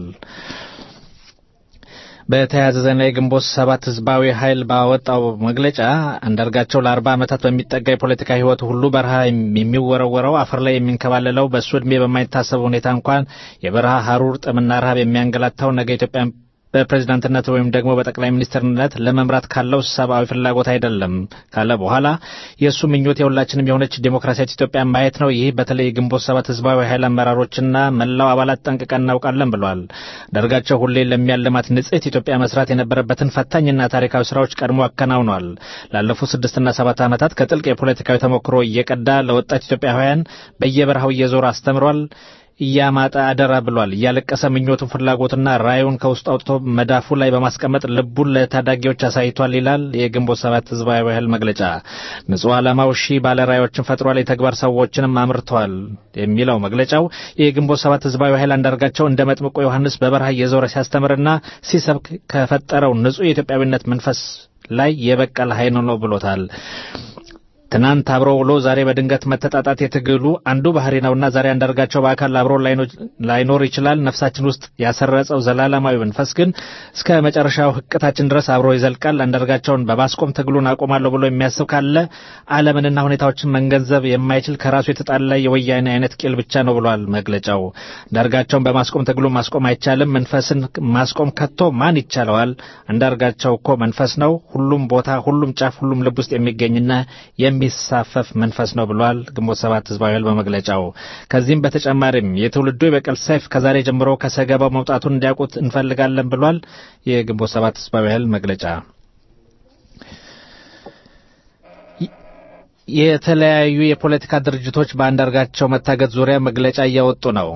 በተያያዘ ዜና የግንቦት ሰባት ህዝባዊ ኃይል ባወጣው መግለጫ አንዳርጋቸው ለአርባ ዓመታት በሚጠጋ የፖለቲካ ህይወቱ ሁሉ በረሃ የሚወረወረው አፈር ላይ የሚንከባለለው በእሱ ዕድሜ በማይታሰብ ሁኔታ እንኳን የበረሃ ሀሩር ጥምና ረሃብ የሚያንገላታው ነገ ኢትዮጵያ በፕሬዝዳንትነት ወይም ደግሞ በጠቅላይ ሚኒስትርነት ለመምራት ካለው ሰብአዊ ፍላጎት አይደለም ካለ በኋላ የእሱ ምኞት የሁላችንም የሆነች ዴሞክራሲያዊ ኢትዮጵያ ማየት ነው። ይህ በተለይ የግንቦት ሰባት ህዝባዊ ኃይል አመራሮችና መላው አባላት ጠንቅቀን እናውቃለን ብሏል። ደርጋቸው ሁሌ ለሚያለማት ንጽሕት ኢትዮጵያ መስራት የነበረበትን ፈታኝና ታሪካዊ ስራዎች ቀድሞ አከናውኗል። ላለፉት ስድስትና ሰባት ዓመታት ከጥልቅ የፖለቲካዊ ተሞክሮ እየቀዳ ለወጣት ኢትዮጵያውያን በየበረሃው እየዞረ አስተምሯል። እያማጠ አደራ ብሏል። እያለቀሰ ምኞቱን ፍላጎትና ራዩን ከውስጥ አውጥቶ መዳፉ ላይ በማስቀመጥ ልቡን ለታዳጊዎች አሳይቷል ይላል የግንቦት ሰባት ህዝባዊ ኃይል መግለጫ። ንጹሕ ዓላማው ሺህ ባለራዮችን ፈጥሯል፣ የተግባር ሰዎችንም አምርተዋል የሚለው መግለጫው የግንቦት ሰባት ህዝባዊ ኃይል አንዳርጋቸው እንደ መጥምቆ ዮሐንስ በበረሃ እየዞረ ሲያስተምርና ሲሰብክ ከፈጠረው ንጹሕ የኢትዮጵያዊነት መንፈስ ላይ የበቀለ ኃይል ነው ብሎታል። ትናንት አብሮ ውሎ ዛሬ በድንገት መተጣጣት የትግሉ አንዱ ባህሪ ነውና ዛሬ አንዳርጋቸው በአካል አብሮ ላይኖር ይችላል። ነፍሳችን ውስጥ ያሰረጸው ዘላለማዊ መንፈስ ግን እስከ መጨረሻው ህቅታችን ድረስ አብሮ ይዘልቃል። አንዳርጋቸውን በማስቆም ትግሉን አቆማለሁ ብሎ የሚያስብ ካለ ዓለምንና ሁኔታዎችን መገንዘብ የማይችል ከራሱ የተጣላ የወያኔ አይነት ቂል ብቻ ነው ብሏል መግለጫው። አንዳርጋቸውን በማስቆም ትግሉን ማስቆም አይቻልም። መንፈስን ማስቆም ከቶ ማን ይቻለዋል? አንዳርጋቸው እኮ መንፈስ ነው። ሁሉም ቦታ፣ ሁሉም ጫፍ፣ ሁሉም ልብ ውስጥ የሚገኝና የሚሳፈፍ መንፈስ ነው ብሏል ግንቦት ሰባት ህዝባዊ ኃይል በመግለጫው። ከዚህም በተጨማሪም የትውልዱ የበቀል ሰይፍ ከዛሬ ጀምሮ ከሰገባው መውጣቱን እንዲያውቁት እንፈልጋለን ብሏል የግንቦት ሰባት ህዝባዊ ኃይል መግለጫ። የተለያዩ የፖለቲካ ድርጅቶች በአንዳርጋቸው መታገት ዙሪያ መግለጫ እያወጡ ነው።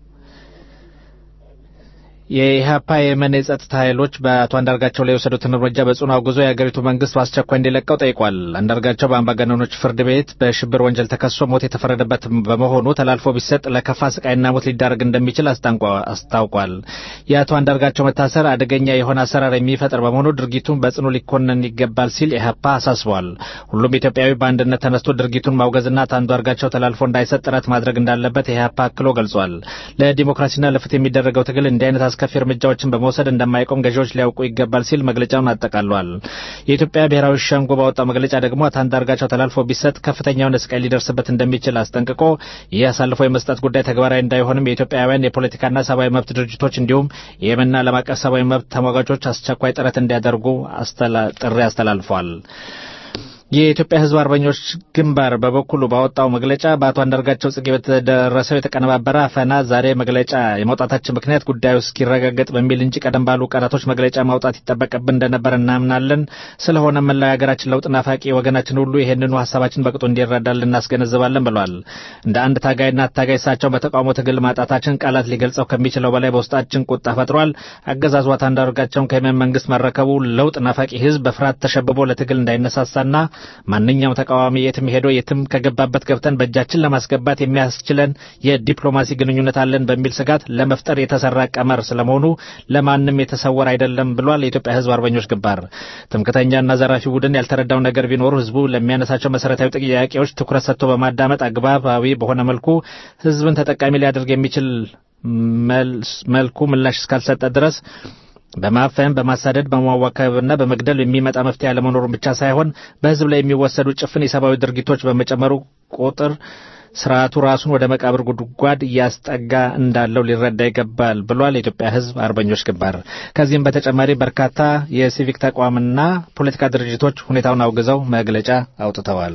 የኢህአፓ የየመን የጸጥታ ኃይሎች በአቶ አንዳርጋቸው ላይ የወሰዱትን እርምጃ በጽኑ አውግዞ የአገሪቱ መንግስት በአስቸኳይ እንዲለቀው ጠይቋል። አንዳርጋቸው በአምባገነኖች ፍርድ ቤት በሽብር ወንጀል ተከሶ ሞት የተፈረደበት በመሆኑ ተላልፎ ቢሰጥ ለከፋ ስቃይና ሞት ሊዳረግ እንደሚችል አስታውቋል። የአቶ አንዳርጋቸው መታሰር አደገኛ የሆነ አሰራር የሚፈጥር በመሆኑ ድርጊቱን በጽኑ ሊኮነን ይገባል ሲል ኢህአፓ አሳስቧል። ሁሉም ኢትዮጵያዊ በአንድነት ተነስቶ ድርጊቱን ማውገዝና አቶ አንዳርጋቸው ተላልፎ እንዳይሰጥ ጥረት ማድረግ እንዳለበት ኢህአፓ አክሎ ገልጿል። ለዲሞክራሲና ለፍትህ የሚደረገው ትግል እንዲህ አይነት አስከፊ እርምጃዎችን በመውሰድ እንደማይቆም ገዢዎች ሊያውቁ ይገባል ሲል መግለጫውን አጠቃሏል። የኢትዮጵያ ብሔራዊ ሸንጎ ባወጣው መግለጫ ደግሞ አቶ አንዳርጋቸው ተላልፎ ቢሰጥ ከፍተኛ የሆነ ስቃይ ሊደርስበት እንደሚችል አስጠንቅቆ ይህ አሳልፎ የመስጠት ጉዳይ ተግባራዊ እንዳይሆንም የኢትዮጵያውያን የፖለቲካና ሰብአዊ መብት ድርጅቶች እንዲሁም የየመንና ዓለም አቀፍ ሰብአዊ መብት ተሟጋቾች አስቸኳይ ጥረት እንዲያደርጉ ጥሪ አስተላልፏል። የኢትዮጵያ ሕዝብ አርበኞች ግንባር በበኩሉ ባወጣው መግለጫ በአቶ አንዳርጋቸው ጽጌ በተደረሰው የተቀነባበረ አፈና ዛሬ መግለጫ የማውጣታችን ምክንያት ጉዳዩ እስኪረጋገጥ በሚል እንጂ ቀደም ባሉ ቀናቶች መግለጫ ማውጣት ይጠበቅብን እንደነበር እናምናለን። ስለሆነ መላው የሀገራችን ለውጥ ናፋቂ ወገናችን ሁሉ ይህንኑ ሀሳባችን በቅጡ እንዲረዳል እናስገነዝባለን ብሏል። እንደ አንድ ታጋይና አታጋይ እሳቸውን በተቃውሞ ትግል ማጣታችን ቃላት ሊገልጸው ከሚችለው በላይ በውስጣችን ቁጣ ፈጥሯል። አገዛዙ አቶ አንዳርጋቸውን ከየመን መንግስት መረከቡ ለውጥ ናፋቂ ህዝብ በፍርሃት ተሸብቦ ለትግል እንዳይነሳሳና ማንኛውም ተቃዋሚ የትም ሄዶ የትም ከገባበት ገብተን በእጃችን ለማስገባት የሚያስችለን የዲፕሎማሲ ግንኙነት አለን በሚል ስጋት ለመፍጠር የተሰራ ቀመር ስለመሆኑ ለማንም የተሰወረ አይደለም ብሏል። የኢትዮጵያ ህዝብ አርበኞች ግንባር ትምክተኛና ዘራፊ ቡድን ያልተረዳው ነገር ቢኖሩ ህዝቡ ለሚያነሳቸው መሰረታዊ ጥያቄዎች ትኩረት ሰጥቶ በማዳመጥ አግባባዊ በሆነ መልኩ ህዝብን ተጠቃሚ ሊያደርግ የሚችል መልኩ ምላሽ እስካልሰጠ ድረስ በማፈን በማሳደድ በማዋከብና በመግደል የሚመጣ መፍትሄ አለመኖሩን ብቻ ሳይሆን በህዝብ ላይ የሚወሰዱ ጭፍን የሰብአዊ ድርጊቶች በመጨመሩ ቁጥር ስርዓቱ ራሱን ወደ መቃብር ጉድጓድ እያስጠጋ እንዳለው ሊረዳ ይገባል ብሏል የኢትዮጵያ ህዝብ አርበኞች ግንባር። ከዚህም በተጨማሪ በርካታ የሲቪክ ተቋምና ፖለቲካ ድርጅቶች ሁኔታውን አውግዘው መግለጫ አውጥተዋል።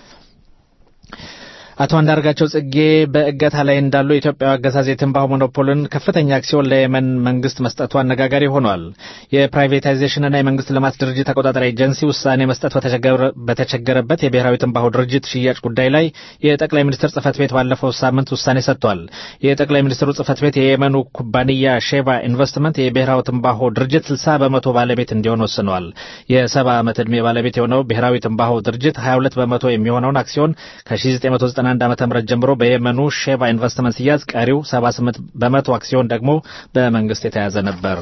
አቶ አንዳርጋቸው ጽጌ በእገታ ላይ እንዳሉ የኢትዮጵያ አገዛዝ የትንባሆ ሞኖፖልን ከፍተኛ አክሲዮን ለየመን መንግስት መስጠቱ አነጋጋሪ ሆኗል። የፕራይቬታይዜሽንና የመንግስት ልማት ድርጅት ተቆጣጣሪ ኤጀንሲ ውሳኔ መስጠት በተቸገረበት የብሔራዊ ትንባሆ ድርጅት ሽያጭ ጉዳይ ላይ የጠቅላይ ሚኒስትር ጽህፈት ቤት ባለፈው ሳምንት ውሳኔ ሰጥቷል። የጠቅላይ ሚኒስትሩ ጽህፈት ቤት የየመኑ ኩባንያ ሼባ ኢንቨስትመንት የብሔራዊ ትንባሆ ድርጅት 60 በመቶ ባለቤት እንዲሆን ወስኗል። የሰባ ዓመት ዕድሜ ባለቤት የሆነው ብሔራዊ ትንባሆ ድርጅት 22 በመቶ የሚሆነውን አክሲዮን ከ1990 ከ1991 ዓ ም ጀምሮ በየመኑ ሼባ ኢንቨስትመንት ሲያዝ ቀሪው 78 በመቶ አክሲዮን ደግሞ በመንግስት የተያዘ ነበር።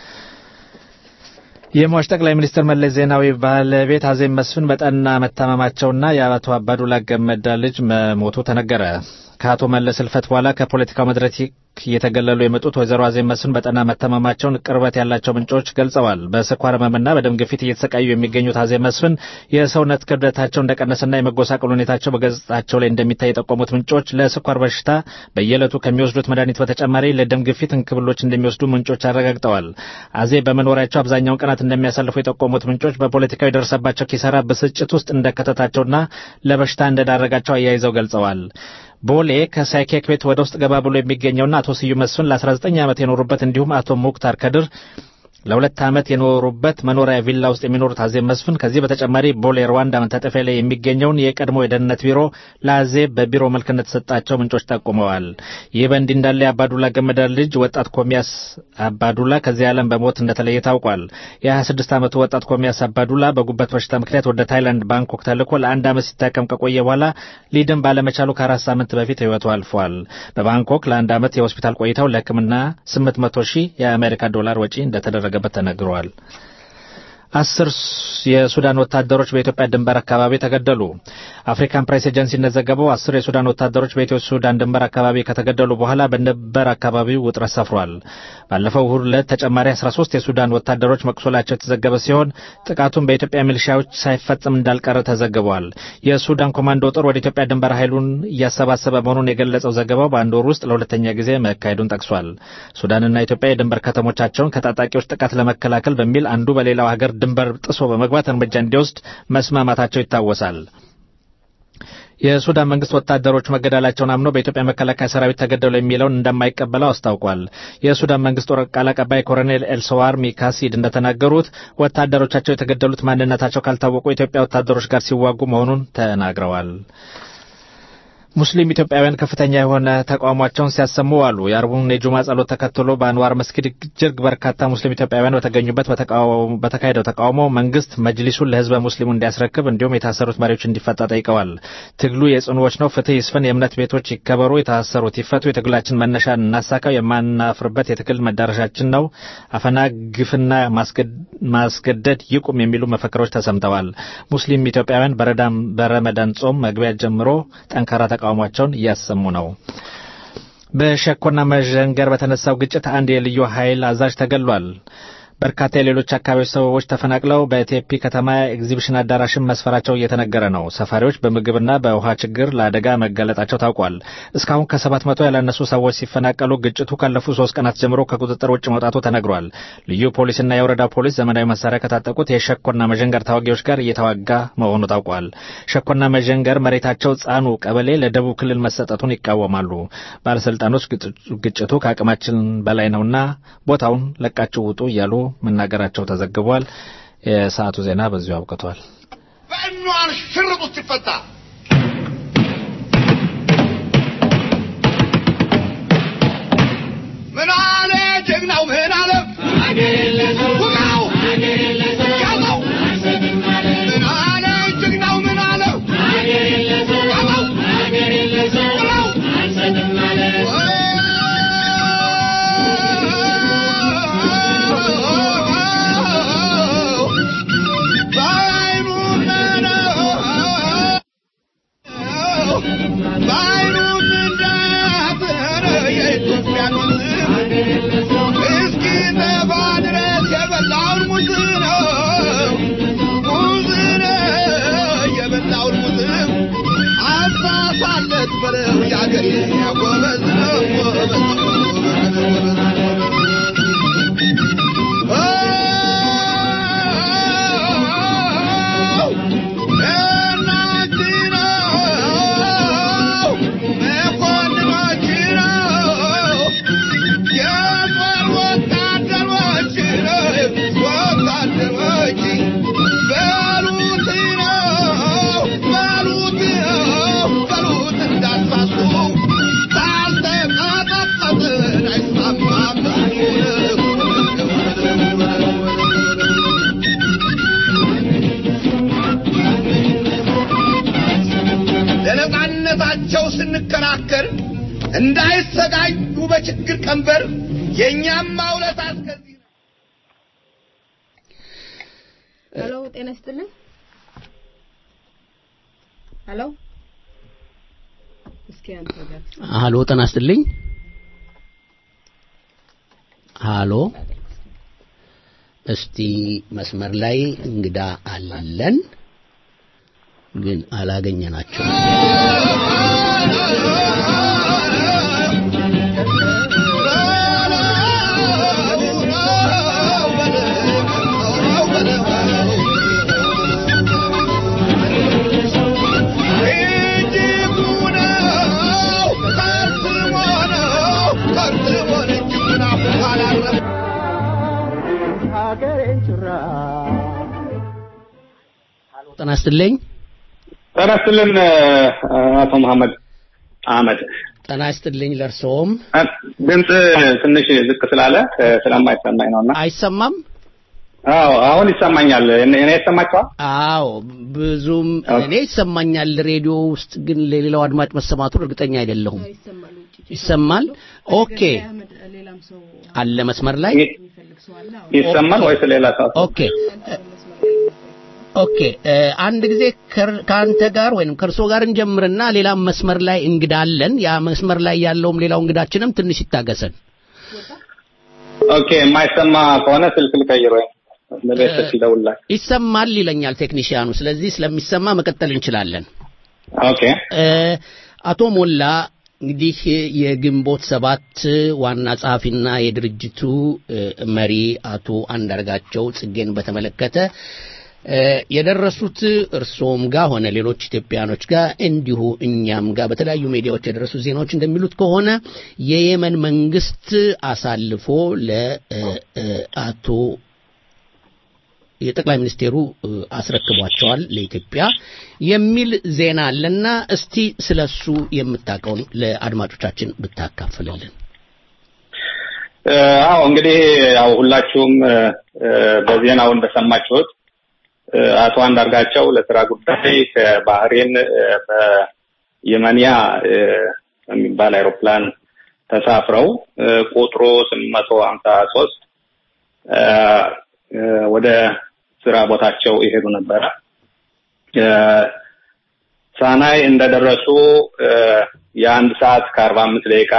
የሟች ጠቅላይ ሚኒስትር መለስ ዜናዊ ባለቤት አዜብ መስፍን በጠና መታመማቸውና የአቶ አባዱላ ገመዳ ልጅ መሞቱ ተነገረ። ከአቶ መለስ ህልፈት በኋላ ከፖለቲካው መድረክ እየተገለሉ የመጡት ወይዘሮ አዜብ መስፍን በጠና መታመማቸውን ቅርበት ያላቸው ምንጮች ገልጸዋል። በስኳር ህመምና በደም ግፊት እየተሰቃዩ የሚገኙት አዜብ መስፍን የሰውነት ክብደታቸው እንደቀነሰና የመጎሳቀል ሁኔታቸው በገጽታቸው ላይ እንደሚታይ የጠቆሙት ምንጮች ለስኳር በሽታ በየዕለቱ ከሚወስዱት መድኃኒት በተጨማሪ ለደም ግፊት እንክብሎች እንደሚወስዱ ምንጮች አረጋግጠዋል። አዜብ በመኖሪያቸው አብዛኛውን ቀናት እንደሚያሳልፉ የጠቆሙት ምንጮች በፖለቲካው የደረሰባቸው ኪሳራ ብስጭት ውስጥ እንደከተታቸውና ለበሽታ እንደዳረጋቸው አያይዘው ገልጸዋል። ቦሌ ከሳይኬክ ቤት ወደ ውስጥ ገባ ብሎ የሚገኘውና አቶ ስዩም መስፍን ለ19 ዓመት የኖሩበት እንዲሁም አቶ ሙክታር ከድር ለሁለት ዓመት የኖሩበት መኖሪያ ቪላ ውስጥ የሚኖሩት አዜብ መስፍን ከዚህ በተጨማሪ ቦሌ ሩዋንዳ መታጠፊያ ላይ የሚገኘውን የቀድሞ የደህንነት ቢሮ ለአዜብ በቢሮ መልክ እንደተሰጣቸው ምንጮች ጠቁመዋል። ይህ በእንዲህ እንዳለ የአባዱላ ገመዳ ልጅ ወጣት ኮሚያስ አባዱላ ከዚህ ዓለም በሞት እንደተለየ ታውቋል። የ26 ዓመቱ ወጣት ኮሚያስ አባዱላ በጉበት በሽታ ምክንያት ወደ ታይላንድ ባንኮክ ተልኮ ለአንድ ዓመት ሲታከም ከቆየ በኋላ ሊድን ባለመቻሉ ከአራት ሳምንት በፊት ሕይወቱ አልፏል። በባንኮክ ለአንድ ዓመት የሆስፒታል ቆይታው ለሕክምና 800 ሺህ የአሜሪካ ዶላር ወጪ እንደተደረገ እንደተደረገበት ተነግሯል። አስር የሱዳን ወታደሮች በኢትዮጵያ ድንበር አካባቢ ተገደሉ። አፍሪካን ፕሬስ ኤጀንሲ እንደዘገበው አስር የሱዳን ወታደሮች በኢትዮ ሱዳን ድንበር አካባቢ ከተገደሉ በኋላ በድንበር አካባቢው ውጥረት ሰፍሯል። ባለፈው እሁድ ዕለት ተጨማሪ 13 የሱዳን ወታደሮች መቁሰላቸው የተዘገበ ሲሆን ጥቃቱን በኢትዮጵያ ሚሊሻዎች ሳይፈጽም እንዳልቀረ ተዘግቧል። የሱዳን ኮማንዶ ጦር ወደ ኢትዮጵያ ድንበር ኃይሉን እያሰባሰበ መሆኑን የገለጸው ዘገባው በአንድ ወር ውስጥ ለሁለተኛ ጊዜ መካሄዱን ጠቅሷል። ሱዳንና ኢትዮጵያ የድንበር ከተሞቻቸውን ከታጣቂዎች ጥቃት ለመከላከል በሚል አንዱ በሌላው ሀገር ድንበር ጥሶ በመግባት እርምጃ እንዲወስድ መስማማታቸው ይታወሳል። የሱዳን መንግስት ወታደሮች መገደላቸውን አምኖ በኢትዮጵያ መከላከያ ሰራዊት ተገደሉ የሚለውን እንደማይቀበለው አስታውቋል። የሱዳን መንግስት ጦር ቃል አቀባይ ኮሎኔል ኤልሰዋር ሚካሲድ እንደተናገሩት ወታደሮቻቸው የተገደሉት ማንነታቸው ካልታወቁ የኢትዮጵያ ወታደሮች ጋር ሲዋጉ መሆኑን ተናግረዋል። ሙስሊም ኢትዮጵያውያን ከፍተኛ የሆነ ተቃውሟቸውን ሲያሰሙ አሉ። የአርቡን የጁማ ጸሎት ተከትሎ በአንዋር መስጊድ እጅግ በርካታ ሙስሊም ኢትዮጵያውያን በተገኙበት በተካሄደው ተቃውሞ መንግስት መጅሊሱን ለህዝበ ሙስሊሙ እንዲያስረክብ እንዲሁም የታሰሩት መሪዎች እንዲፈታ ጠይቀዋል። ትግሉ የጽኑዎች ነው፣ ፍትህ ይስፈን፣ የእምነት ቤቶች ይከበሩ፣ የታሰሩት ይፈቱ፣ የትግላችን መነሻ እናሳካው፣ የማናፍርበት የትግል መዳረሻችን ነው፣ አፈና፣ ግፍና ማስገደድ ይቁም የሚሉ መፈክሮች ተሰምተዋል። ሙስሊም ኢትዮጵያውያን በረመዳን ጾም መግቢያ ጀምሮ ጠንካራ ተቃውሟቸውን እያሰሙ ነው። በሸኮና መዠንገር በተነሳው ግጭት አንድ የልዩ ኃይል አዛዥ ተገሏል። በርካታ የሌሎች አካባቢዎች ሰዎች ተፈናቅለው በቴፒ ከተማ ኤግዚቢሽን አዳራሽን መስፈራቸው እየተነገረ ነው። ሰፋሪዎች በምግብና በውሃ ችግር ለአደጋ መጋለጣቸው ታውቋል። እስካሁን ከሰባት መቶ ያላነሱ ሰዎች ሲፈናቀሉ ግጭቱ ካለፉት ሶስት ቀናት ጀምሮ ከቁጥጥር ውጭ መውጣቱ ተነግሯል። ልዩ ፖሊስና የወረዳ ፖሊስ ዘመናዊ መሳሪያ ከታጠቁት የሸኮና መዠንገር ተዋጊዎች ጋር እየተዋጋ መሆኑ ታውቋል። ሸኮና መዠንገር መሬታቸው ጻኑ ቀበሌ ለደቡብ ክልል መሰጠቱን ይቃወማሉ። ባለስልጣኖች ግጭቱ ከአቅማችን በላይ ነውና ቦታውን ለቃችሁ ውጡ እያሉ መናገራቸው ተዘግቧል። የሰዓቱ ዜና በዚሁ አብቅቷል። በእኗን ሽርጥ ውስጥ ይፈታ ምን አለ ጀግናው ምን አለ ውቃው ያዘው ምን አለ ጀግናው ምን አለ ያዘው ብለው እስኪ ጠባ ድረስ የበላ ስንከራከር እንዳይሰቃዩ በችግር ቀንበር የእኛም ማውለት አስከዚህ ሄሎ ጤና ይስጥልኝ ሄሎ እስኪ አንተ ጋር ሃሎ ጤና ይስጥልኝ ሃሎ እስቲ መስመር ላይ እንግዳ አለን ግን አላገኘናቸው ጤና ይስጥልኝ ጤና ይስጥልን አቶ መሐመድ አህመድ ጤና ይስጥልኝ ለእርስዎም ድምፅ ትንሽ ዝቅ ስላለ ስለማይሰማኝ ነውና አይሰማም አዎ አሁን ይሰማኛል እኔ ይሰማችኋል አዎ ብዙም እኔ ይሰማኛል ሬዲዮ ውስጥ ግን ለሌላው አድማጭ መሰማቱን እርግጠኛ አይደለሁም ይሰማል ኦኬ አለ መስመር ላይ ይሰማል ወይስ ሌላ ሰው ኦኬ ኦኬ አንድ ጊዜ ከአንተ ጋር ወይም ከእርሶ ጋር እንጀምርና ሌላም መስመር ላይ እንግዳ አለን ያ መስመር ላይ ያለውም ሌላው እንግዳችንም ትንሽ ይታገሰን ኦኬ የማይሰማ ከሆነ ስልክ ልቀይር ወይም ለቤተሰብ ይደውላል ይሰማል ይለኛል ቴክኒሽያኑ ስለዚህ ስለሚሰማ መቀጠል እንችላለን ኦኬ አቶ ሞላ እንግዲህ የግንቦት ሰባት ዋና ጸሐፊና የድርጅቱ መሪ አቶ አንዳርጋቸው ጽጌን በተመለከተ የደረሱት እርሶም ጋር ሆነ ሌሎች ኢትዮጵያኖች ጋር እንዲሁ እኛም ጋር በተለያዩ ሚዲያዎች የደረሱ ዜናዎች እንደሚሉት ከሆነ የየመን መንግስት አሳልፎ ለአቶ የጠቅላይ ሚኒስቴሩ አስረክቧቸዋል ለኢትዮጵያ የሚል ዜና አለና እስቲ ስለሱ የምታውቀውን ለአድማጮቻችን ብታካፍልልን። አዎ እንግዲህ ያው ሁላችሁም በዜናው እንደሰማችሁት አቶ አንዳርጋቸው ለስራ ጉዳይ ከባህሬን በየመንያ የሚባል አይሮፕላን ተሳፍረው ቁጥሩ ስምንት መቶ ሀምሳ ሶስት ወደ ስራ ቦታቸው ይሄዱ ነበረ። ሳናይ እንደደረሱ የአንድ ሰዓት ከአርባ አምስት ደቂቃ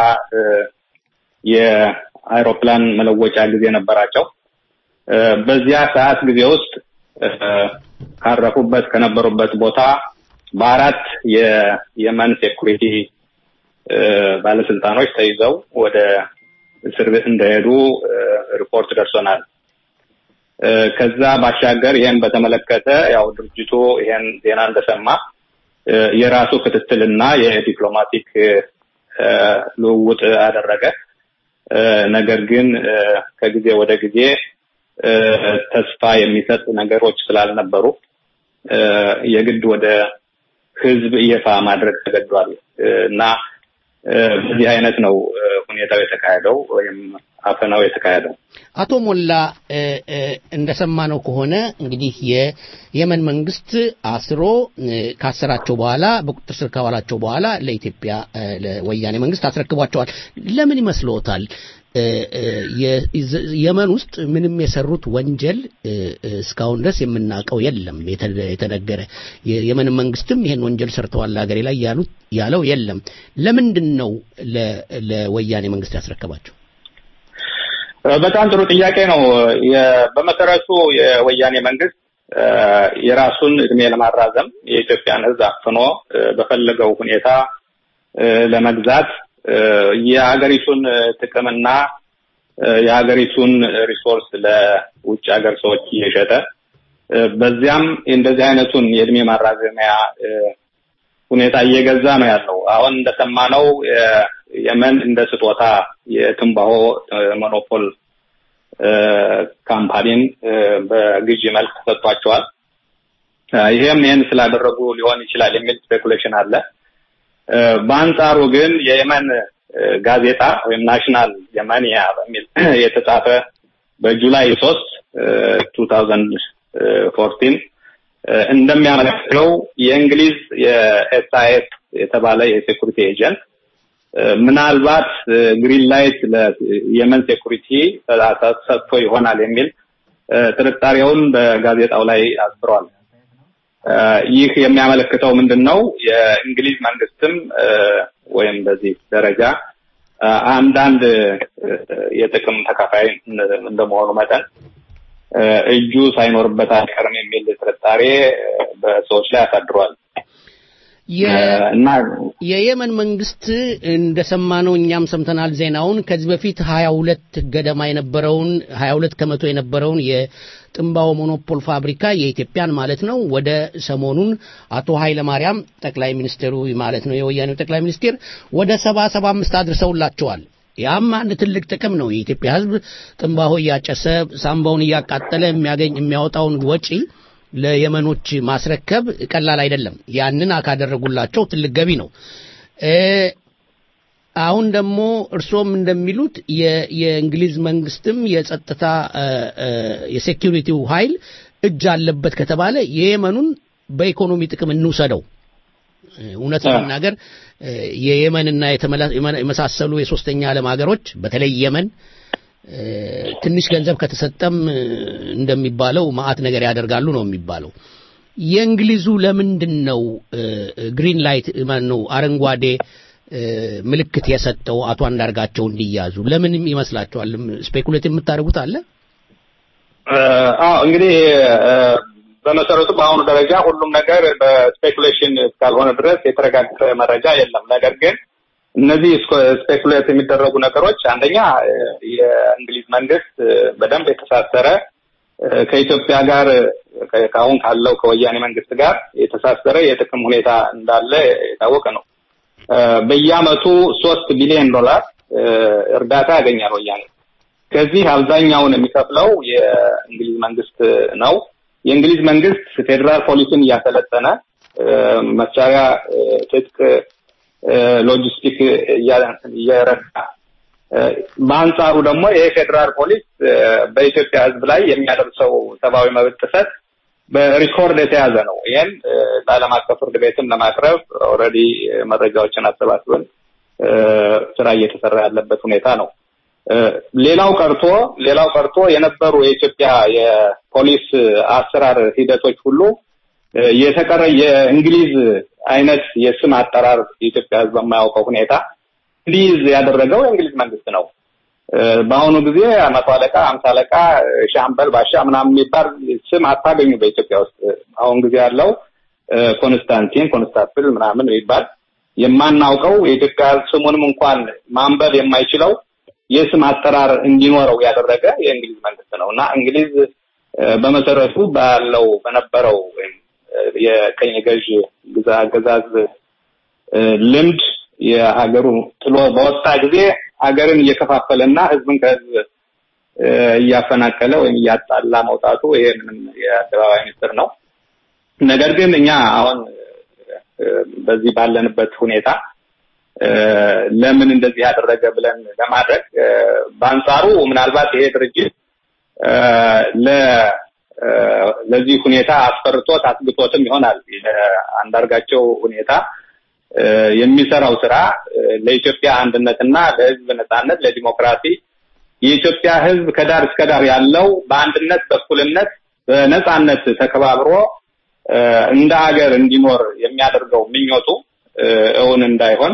የአይሮፕላን መለወጫ ጊዜ ነበራቸው። በዚያ ሰዓት ጊዜ ውስጥ ካረፉበት ከነበሩበት ቦታ በአራት የየመን ሴኩሪቲ ባለስልጣኖች ተይዘው ወደ እስር ቤት እንደሄዱ ሪፖርት ደርሶናል። ከዛ ባሻገር ይሄን በተመለከተ ያው ድርጅቱ ይሄን ዜና እንደሰማ የራሱ ክትትልና የዲፕሎማቲክ ልውውጥ አደረገ። ነገር ግን ከጊዜ ወደ ጊዜ ተስፋ የሚሰጥ ነገሮች ስላልነበሩ የግድ ወደ ህዝብ ይፋ ማድረግ ተገዷል እና በዚህ አይነት ነው ሁኔታው የተካሄደው ወይም አፈናው የተካሄደው። አቶ ሞላ እንደሰማነው ከሆነ እንግዲህ የየመን መንግስት አስሮ ካሰራቸው በኋላ በቁጥጥር ስር ካዋላቸው በኋላ ለኢትዮጵያ ለወያኔ መንግስት አስረክቧቸዋል። ለምን ይመስልዎታል? የመን ውስጥ ምንም የሰሩት ወንጀል እስካሁን ድረስ የምናውቀው የለም የተነገረ የመን መንግስትም ይሄን ወንጀል ሰርተዋል ሀገሬ ላይ ያሉት ያለው የለም ለምንድን ነው ለወያኔ መንግስት ያስረከባቸው በጣም ጥሩ ጥያቄ ነው በመሰረቱ የወያኔ መንግስት የራሱን እድሜ ለማራዘም የኢትዮጵያን ህዝብ አፍኖ በፈለገው ሁኔታ ለመግዛት የሀገሪቱን ጥቅምና የሀገሪቱን ሪሶርስ ለውጭ ሀገር ሰዎች እየሸጠ በዚያም እንደዚህ አይነቱን የእድሜ ማራዘሚያ ሁኔታ እየገዛ ነው ያለው። አሁን እንደሰማነው የመን እንደ ስጦታ የትንባሆ ሞኖፖል ካምፓኒን በግዢ መልክ ተሰጥቷቸዋል። ይሄም ይህን ስላደረጉ ሊሆን ይችላል የሚል ስፔኩሌሽን አለ። በአንጻሩ ግን የየመን ጋዜጣ ወይም ናሽናል የመንያ በሚል የተጻፈ በጁላይ ሶስት ቱ ታውዘንድ ፎርቲን እንደሚያመለክተው የእንግሊዝ የኤስአይኤስ የተባለ የሴኩሪቲ ኤጀንት ምናልባት ግሪን ላይት ለየመን ሴኩሪቲ ሰጥቶ ይሆናል የሚል ጥርጣሬውን በጋዜጣው ላይ አስፍሯል። ይህ የሚያመለክተው ምንድን ነው? የእንግሊዝ መንግስትም ወይም በዚህ ደረጃ አንዳንድ የጥቅም ተካፋይ እንደመሆኑ መጠን እጁ ሳይኖርበት አይቀርም የሚል ጥርጣሬ በሰዎች ላይ አሳድሯል። የየመን መንግስት እንደሰማነው እኛም ሰምተናል ዜናውን ከዚህ በፊት ሀያ ሁለት ገደማ የነበረውን ሀያ ሁለት ከመቶ የነበረውን የጥንባው ሞኖፖል ፋብሪካ የኢትዮጵያን ማለት ነው ወደ ሰሞኑን አቶ ኃይለ ማርያም ጠቅላይ ሚኒስትሩ ማለት ነው የወያኔው ጠቅላይ ሚኒስቴር ወደ ሰባ ሰባ አምስት አድርሰውላቸዋል። ያም አንድ ትልቅ ጥቅም ነው። የኢትዮጵያ ሕዝብ ጥንባሆ እያጨሰ ሳምባውን እያቃጠለ የሚያገኝ የሚያወጣውን ወጪ ለየመኖች ማስረከብ ቀላል አይደለም። ያንን ካደረጉላቸው ትልቅ ገቢ ነው። አሁን ደግሞ እርሶም እንደሚሉት የእንግሊዝ መንግስትም የጸጥታ የሴኪሪቲው ኃይል እጅ አለበት ከተባለ የየመኑን በኢኮኖሚ ጥቅም እንውሰደው። እውነት ለመናገር የየመንና የመሳሰሉ የሶስተኛ ዓለም ሀገሮች በተለይ የመን ትንሽ ገንዘብ ከተሰጠም እንደሚባለው ማአት ነገር ያደርጋሉ ነው የሚባለው። የእንግሊዙ ለምንድን ነው ግሪን ላይት ነው አረንጓዴ ምልክት የሰጠው አቶ አንዳርጋቸው እንዲያዙ ለምን ይመስላችኋል? ስፔኩሌት የምታደርጉት አለ? አዎ እንግዲህ በመሰረቱ በአሁኑ ደረጃ ሁሉም ነገር በስፔኩሌሽን እስካልሆነ ድረስ የተረጋገጠ መረጃ የለም። ነገር ግን እነዚህ ስፔኩሌት የሚደረጉ ነገሮች አንደኛ የእንግሊዝ መንግስት በደንብ የተሳሰረ ከኢትዮጵያ ጋር ከአሁን ካለው ከወያኔ መንግስት ጋር የተሳሰረ የጥቅም ሁኔታ እንዳለ የታወቀ ነው። በየአመቱ ሶስት ቢሊዮን ዶላር እርዳታ ያገኛል ወያኔ። ከዚህ አብዛኛውን የሚከፍለው የእንግሊዝ መንግስት ነው። የእንግሊዝ መንግስት ፌዴራል ፖሊስን እያሰለጠነ መሳሪያ፣ ትጥቅ ሎጂስቲክ እየረዳ በአንጻሩ ደግሞ የፌዴራል ፖሊስ በኢትዮጵያ ሕዝብ ላይ የሚያደርሰው ሰብአዊ መብት ጥሰት በሪኮርድ የተያዘ ነው። ይህን ለዓለም አቀፍ ፍርድ ቤትም ለማቅረብ ኦልሬዲ መረጃዎችን አሰባስበን ስራ እየተሰራ ያለበት ሁኔታ ነው። ሌላው ቀርቶ ሌላው ቀርቶ የነበሩ የኢትዮጵያ የፖሊስ አሰራር ሂደቶች ሁሉ የተቀረ የእንግሊዝ አይነት የስም አጠራር የኢትዮጵያ ህዝብ በማያውቀው ሁኔታ እንዲይዝ ያደረገው የእንግሊዝ መንግስት ነው። በአሁኑ ጊዜ መቶ አለቃ፣ አምሳ አለቃ፣ ሻምበል፣ ባሻ ምናምን የሚባል ስም አታገኙ በኢትዮጵያ ውስጥ። አሁን ጊዜ ያለው ኮንስታንቲን፣ ኮንስታፕል ምናምን የሚባል የማናውቀው የኢትዮጵያ ስሙንም እንኳን ማንበብ የማይችለው የስም አጠራር እንዲኖረው ያደረገ የእንግሊዝ መንግስት ነው እና እንግሊዝ በመሰረቱ ባለው በነበረው ወይም የቀኝ ገዥ ግዛ አገዛዝ ልምድ የሀገሩ ጥሎ በወጣ ጊዜ ሀገርን እየከፋፈለና ህዝብን ከህዝብ እያፈናቀለ ወይም እያጣላ መውጣቱ ይሄ ምንም የአደባባይ ምስጢር ነው። ነገር ግን እኛ አሁን በዚህ ባለንበት ሁኔታ ለምን እንደዚህ ያደረገ ብለን ለማድረግ በአንጻሩ ምናልባት ይሄ ድርጅት ለዚህ ሁኔታ አስፈርቶት አስግቶትም ይሆናል። አንዳርጋቸው ሁኔታ የሚሰራው ስራ ለኢትዮጵያ አንድነትና ለህዝብ ነጻነት፣ ለዲሞክራሲ የኢትዮጵያ ህዝብ ከዳር እስከ ዳር ያለው በአንድነት በእኩልነት በነጻነት ተከባብሮ እንደ ሀገር እንዲኖር የሚያደርገው ምኞቱ እውን እንዳይሆን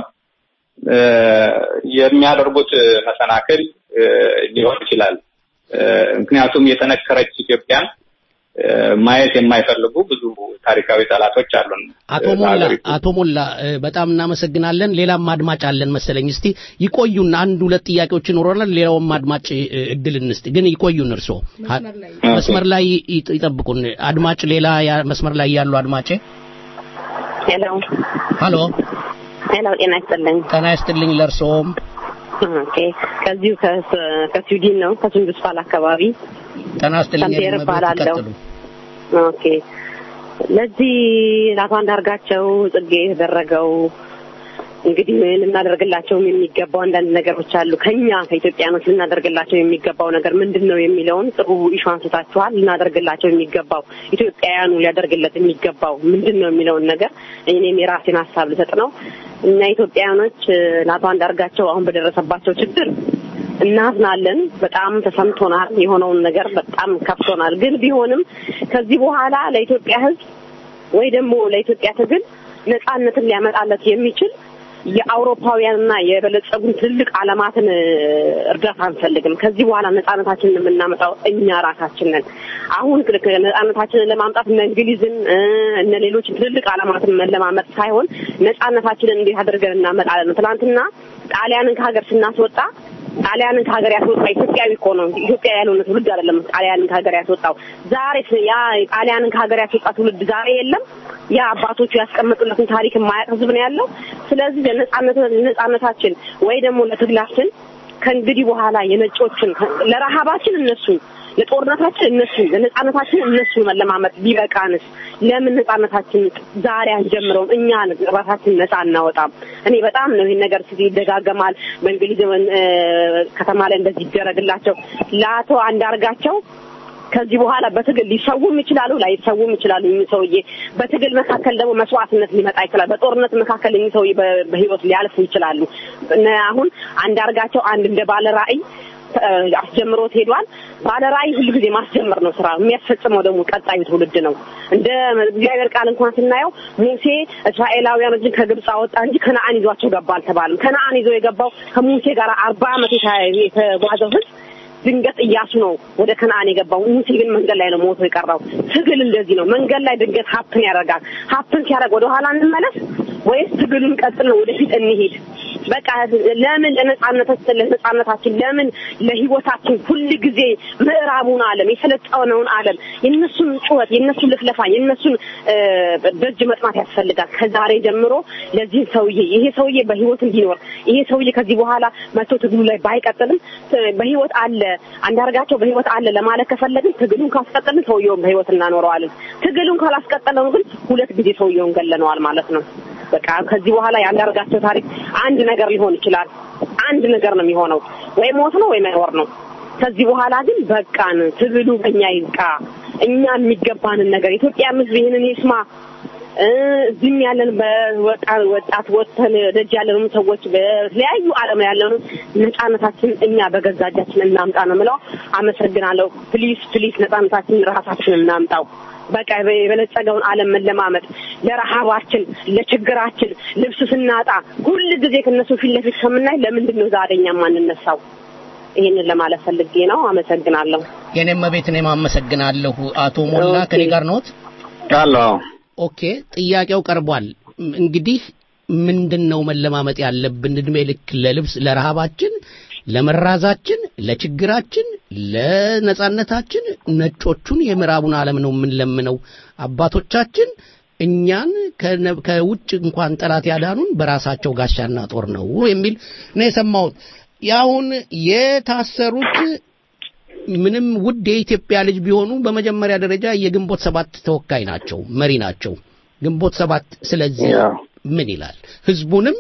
የሚያደርጉት መሰናክል ሊሆን ይችላል። ምክንያቱም የጠነከረች ኢትዮጵያን ማየት የማይፈልጉ ብዙ ታሪካዊ ጠላቶች አሉን። አቶ ሞላ አቶ ሞላ በጣም እናመሰግናለን። ሌላም አድማጭ አለን መሰለኝ። እስቲ ይቆዩን፣ አንድ ሁለት ጥያቄዎች ይኖረናል። ሌላውም አድማጭ እድል እንስጥ፣ ግን ይቆዩን። እርስዎ መስመር ላይ ይጠብቁን። አድማጭ ሌላ መስመር ላይ ያሉ አድማጭ ሄሎ ሀሎ ሄሎ፣ ጤና ይስጥልኝ። ጤና ይስጥልኝ ለእርስዎም። ኦኬ፣ ከዚሁ ከስዊድን ነው ከሱንዱስፋል አካባቢ ጤና ይስጥልኝ። ሰምቴር እባላለሁ። ኦኬ፣ ለዚህ ለአቶ አንዳርጋቸው ጽጌ የተደረገው እንግዲህ ልናደርግላቸውም የሚገባው አንዳንድ ነገሮች አሉ። ከኛ ከኢትዮጵያኖች ልናደርግላቸው የሚገባው ነገር ምንድን ነው የሚለውን ጥሩ ኢሹ አንስታችኋል። ልናደርግላቸው የሚገባው ኢትዮጵያውያኑ ሊያደርግለት የሚገባው ምንድን ነው የሚለውን ነገር እኔም የራሴን ሀሳብ ልሰጥ ነው። እኛ ኢትዮጵያውያኖች ለአቶ አንዳርጋቸው አሁን በደረሰባቸው ችግር እናዝናለን። በጣም ተሰምቶናል። የሆነውን ነገር በጣም ከፍቶናል። ግን ቢሆንም ከዚህ በኋላ ለኢትዮጵያ ሕዝብ ወይ ደግሞ ለኢትዮጵያ ትግል ነጻነትን ሊያመጣለት የሚችል የአውሮፓውያንና የበለጸጉን ትልልቅ ዓለማትን እርዳታ አንፈልግም። ከዚህ በኋላ ነጻነታችንን የምናመጣው እኛ ራሳችን ነን። አሁን ነጻነታችንን ለማምጣት እነ እንግሊዝን እነ ሌሎች ትልልቅ ዓለማትን መለማመጥ ሳይሆን ነጻነታችንን እንዴት አድርገን እናመጣለን። ትናንትና ጣሊያንን ከሀገር ስናስወጣ ጣሊያንን ከሀገር ያስወጣ ኢትዮጵያዊ እኮ ነው። ኢትዮጵያ ያልሆነ ትውልድ አይደለም ጣሊያንን ከሀገር ያስወጣው። ዛሬ ያ ጣሊያንን ከሀገር ያስወጣ ትውልድ ዛሬ የለም። ያ አባቶቹ ያስቀመጡለትን ታሪክ የማያውቅ ህዝብ ነው ያለው። ስለዚህ ለነጻነት ለነጻነታችን ወይ ደግሞ ለትግላችን ከእንግዲህ በኋላ የነጮችን ለረሃባችን እነሱ ለጦርነታችን እነሱ ለነጻነታችን እነሱ መለማመጥ ቢበቃንስ ለምን ነጻነታችን ዛሬ አንጀምረውም? እኛ ራሳችን ነጻ እናወጣም። እኔ በጣም ነው ይሄን ነገር ሲ ይደጋገማል። በእንግሊዝ ከተማ ላይ እንደዚህ ይደረግላቸው ለአቶ አንዳርጋቸው ከዚህ በኋላ በትግል ሊሰውም ይችላሉ፣ ላይሰውም ይችላሉ። እኚህ ሰውዬ በትግል መካከል ደግሞ መስዋዕትነት ሊመጣ ይችላል። በጦርነት መካከል እኚህ ሰውዬ በህይወት ሊያልፉ ይችላሉ። አሁን አንዳርጋቸው አንድ እንደ ባለ ራዕይ አስጀምሮት ሄዷል። ባለ ራዕይ ሁሉ ጊዜ ማስጀመር ነው ስራ፣ የሚያስፈጽመው ደግሞ ቀጣዩ ትውልድ ነው። እንደ እግዚአብሔር ቃል እንኳን ስናየው ሙሴ እስራኤላውያኖችን ከግብፅ አወጣ እንጂ ከነአን ይዟቸው ገባ አልተባለም። ከነአን ይዞ የገባው ከሙሴ ጋር አርባ ዓመት የተጓዘው ህዝብ ድንገት እያሱ ነው ወደ ከነአን የገባው። ሙሴ ግን መንገድ ላይ ነው ሞቶ የቀረው። ትግል እንደዚህ ነው። መንገድ ላይ ድንገት ሀፕን ያደርጋል። ሀፕን ሲያደርግ ወደ ኋላ እንመለስ ወይስ ትግሉን ቀጥል ነው ወደፊት እንሄድ? በቃ ለምን ለነጻነታችን ለነጻነታችን ለምን ለህይወታችን ሁል ጊዜ ምዕራቡን ዓለም የሰለጠነውን ዓለም የነሱን ጩኸት የነሱን ልፍለፋ የነሱን ደጅ መጥናት ያስፈልጋል። ከዛሬ ጀምሮ ለዚህ ሰውዬ ይሄ ሰውዬ በህይወት እንዲኖር ይሄ ሰውዬ ከዚህ በኋላ መቶ ትግሉ ላይ ባይቀጥልም በህይወት አለ አንዳርጋቸው በህይወት አለ ለማለት ከፈለግን ትግሉን ካስቀጠልን ሰውየውን በህይወት እናኖረዋለን። ትግሉን ካላስቀጠለው ግን ሁለት ጊዜ ሰውየውን ገለነዋል ማለት ነው። በቃ ከዚህ በኋላ የአንዳርጋቸው ታሪክ አንድ ነገር ሊሆን ይችላል። አንድ ነገር ነው የሚሆነው፣ ወይ ሞት ነው ወይ መኖር ነው። ከዚህ በኋላ ግን በቃን፣ ትግሉ በእኛ ይብቃ። እኛ የሚገባንን ነገር ኢትዮጵያ ህዝብ ይህንን ይስማ። እዚህም ያለን በወጣት ወጥተን ደጅ ያለንም ሰዎች በተለያዩ ዓለም ያለኑ ነጻነታችን እኛ በገዛ እጃችን እናምጣ ነው የምለው። አመሰግናለሁ። ፕሊስ ፕሊስ ነጻነታችን ራሳችን እናምጣው። በቃ የበለጸገውን ዓለም መለማመጥ ለረሃባችን፣ ለችግራችን ልብስ ስናጣ ሁል ጊዜ ከነሱ ፊት ለፊት ከምናይ ለምንድን ነው ዛሬ እኛ የማንነሳው? ይህንን ለማለት ፈልጌ ነው። አመሰግናለሁ። የኔም ቤት እኔም አመሰግናለሁ። አቶ ሞላ ከኔ ጋር ነዎት? አለሁ። ኦኬ፣ ጥያቄው ቀርቧል። እንግዲህ ምንድን ነው መለማመጥ ያለብን? እድሜ ልክ ለልብስ ለረሃባችን፣ ለመራዛችን፣ ለችግራችን፣ ለነጻነታችን ነጮቹን የምዕራቡን ዓለም ነው የምንለምነው። አባቶቻችን እኛን ከውጭ እንኳን ጠላት ያዳኑን በራሳቸው ጋሻና ጦር ነው የሚል ነው የሰማሁት። ያሁን የታሰሩት ምንም ውድ የኢትዮጵያ ልጅ ቢሆኑ በመጀመሪያ ደረጃ የግንቦት ሰባት ተወካይ ናቸው፣ መሪ ናቸው። ግንቦት ሰባት ስለዚህ ምን ይላል? ህዝቡንም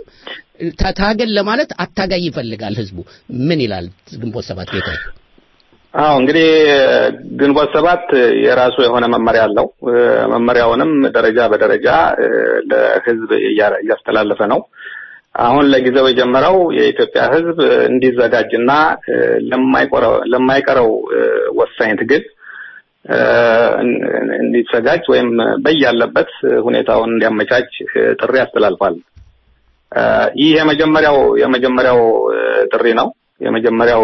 ታገል ለማለት አታጋይ ይፈልጋል። ህዝቡ ምን ይላል? ግንቦት ሰባት ጌታ አዎ እንግዲህ ግንቦት ሰባት የራሱ የሆነ መመሪያ አለው። መመሪያውንም ደረጃ በደረጃ ለህዝብ እያስተላለፈ ነው። አሁን ለጊዜው የጀመረው የኢትዮጵያ ህዝብ እንዲዘጋጅና ለማይቀረው ወሳኝ ትግል እንዲዘጋጅ ወይም በያለበት ሁኔታውን እንዲያመቻች ጥሪ አስተላልፏል። ይህ የመጀመሪያው የመጀመሪያው ጥሪ ነው። የመጀመሪያው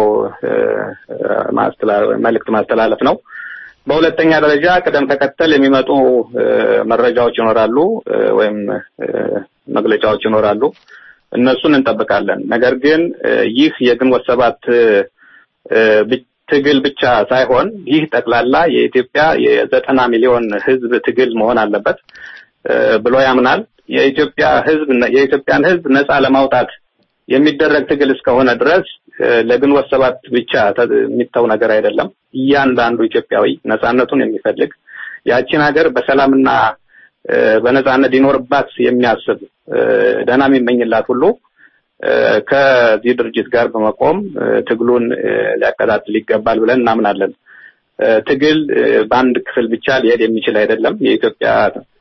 መልእክት ማስተላለፍ ነው። በሁለተኛ ደረጃ ቅደም ተከተል የሚመጡ መረጃዎች ይኖራሉ ወይም መግለጫዎች ይኖራሉ። እነሱን እንጠብቃለን። ነገር ግን ይህ የግንቦት ሰባት ትግል ብቻ ሳይሆን ይህ ጠቅላላ የኢትዮጵያ የዘጠና ሚሊዮን ህዝብ ትግል መሆን አለበት ብሎ ያምናል። የኢትዮጵያ ህዝብ የኢትዮጵያን ህዝብ ነፃ ለማውጣት የሚደረግ ትግል እስከሆነ ድረስ ለግንቦት ሰባት ብቻ የሚተው ነገር አይደለም። እያንዳንዱ ኢትዮጵያዊ ነፃነቱን የሚፈልግ ያቺን ሀገር በሰላምና በነጻነት ሊኖርባት የሚያስብ ደህና የሚመኝላት ሁሉ ከዚህ ድርጅት ጋር በመቆም ትግሉን ሊያቀጣጥል ይገባል ብለን እናምናለን። ትግል በአንድ ክፍል ብቻ ሊሄድ የሚችል አይደለም። የኢትዮጵያ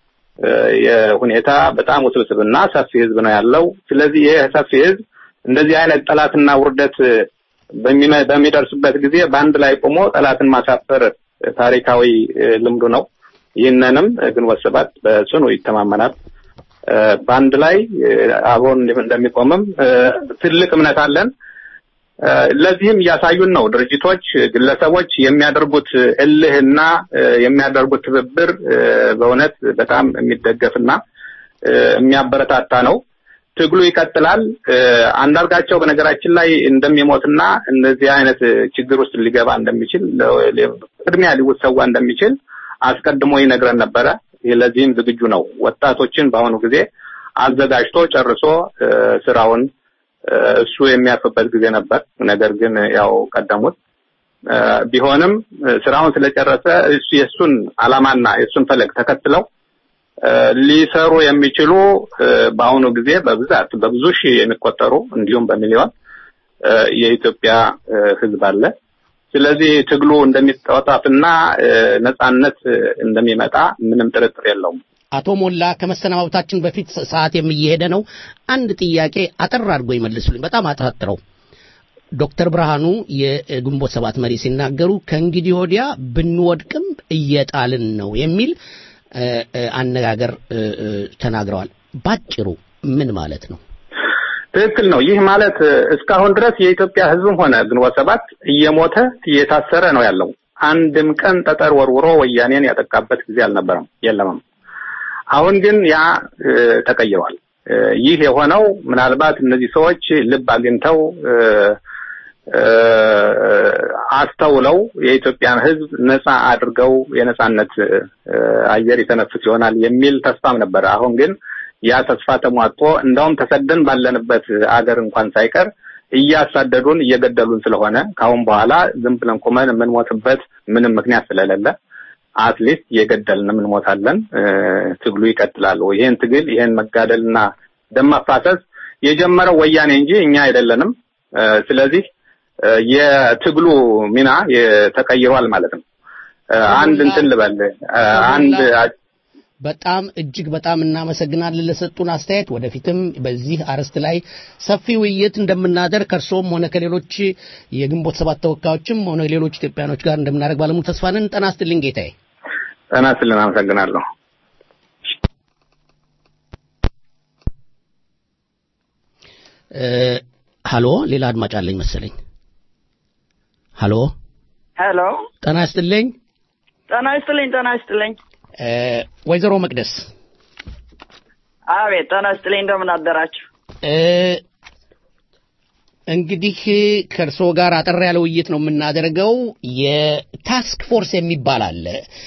የሁኔታ በጣም ውስብስብና ሰፊ ህዝብ ነው ያለው። ስለዚህ ይህ ሰፊ ህዝብ እንደዚህ አይነት ጠላትና ውርደት በሚደርስበት ጊዜ በአንድ ላይ ቆሞ ጠላትን ማሳፈር ታሪካዊ ልምዱ ነው። ይህንንም ግንቦት ሰባት በጽኑ ይተማመናል። በአንድ ላይ አብሮን እንደሚቆምም ትልቅ እምነት አለን። ለዚህም እያሳዩን ነው። ድርጅቶች፣ ግለሰቦች የሚያደርጉት እልህና የሚያደርጉት ትብብር በእውነት በጣም የሚደገፍና የሚያበረታታ ነው። ትግሉ ይቀጥላል። አንዳርጋቸው በነገራችን ላይ እንደሚሞትና እንደዚህ አይነት ችግር ውስጥ ሊገባ እንደሚችል ቅድሚያ ሊሰዋ እንደሚችል አስቀድሞ ይነግረን ነበረ። ለዚህም ዝግጁ ነው። ወጣቶችን በአሁኑ ጊዜ አዘጋጅቶ ጨርሶ ስራውን እሱ የሚያርፍበት ጊዜ ነበር። ነገር ግን ያው ቀደሙት። ቢሆንም ስራውን ስለጨረሰ እሱ የእሱን አላማና የእሱን ፈለግ ተከትለው ሊሰሩ የሚችሉ በአሁኑ ጊዜ በብዛት በብዙ ሺህ የሚቆጠሩ እንዲሁም በሚሊዮን የኢትዮጵያ ሕዝብ አለ። ስለዚህ ትግሉ እንደሚጣጣፍና ነጻነት እንደሚመጣ ምንም ጥርጥር የለውም። አቶ ሞላ ከመሰናበታችን በፊት ሰዓት የሚሄደ ነው። አንድ ጥያቄ አጠር አድርጎ ይመልሱልኝ። በጣም አጠራጥረው ዶክተር ብርሃኑ የግንቦት ሰባት መሪ ሲናገሩ ከእንግዲህ ወዲያ ብንወድቅም እየጣልን ነው የሚል አነጋገር ተናግረዋል። ባጭሩ ምን ማለት ነው? ትክክል ነው። ይህ ማለት እስካሁን ድረስ የኢትዮጵያ ሕዝብም ሆነ ግንቦት ሰባት እየሞተ እየታሰረ ነው ያለው። አንድም ቀን ጠጠር ወርውሮ ወያኔን ያጠቃበት ጊዜ አልነበረም፣ የለምም። አሁን ግን ያ ተቀይሯል። ይህ የሆነው ምናልባት እነዚህ ሰዎች ልብ አግኝተው አስተውለው የኢትዮጵያን ሕዝብ ነፃ አድርገው የነፃነት አየር ይተነፍስ ይሆናል የሚል ተስፋም ነበረ። አሁን ግን ያ ተስፋ ተሟጦ እንደውም ተሰደን ባለንበት አገር እንኳን ሳይቀር እያሳደዱን እየገደሉን ስለሆነ ከአሁን በኋላ ዝም ብለን ቁመን የምንሞትበት ምንም ምክንያት ስለሌለ አትሊስት እየገደልን እንሞታለን። ትግሉ ይቀጥላል። ይህን ትግል ይህን መጋደልና ደም ማፋሰስ የጀመረው ወያኔ እንጂ እኛ አይደለንም። ስለዚህ የትግሉ ሚና ተቀይሯል ማለት ነው። አንድ እንትን ልበል አንድ በጣም እጅግ በጣም እናመሰግናለን ለሰጡን አስተያየት። ወደፊትም በዚህ አርዕስት ላይ ሰፊ ውይይት እንደምናደርግ ከእርስዎም ሆነ ከሌሎች የግንቦት ሰባት ተወካዮችም ሆነ ሌሎች ኢትዮጵያኖች ጋር እንደምናደርግ ባለሙሉ ተስፋ ነን። ጤና ይስጥልኝ ጌታዬ። ጤና ይስጥልን። አመሰግናለሁ። ሀሎ፣ ሌላ አድማጭ አለኝ መሰለኝ። ሀሎ ሄሎ፣ ጤና ይስጥልኝ። ጤና ይስጥልኝ። ጤና ይስጥልኝ። ወይዘሮ መቅደስ አቤት፣ ጤና ይስጥልኝ። እንደምን አደራችሁ? እንግዲህ ከእርስዎ ጋር አጠር ያለ ውይይት ነው የምናደርገው። የታስክ ፎርስ የሚባል አለ።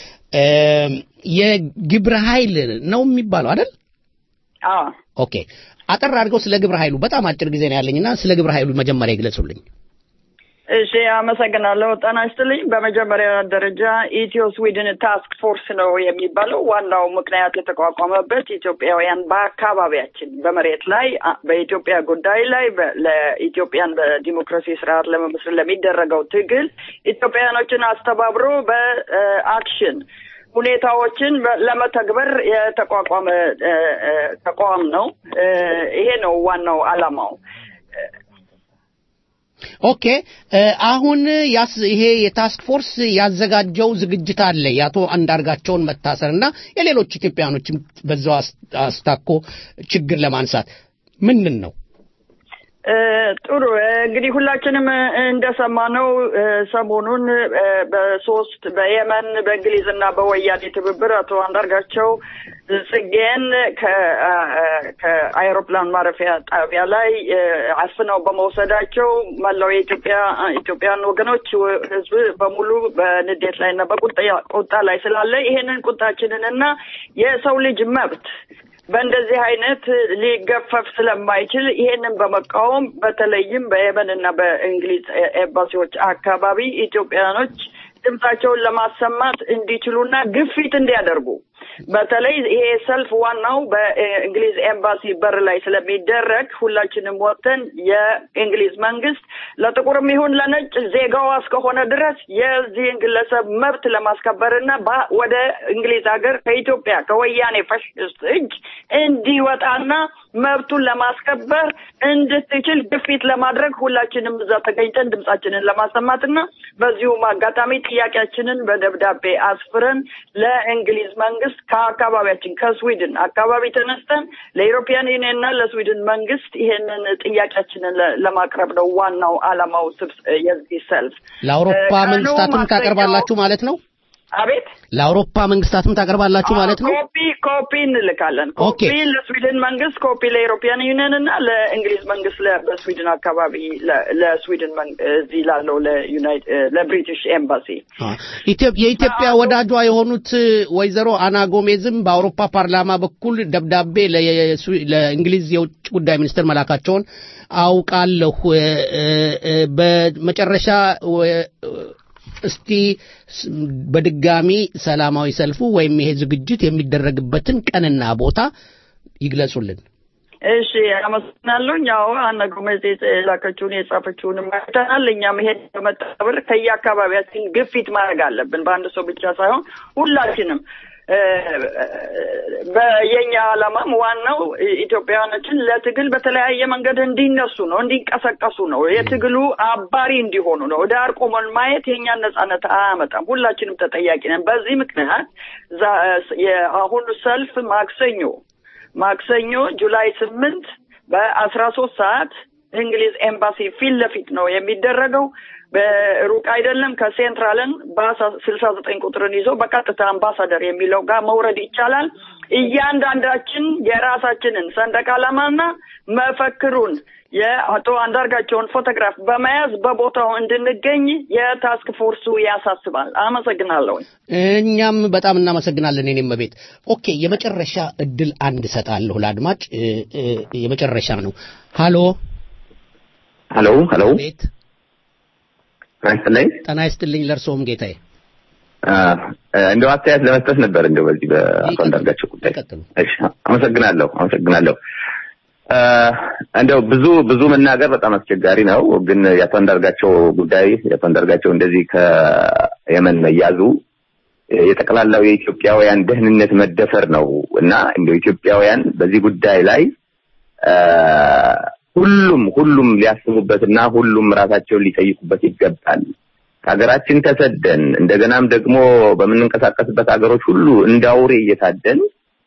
የግብረ ኃይል ነው የሚባለው አይደል? አዎ። ኦኬ። አጠር አድርገው ስለ ግብረ ኃይሉ በጣም አጭር ጊዜ ነው ያለኝና ስለ ግብረ ኃይሉ መጀመሪያ ይግለጹልኝ። እሺ አመሰግናለሁ። ጤና ይስጥልኝ። በመጀመሪያ ደረጃ ኢትዮ ስዊድን ታስክ ፎርስ ነው የሚባለው። ዋናው ምክንያት የተቋቋመበት ኢትዮጵያውያን በአካባቢያችን በመሬት ላይ በኢትዮጵያ ጉዳይ ላይ ለኢትዮጵያን በዲሞክራሲ ስርዓት ለመመስረት ለሚደረገው ትግል ኢትዮጵያውያኖችን አስተባብሮ በአክሽን ሁኔታዎችን ለመተግበር የተቋቋመ ተቋም ነው። ይሄ ነው ዋናው ዓላማው። ኦኬ አሁን ያስ ይሄ የታስክ ፎርስ ያዘጋጀው ዝግጅት አለ የአቶ አንዳርጋቸውን መታሰርና የሌሎች ኢትዮጵያኖችም በዛው አስታኮ ችግር ለማንሳት ምንድን ነው? ጥሩ እንግዲህ ሁላችንም እንደሰማነው ሰሞኑን በሶስት በየመን በእንግሊዝና በወያኔ ትብብር አቶ አንዳርጋቸው ጽጌን ከአይሮፕላን ማረፊያ ጣቢያ ላይ አፍነው በመውሰዳቸው መላው የኢትዮጵያ ኢትዮጵያን ወገኖች ሕዝብ በሙሉ በንዴት ላይ እና በቁጣ ላይ ስላለ ይሄንን ቁጣችንን እና የሰው ልጅ መብት በእንደዚህ አይነት ሊገፈፍ ስለማይችል ይሄንን በመቃወም በተለይም በየመን እና በእንግሊዝ ኤምባሲዎች አካባቢ ኢትዮጵያኖች ድምጻቸውን ለማሰማት እንዲችሉና ግፊት እንዲያደርጉ በተለይ ይሄ ሰልፍ ዋናው በእንግሊዝ ኤምባሲ በር ላይ ስለሚደረግ ሁላችንም ወጥተን የእንግሊዝ መንግስት ለጥቁርም ይሁን ለነጭ ዜጋዋ እስከሆነ ድረስ የዚህን ግለሰብ መብት ለማስከበርና ባ- ወደ እንግሊዝ ሀገር ከኢትዮጵያ ከወያኔ ፋሽስት እጅ እንዲወጣና መብቱን ለማስከበር እንድትችል ግፊት ለማድረግ ሁላችንም እዛ ተገኝተን ድምጻችንን ለማሰማትና በዚሁም አጋጣሚ ጥያቄያችንን በደብዳቤ አስፍረን ለእንግሊዝ መንግስት ከአካባቢያችን ከስዊድን አካባቢ ተነስተን ለኢሮፒያን ዩኒየን እና ለስዊድን መንግስት ይሄንን ጥያቄያችንን ለ- ለማቅረብ ነው ዋናው አላማው ስብስ- የዚህ ሰልፍ። ለአውሮፓ ቀኑ መንግስታትም ማክሰኞ- ታቀርባላችሁ ማለት ነው? አቤት ለአውሮፓ መንግስታትም ታቀርባላችሁ ማለት ነው? ኮፒ ኮፒ እንልካለን። ኮፒ ለስዊድን መንግስት፣ ኮፒ ለኢሮፒያን ዩኒየን እና ለእንግሊዝ መንግስት ለ- በስዊድን አካባቢ ለ- ለስዊድን መን- እዚህ ላለው ለዩናይት ለብሪቲሽ ኤምባሲ ኢትዮ- የኢትዮጵያ ወዳጇ የሆኑት ወይዘሮ አና ጎሜዝም በአውሮፓ ፓርላማ በኩል ደብዳቤ ለየስዊ- ለእንግሊዝ የውጭ ጉዳይ ሚኒስትር መላካቸውን አውቃለሁ። እ- እ- እ- በመጨረሻ ወ- እስቲ ስ- በድጋሚ ሰላማዊ ሰልፉ ወይም ይሄ ዝግጅት የሚደረግበትን ቀንና ቦታ ይግለጹልን። እሺ አመሰግናለሁ። ያው አነ ጎሜዝ የላከችውን የጻፈችውንም አይተናል። እኛም ይሄን በመጠብር ከየአካባቢያችን ግፊት ማድረግ አለብን። በአንድ ሰው ብቻ ሳይሆን ሁላችንም እ፣ በየኛ ዓላማም ዋናው ኢትዮጵያውያኖችን ለትግል በተለያየ መንገድ እንዲነሱ ነው፣ እንዲንቀሳቀሱ ነው፣ የትግሉ አባሪ እንዲሆኑ ነው። ዳር ቆመን ማየት የእኛን ነጻነት አያመጣም። ሁላችንም ተጠያቂ ነን። በዚህ ምክንያት ዛ- የአሁኑ ሰልፍ ማክሰኞ ማክሰኞ ጁላይ ስምንት በአስራ ሶስት ሰዓት እንግሊዝ ኤምባሲ ፊት ለፊት ነው የሚደረገው። በሩቅ አይደለም። ከሴንትራልን ባሳ ስልሳ ዘጠኝ ቁጥርን ይዞ በቀጥታ አምባሳደር የሚለው ጋር መውረድ ይቻላል። እያንዳንዳችን የራሳችንን ሰንደቅ ዓላማና መፈክሩን የአቶ አንዳርጋቸውን ፎቶግራፍ በመያዝ በቦታው እንድንገኝ የታስክ ፎርሱ ያሳስባል። አመሰግናለሁ። እኛም በጣም እናመሰግናለን። የኔም ቤት ኦኬ። የመጨረሻ እድል አንድ እሰጣለሁ ለአድማጭ እ፣ እ፣ የመጨረሻ ነው። ሃሎ ሄሎ ሄሎ ቤት ጤና ይስጥልኝ። ጤና ይስጥልኝ። ለእርስዎም ጌታዬ አ፣ እንደው አስተያየት ለመስጠት ነበር እንደው በዚህ በአቶ አንዳርጋቸው ጉዳይ። እሺ፣ አመሰግናለሁ አመሰግናለሁ። አ፣ እንደው ብዙ ብዙ መናገር በጣም አስቸጋሪ ነው፣ ግን የአቶ አንዳርጋቸው ጉዳይ የአቶ አንዳርጋቸው እንደዚህ ከየመን መያዙ የጠቅላላው የኢትዮጵያውያን ደህንነት መደፈር ነው እና እንደው ኢትዮጵያውያን በዚህ ጉዳይ ላይ አ፣ ሁሉም ሁሉም ሊያስቡበትና ሁሉም ራሳቸውን ሊጠይቁበት ይገባል። ከሀገራችን ተሰደን እንደገናም ደግሞ በምንንቀሳቀስበት ሀገሮች ሁሉ እንደ አውሬ እየታደን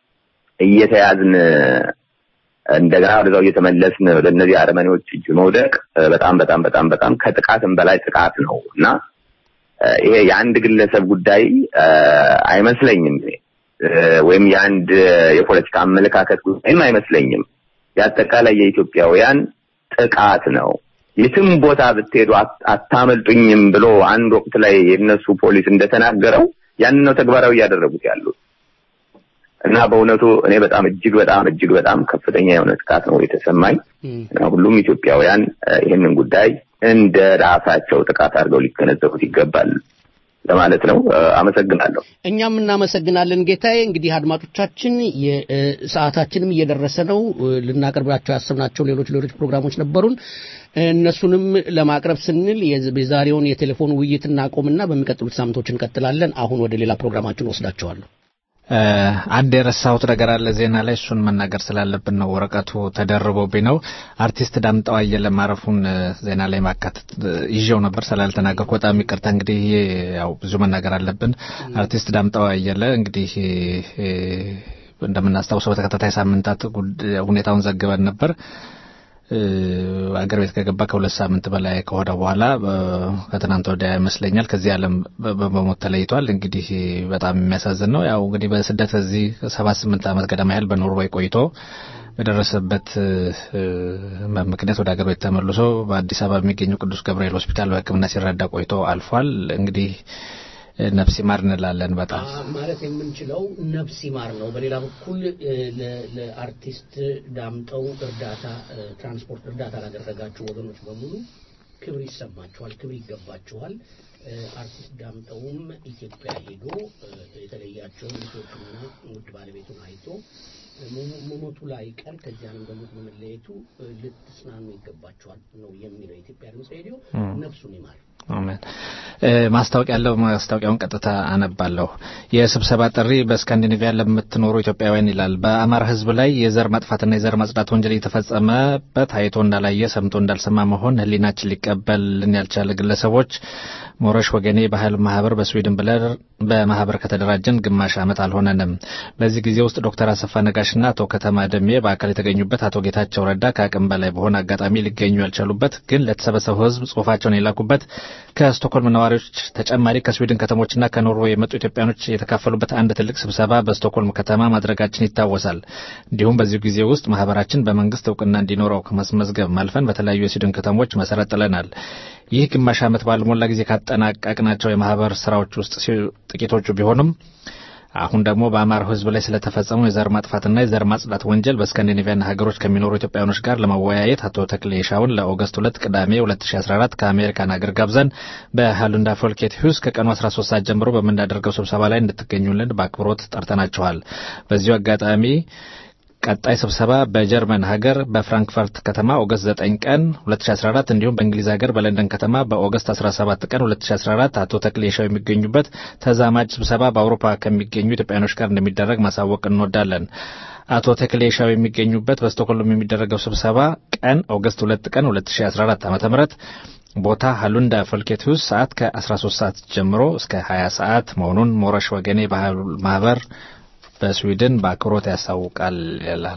እየተያዝን እንደገና ወደዛው እየተመለስን ለእነዚህ አረመኔዎች እጅ መውደቅ እ፣ በጣም በጣም በጣም በጣም ከጥቃትም በላይ ጥቃት ነው እና እ፣ ይሄ የአንድ ግለሰብ ጉዳይ እ፣ አይመስለኝም እኔ። እ፣ ወይም የአንድ የፖለቲካ አመለካከት ጉዳይም አይመስለኝም። የአጠቃላይ የኢትዮጵያውያን ጥቃት ነው። የትም ቦታ ብትሄዱ አት- አታመልጡኝም ብሎ አንድ ወቅት ላይ የነሱ ፖሊስ እንደተናገረው ያንን ነው ተግባራዊ እያደረጉት ያሉት እና በእውነቱ እኔ በጣም እጅግ በጣም እጅግ በጣም ከፍተኛ የሆነ ጥቃት ነው የተሰማኝ እና ሁሉም ኢትዮጵያውያን እ፣ ይህንን ጉዳይ እንደ ራሳቸው ጥቃት አድርገው ሊገነዘቡት ይገባል ለማለት ነው። እ፣ አመሰግናለሁ። እኛም እናመሰግናለን ጌታዬ። እንግዲህ አድማጮቻችን የ- እ፣ ሰዓታችንም እየደረሰ ነው። እ፣ ልናቀርባቸው ያሰብናቸው ሌሎች ሌሎች ፕሮግራሞች ነበሩን። እነሱንም ለማቅረብ ስንል የዝ- የዛሬውን የቴሌፎን ውይይት እናቆምና በሚቀጥሉት ሳምንቶች እንቀጥላለን። አሁን ወደ ሌላ ፕሮግራማችን ወስዳቸዋለሁ። እ፣ አንድ የረሳሁት ነገር አለ ዜና ላይ እሱን መናገር ስላለብን ነው። ወረቀቱ ተደርቦብኝ ነው። አርቲስት ዳምጠው አየለ ማረፉን እ፣ ዜና ላይ ማካተት እ፣ ይዤው ነበር ስላልተናገርኩ በጣም ይቅርታ። እንግዲህ ይሄ ያው ብዙ መናገር አለብን። አርቲስት ዳምጠው አየለ እንግዲህ እ፣ እንደምናስታውሰው በተከታታይ ሳምንታት ጉድ- ሁኔታውን ዘግበን ነበር። እ፣ አገር ቤት ከገባ ከሁለት ሳምንት በላይ ከሆነ በኋላ እ፣ ከትናንት ወዲያ ይመስለኛል ከዚህ ዓለም በ- በ- በሞት ተለይቷል። እንግዲህ በጣም የሚያሳዝን ነው። ያው እንግዲህ በስደት እዚህ ሰባት ስምንት ዓመት ገደማ ያህል በኖርዌይ ቆይቶ በደረሰበት እ፣ ህመም ምክንያት ወደ አገር ቤት ተመልሶ በአዲስ አበባ የሚገኘው ቅዱስ ገብርኤል ሆስፒታል በሕክምና ሲረዳ ቆይቶ አልፏል። እንግዲህ እ፣ ነፍስ ይማር እንላለን በጣም ማለት የምንችለው ነፍስ ይማር ነው። በሌላ በኩል እ፣ ለ- ለአርቲስት ዳምጠው እርዳታ እ፣ ትራንስፖርት እርዳታ ላደረጋችሁ ወገኖች በሙሉ ክብር ይሰማችኋል፣ ክብር ይገባችኋል። አርቲስት ዳምጠውም ኢትዮጵያ ሄዶ የተለያቸውን ልጆቹና ውድ ባለቤቱን አይቶ መሞቱ ላይ ቀር ከዚያንም በሞት በመለየቱ ልትጽናኑ ይገባቸዋል ነው የሚለው የኢትዮጵያ ድምፅ ሬዲዮ። ነፍሱን ይማር። አሜን። ማስታወቂያ ያለው ማስታወቂያውን ቀጥታ አነባለሁ። የስብሰባ ጥሪ በስካንዲኔቪያ ለምትኖሩ ኢትዮጵያውያን ይላል። በአማራ ሕዝብ ላይ የዘር ማጥፋትና የዘር ማጽዳት ወንጀል የተፈጸመበት አይቶ እንዳላየ ሰምቶ እንዳልሰማ መሆን ሕሊናችን ሊቀበልን ያልቻለ ግለሰቦች ሞረሽ ወገኔ ባህል ማህበር በስዊድን ብለን በማህበር ከተደራጀን ግማሽ ዓመት አልሆነንም። በዚህ ጊዜ ውስጥ ዶክተር አሰፋ ነጋሽና አቶ ከተማ ደሜ በአካል የተገኙበት፣ አቶ ጌታቸው ረዳ ከአቅም በላይ በሆነ አጋጣሚ ሊገኙ ያልቻሉበት ግን ለተሰበሰበው ሕዝብ ጽሁፋቸውን የላኩበት ከስቶኮልም ነዋሪዎች ተጨማሪ ከስዊድን ከተሞችና ከኖርዌይ የመጡ ኢትዮጵያኖች የተካፈሉበት አንድ ትልቅ ስብሰባ በስቶኮልም ከተማ ማድረጋችን ይታወሳል። እንዲሁም በዚሁ ጊዜ ውስጥ ማህበራችን በመንግስት እውቅና እንዲኖረው ከማስመዝገብ ማልፈን በተለያዩ የስዊድን ከተሞች መሰረት ጥለናል። ይህ ግማሽ ዓመት ባልሞላ ጊዜ ካጠናቀቅናቸው የማህበር ስራዎች ውስጥ ጥቂቶቹ ቢሆኑም አሁን ደግሞ በአማራው ህዝብ ላይ ስለተፈጸመው የዘር ማጥፋትና የዘር ማጽዳት ወንጀል በስካንዲኔቪያና ሀገሮች ከሚኖሩ ኢትዮጵያውያኖች ጋር ለመወያየት አቶ ተክሌ ሻውን ለኦገስት ሁለት ቅዳሜ 2014 ከአሜሪካን ሀገር ጋብዘን በሃሉንዳ ፎልኬት ሂውስ ከቀኑ 13 ሰዓት ጀምሮ በምናደርገው ስብሰባ ላይ እንድትገኙልን በአክብሮት ጠርተናችኋል። በዚሁ አጋጣሚ ቀጣይ ስብሰባ በጀርመን ሀገር በፍራንክፈርት ከተማ ኦገስት 9 ቀን 2014 እንዲሁም በእንግሊዝ ሀገር በለንደን ከተማ በኦገስት 17 ቀን 2014 አቶ ተክሌ ሻው የሚገኙበት ተዛማጅ ስብሰባ በአውሮፓ ከሚገኙ ኢትዮጵያኖች ጋር እንደሚደረግ ማሳወቅ እንወዳለን። አቶ ተክሌ ሻው የሚገኙበት በስቶክሆልም የሚደረገው ስብሰባ ቀን ኦገስት 2 ቀን 2014 ዓ.ም ቦታ ሃሉንዳ ፎልኬትሁስ ሰዓት ከ13 ሰዓት ጀምሮ እስከ 20 ሰዓት መሆኑን ሞረሽ ወገኔ ባህል ማህበር በስዊድን በአክብሮት ያሳውቃል ይላል።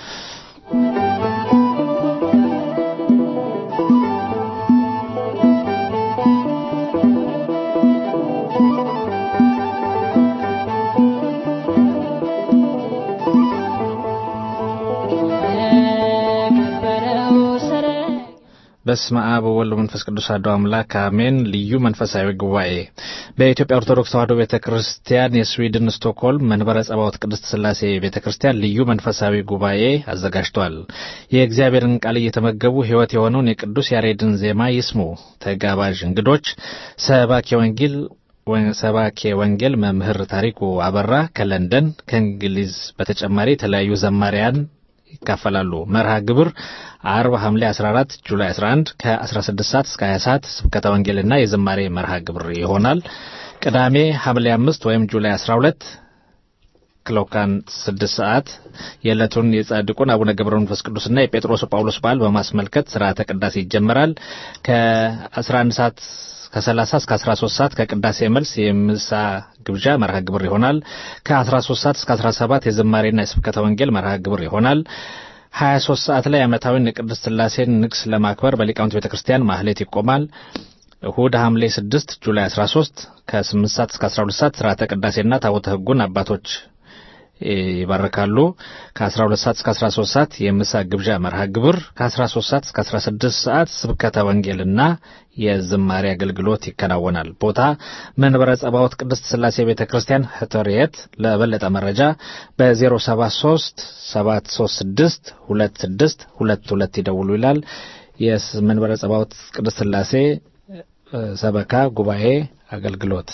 በስመ አብ ወወልድ ወመንፈስ ቅዱስ አሐዱ አምላክ አሜን። ልዩ መንፈሳዊ ጉባኤ በኢትዮጵያ ኦርቶዶክስ ተዋሕዶ ቤተ ክርስቲያን የስዊድን ስቶክሆልም መንበረ ጸባዖት ቅድስት ሥላሴ ቤተ ክርስቲያን ልዩ መንፈሳዊ ጉባኤ አዘጋጅቷል። የእግዚአብሔርን ቃል እየተመገቡ ሕይወት የሆነውን የቅዱስ ያሬድን ዜማ ይስሙ። ተጋባዥ እንግዶች ሰባኪ ወንጌል ሰባኬ ወንጌል መምህር ታሪኩ አበራ ከለንደን ከእንግሊዝ በተጨማሪ የተለያዩ ዘማሪያን ይካፈላሉ። መርሃ ግብር አርብ ሐምሌ 14 ጁላይ 11 ከ16 ሰዓት እስከ 20 ሰዓት ስብከተ ወንጌልና የዝማሬ መርሃ ግብር ይሆናል። ቅዳሜ ሐምሌ 5 ወይም ጁላይ 12 ክሎካን 6 ሰዓት የዕለቱን የጻድቁን አቡነ ገብረ መንፈስ ቅዱስና የጴጥሮስ ጳውሎስ በዓል በማስመልከት ስርዓተ ቅዳሴ ይጀመራል። ከ11 ሰዓት ከ30 እስከ 13 ሰዓት ከቅዳሴ መልስ የምሳ ግብዣ መርሃ ግብር ይሆናል። ከ13 ሰዓት እስከ 17 የዝማሬና የስብከተ ወንጌል መርሃ ግብር ይሆናል። 23 ሰዓት ላይ ዓመታዊውን የቅድስት ሥላሴን ንግስ ለማክበር በሊቃውንት ቤተ ክርስቲያን ማህሌት ይቆማል። እሁድ ሐምሌ 6 ጁላይ 13 ከ8 ሰዓት እስከ 12 ሰዓት ስርዓተ ቅዳሴና ታቦተ ሕጉን አባቶች ይባርካሉ። ከ12 ሰዓት እስከ 13 ሰዓት የምሳ ግብዣ መርሃ ግብር፣ ከ13 ሰዓት እስከ 16 ሰዓት ስብከተ ወንጌልና የዝማሬ አገልግሎት ይከናወናል። ቦታ መንበረ ጸባዖት ቅድስት ሥላሴ ቤተ ክርስቲያን ህተርየት። ለበለጠ መረጃ በ073 736 26 22 ይደውሉ ይላል። የመንበረ ጸባዖት ቅድስት ሥላሴ ሰበካ ጉባኤ አገልግሎት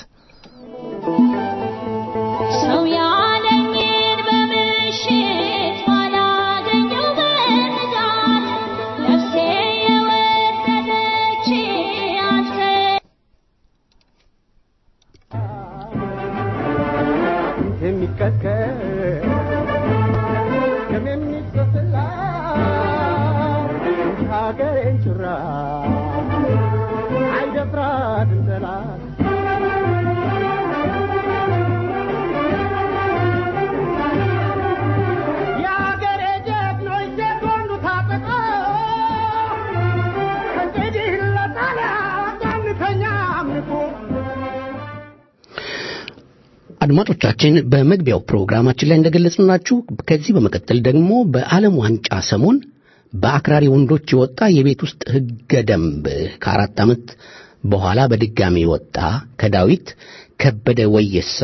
ሰው ያለኝን በምሽት ባላገኘው በንጋት ነፍሴ የወደደች አንተ የሚቀጥቀጥ ደም የሚፈስላት ሀገሬን ጭራ አይደፍራትም ጠላት የሀገሬ ጀግኖች ጀጎኑ ታጠቀ እንግዲህ ለጣሊያን አንተኛ አምልኮ አድማጮቻችን በመግቢያው ፕሮግራማችን ላይ እንደገለጽንላችሁ ከዚህ በመቀጠል ደግሞ በዓለም ዋንጫ ሰሞን በአክራሪ ወንዶች የወጣ የቤት ውስጥ ሕገ ደንብ ከአራት ዓመት በኋላ በድጋሚ ወጣ ከዳዊት ከበደ ወየሳ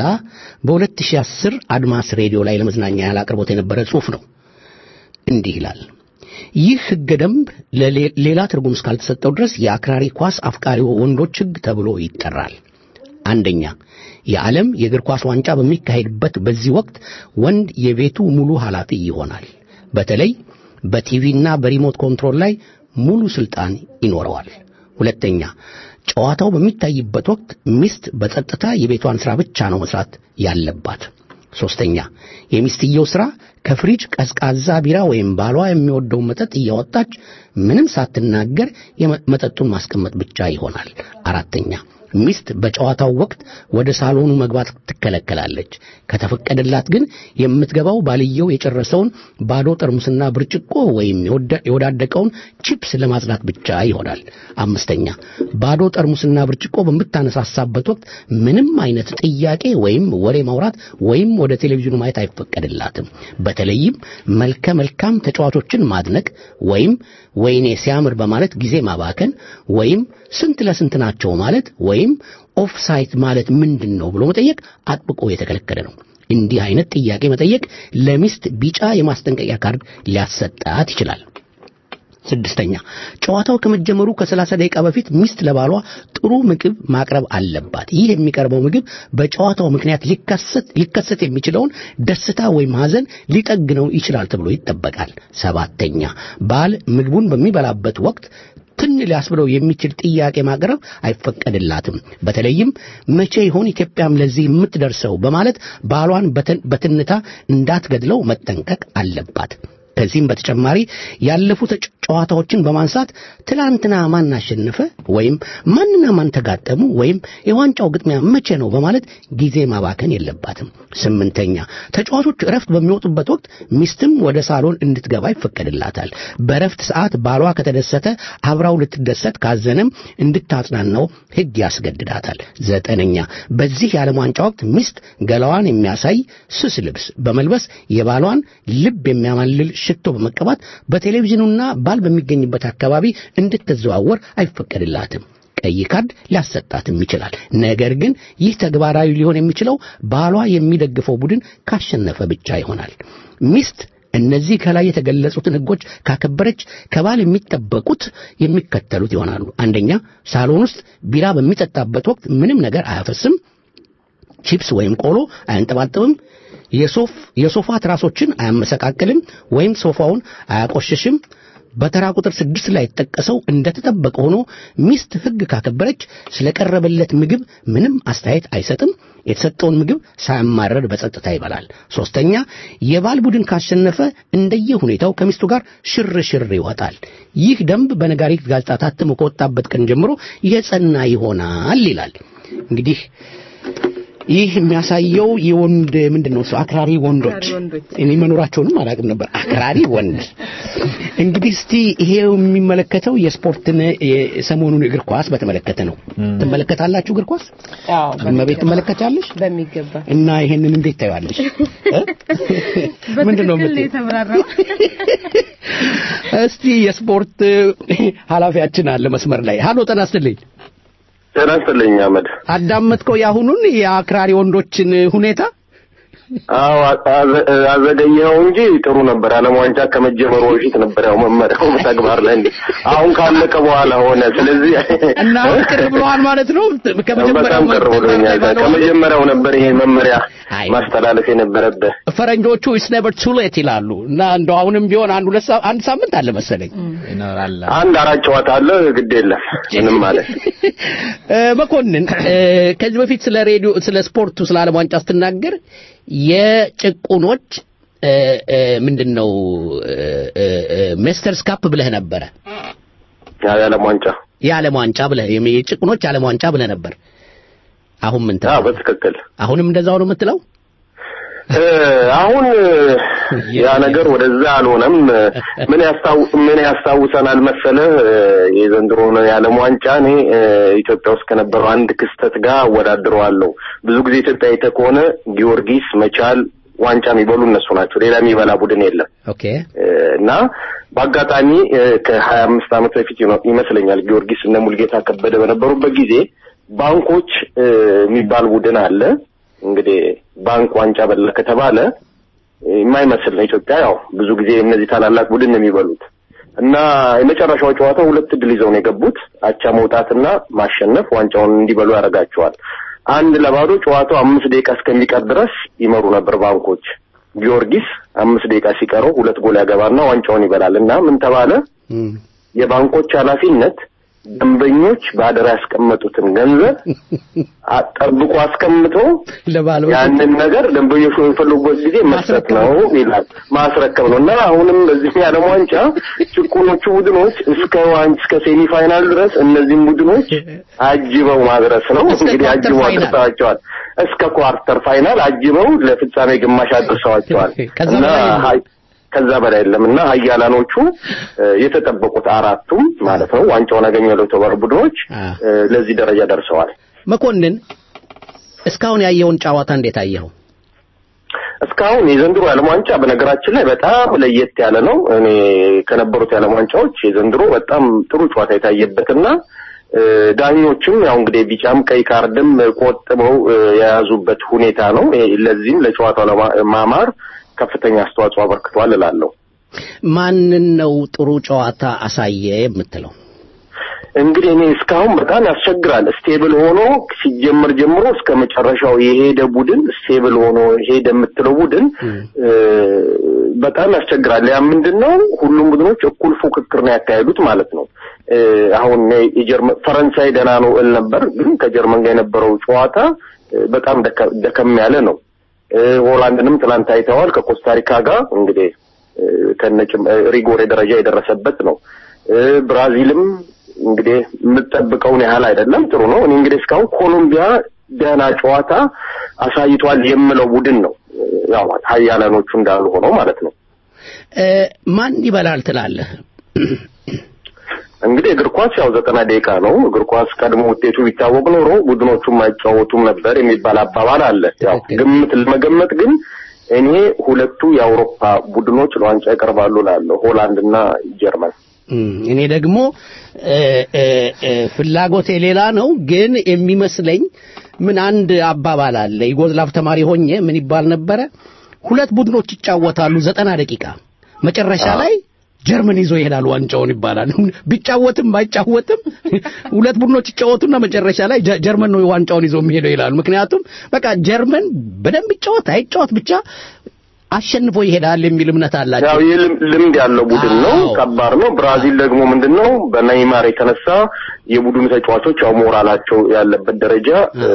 በ2010 አድማስ ሬዲዮ ላይ ለመዝናኛ ያህል አቅርቦት የነበረ ጽሑፍ ነው። እንዲህ ይላል። ይህ ህገ ደንብ ለሌ- ሌላ ትርጉም እስካልተሰጠው ድረስ የአክራሪ ኳስ አፍቃሪ ወንዶች ህግ ተብሎ ይጠራል። አንደኛ የዓለም የእግር ኳስ ዋንጫ በሚካሄድበት በዚህ ወቅት ወንድ የቤቱ ሙሉ ኃላፊ ይሆናል። በተለይ በቲቪና በሪሞት ኮንትሮል ላይ ሙሉ ስልጣን ይኖረዋል። ሁለተኛ ጨዋታው በሚታይበት ወቅት ሚስት በጸጥታ የቤቷን ሥራ ብቻ ነው መስራት ያለባት። ሶስተኛ የሚስትየው ሥራ ከፍሪጅ ቀዝቃዛ ቢራ ወይም ባሏ የሚወደውን መጠጥ እያወጣች ምንም ሳትናገር የመ- መጠጡን ማስቀመጥ ብቻ ይሆናል። አራተኛ ሚስት በጨዋታው ወቅት ወደ ሳሎኑ መግባት ትከለከላለች። ከተፈቀደላት ግን የምትገባው ባልየው የጨረሰውን ባዶ ጠርሙስና ብርጭቆ ወይም የወደ- የወዳደቀውን ቺፕስ ለማጽዳት ብቻ ይሆናል። አምስተኛ ባዶ ጠርሙስና ብርጭቆ በምታነሳሳበት ወቅት ምንም አይነት ጥያቄ ወይም ወሬ ማውራት ወይም ወደ ቴሌቪዥኑ ማየት አይፈቀድላትም። በተለይም መልከ መልካም ተጫዋቾችን ማድነቅ ወይም ወይኔ ሲያምር በማለት ጊዜ ማባከን ወይም ስንት ለስንት ናቸው ማለት ወይም ኦፍሳይት ማለት ምንድን ነው ብሎ መጠየቅ አጥብቆ የተከለከለ ነው። እንዲህ አይነት ጥያቄ መጠየቅ ለሚስት ቢጫ የማስጠንቀቂያ ካርድ ሊያሰጣት ይችላል። ስድስተኛ ጨዋታው ከመጀመሩ ከሰላሳ ደቂቃ በፊት ሚስት ለባሏ ጥሩ ምግብ ማቅረብ አለባት። ይህ የሚቀርበው ምግብ በጨዋታው ምክንያት ሊከሰት ሊከሰት የሚችለውን ደስታ ወይም ሐዘን ሊጠግነው ይችላል ተብሎ ይጠበቃል። ሰባተኛ ባል ምግቡን በሚበላበት ወቅት ትን ሊያስብለው የሚችል ጥያቄ ማቅረብ አይፈቀድላትም። በተለይም መቼ ይሆን ኢትዮጵያም ለዚህ የምትደርሰው በማለት ባሏን በትን- በትንታ እንዳትገድለው መጠንቀቅ አለባት። ከዚህም በተጨማሪ ያለፉ ተጫ- ጨዋታዎችን በማንሳት ትላንትና ማን አሸነፈ ወይም ማንና ማን ተጋጠሙ ወይም የዋንጫው ግጥሚያ መቼ ነው በማለት ጊዜ ማባከን የለባትም። ስምንተኛ ተጫዋቾች እረፍት በሚወጡበት ወቅት ሚስትም ወደ ሳሎን እንድትገባ ይፈቀድላታል። በእረፍት ሰዓት ባሏ ከተደሰተ አብራው ልትደሰት ካዘነም እንድታጽናናው ሕግ ያስገድዳታል። ዘጠነኛ በዚህ የዓለም ዋንጫ ወቅት ሚስት ገላዋን የሚያሳይ ስስ ልብስ በመልበስ የባሏን ልብ የሚያማልል ሽቶ በመቀባት በቴሌቪዥኑና ባል በሚገኝበት አካባቢ እንድትዘዋወር አይፈቀድላትም። ቀይ ካርድ ሊያሰጣትም ይችላል። ነገር ግን ይህ ተግባራዊ ሊሆን የሚችለው ባሏ የሚደግፈው ቡድን ካሸነፈ ብቻ ይሆናል። ሚስት እነዚህ ከላይ የተገለጹትን ሕጎች ካከበረች ከባል የሚጠበቁት የሚከተሉት ይሆናሉ። አንደኛ ሳሎን ውስጥ ቢራ በሚጠጣበት ወቅት ምንም ነገር አያፈስም። ቺፕስ ወይም ቆሎ አያንጠባጥብም። የሶፍ የሶፋ ትራሶችን አያመሰቃቅልም ወይም ሶፋውን አያቆሽሽም። በተራ ቁጥር ስድስት ላይ የተጠቀሰው እንደተጠበቀ ሆኖ ሚስት ሕግ ካከበረች ስለቀረበለት ምግብ ምንም አስተያየት አይሰጥም። የተሰጠውን ምግብ ሳያማረር በጸጥታ ይበላል። ሶስተኛ የባል ቡድን ካሸነፈ እንደየ ሁኔታው ከሚስቱ ጋር ሽር ሽር ይወጣል። ይህ ደንብ በነጋሪት ጋዜጣ ታትሞ ከወጣበት ቀን ጀምሮ የጸና ይሆናል ይላል። እንግዲህ ይህ የሚያሳየው የወንድ ምንድን ነው እሱ አክራሪ ወንዶች እኔ መኖራቸውንም አላውቅም ነበር። አክራሪ ወንድ እንግዲህ እስቲ ይሄ የሚመለከተው የስፖርትን የሰሞኑን እግር ኳስ በተመለከተ ነው። ትመለከታላችሁ እግር ኳስ? አዎ እመቤት ትመለከታለሽ? በሚገባ እና ይሄንን እንዴት ታዩዋለሽ? ምንድን ነው በትክክል የምትይው? የተብራራው እስቲ የስፖርት ኃላፊያችን አለ መስመር ላይ። ሀሎ ጤና ይስጥልኝ። ጤና ይስጥልኝ አህመድ። አዳመጥከው የአሁኑን የአክራሪ ወንዶችን ሁኔታ? አዎ አዘ- አዘገየኸው እንጂ ጥሩ ነበር። ዓለም ዋንጫ ከመጀመሩ በፊት ነበር ያው መመሪያው ተግባር ላይ እንዲ አሁን ካለቀ በኋላ ሆነ። ስለዚህ እና አሁን ቅር ብለዋል ማለት ነው። በጣም ቅር ብሎኛል። ከመጀመሪያው ነበር ይሄ መመሪያ ማስተላለፍ የነበረብህ። ፈረንጆቹ ኢትስ ኔቨር ቱ ሌት ይላሉ እና እንደው አሁንም ቢሆን አንድ ሁለት ሳ- አንድ ሳምንት አለ መሰለኝ ይኖራል። አንድ አራት ጨዋታ አለ፣ ግድ የለም ምንም ማለት እ፣ መኮንን እ፣ ከዚህ በፊት ስለ ሬዲዮ ስለ ስፖርቱ ስለ ዓለም ዋንጫ ስትናገር የጭቁኖች እ፣ እ፣ ምንድን ነው ሜስተርስ ካፕ ብለህ ነበረ የዓለም ዋንጫ የዓለም ዋንጫ ብለህ የሚ- የጭቁኖች ዓለም ዋንጫ ብለህ ነበር። አሁን ምን ትላለህ? በትክክል አሁንም እንደዛው ነው የምትለው? እ፣ አሁን ያ ነገር ወደዛ አልሆነም። ምን ያስታው ምን ያስታውሰናል መሰለህ እ፣ የዘንድሮውን የዓለም ዋንጫ እኔ እ፣ ኢትዮጵያ ውስጥ ከነበረው አንድ ክስተት ጋር አወዳድረዋለሁ። ብዙ ጊዜ ኢትዮጵያ አይተህ ከሆነ ጊዮርጊስ፣ መቻል ዋንጫ የሚበሉ እነሱ ናቸው። ሌላ የሚበላ ቡድን የለም። ኦኬ እ፣ እና በአጋጣሚ እ፣ ከሀያ አምስት ዓመት በፊት ይኖ- ይመስለኛል ጊዮርጊስ እነ ሙልጌታ ከበደ በነበሩበት ጊዜ ባንኮች እ፣ የሚባል ቡድን አለ። እንግዲህ ባንክ ዋንጫ በላ ከተባለ የማይመስል ነው። ኢትዮጵያ ያው ብዙ ጊዜ እነዚህ ታላላቅ ቡድን ነው የሚበሉት። እና የመጨረሻው ጨዋታ ሁለት ድል ይዘው ነው የገቡት። አቻ መውጣትና ማሸነፍ ዋንጫውን እንዲበሉ ያደርጋቸዋል። አንድ ለባዶ ጨዋታው አምስት ደቂቃ እስከሚቀር ድረስ ይመሩ ነበር ባንኮች። ጊዮርጊስ አምስት ደቂቃ ሲቀረው ሁለት ጎል ያገባና ዋንጫውን ይበላል እና ምን ተባለ? የባንኮች ኃላፊነት ደንበኞች በአደራ ያስቀመጡትን ገንዘብ አ- ጠብቆ አስቀምጦ ያንን ነገር ደንበኞች በሚፈልጉበት ጊዜ መስጠት ነው ይላል። ማስረከብ ነው እና አሁንም በዚህ የዓለም ዋንጫ ጭቁኖቹ ቡድኖች እስከ ዋን እስከ ሴሚ ፋይናል ድረስ እነዚህም ቡድኖች አጅበው ማድረስ ነው። እንግዲህ ኳርተር አጅበው ፋይናል። አድርሰዋቸዋል። እስከ ኳርተር ፋይናል አጅበው ለፍጻሜ ግማሽ አድርሰዋቸዋል ከዛ እና በላይ የለም። ሀይ- ከዛ በላይ የለም እና ሀያላኖቹ እ፣ የተጠበቁት አራቱም ማለት ነው ዋንጫውን አገኛለሁ የተባሉ ቡድኖች እ፣ ለዚህ ደረጃ ደርሰዋል። መኮንን እስካሁን ያየውን ጨዋታ እንዴት አየኸው? እስካሁን የዘንድሮ የዓለም ዋንጫ በነገራችን ላይ በጣም ለየት ያለ ነው። እኔ ከነበሩት የዓለም ዋንጫዎች የዘንድሮ በጣም ጥሩ ጨዋታ የታየበትና እ፣ ዳኞችም ያው እንግዲህ ቢጫም ቀይ ካርድም ቆጥበው እ፣ የያዙበት ሁኔታ ነው። ይሄ ለዚህም ለጨዋታው ለማ- ማማር ከፍተኛ አስተዋጽኦ አበርክቷል እላለሁ። ማንን ነው ጥሩ ጨዋታ አሳየ የምትለው? እንግዲህ እኔ እስካሁን በጣም ያስቸግራል። ስቴብል ሆኖ ሲጀመር ጀምሮ እስከ መጨረሻው የሄደ ቡድን ስቴብል ሆኖ ሄደ የምትለው ቡድን እ፣ በጣም ያስቸግራል። ያ ምንድን ነው? ሁሉም ቡድኖች እኩል ፉክክር ነው ያካሄዱት ማለት ነው። እ፣ አሁን የጀርመን ፈረንሳይ ደህና ነው እል ነበር፣ ግን ከጀርመን ጋር የነበረው ጨዋታ እ፣ በጣም ደከ- ደከም ያለ ነው። እ፣ ሆላንድንም ትናንት አይተዋል ከኮስታሪካ ጋር እንግዲህ እ፣ ከነጭም እ፣ ሪጎሬ ደረጃ የደረሰበት ነው። እ፣ ብራዚልም እንግዲህ የምጠብቀውን ያህል አይደለም። ጥሩ ነው። እኔ እንግዲህ እስካሁን ኮሎምቢያ ደህና ጨዋታ አሳይቷል የምለው ቡድን ነው። ያው ሀያላኖቹ እንዳሉ ሆነው ማለት ነው። እ፣ ማን ይበላል ትላለህ? እንግዲህ እግር ኳስ ያው ዘጠና ደቂቃ ነው። እግር ኳስ ቀድሞ ውጤቱ ቢታወቅ ኖሮ ቡድኖቹም አይጫወቱም ነበር የሚባል አባባል አለ። ያው ግምት ለመገመት ግን እኔ ሁለቱ የአውሮፓ ቡድኖች ለዋንጫ ይቀርባሉ እላለሁ፣ ሆላንድ እና ጀርመን። እም፣ እኔ ደግሞ እ፣ እ፣ እ፣ ፍላጎቴ ሌላ ነው፣ ግን የሚመስለኝ ምን አንድ አባባል አለ። ዩጎዝላቭ ተማሪ ሆኜ ምን ይባል ነበረ? ሁለት ቡድኖች ይጫወታሉ ዘጠና ደቂቃ መጨረሻ ላይ ጀርመን ይዞ ይሄዳል ዋንጫውን ይባላል። ቢጫወትም ባይጫወትም ሁለት ቡድኖች ይጫወቱና መጨረሻ ላይ ጀ- ጀርመን ነው ዋንጫውን ይዞ የሚሄደው ይላሉ። ምክንያቱም በቃ ጀርመን በደንብ ይጫወት አይጫወት ብቻ አሸንፎ ይሄዳል የሚል እምነት አላቸው። ያው ይህ ልም- ልምድ ያለው ቡድን ነው። ከባድ ነው። ብራዚል ደግሞ ምንድን ነው በኔይማር የተነሳ የቡድኑ ተጫዋቾች ያው ሞራላቸው ያለበት ደረጃ እ፣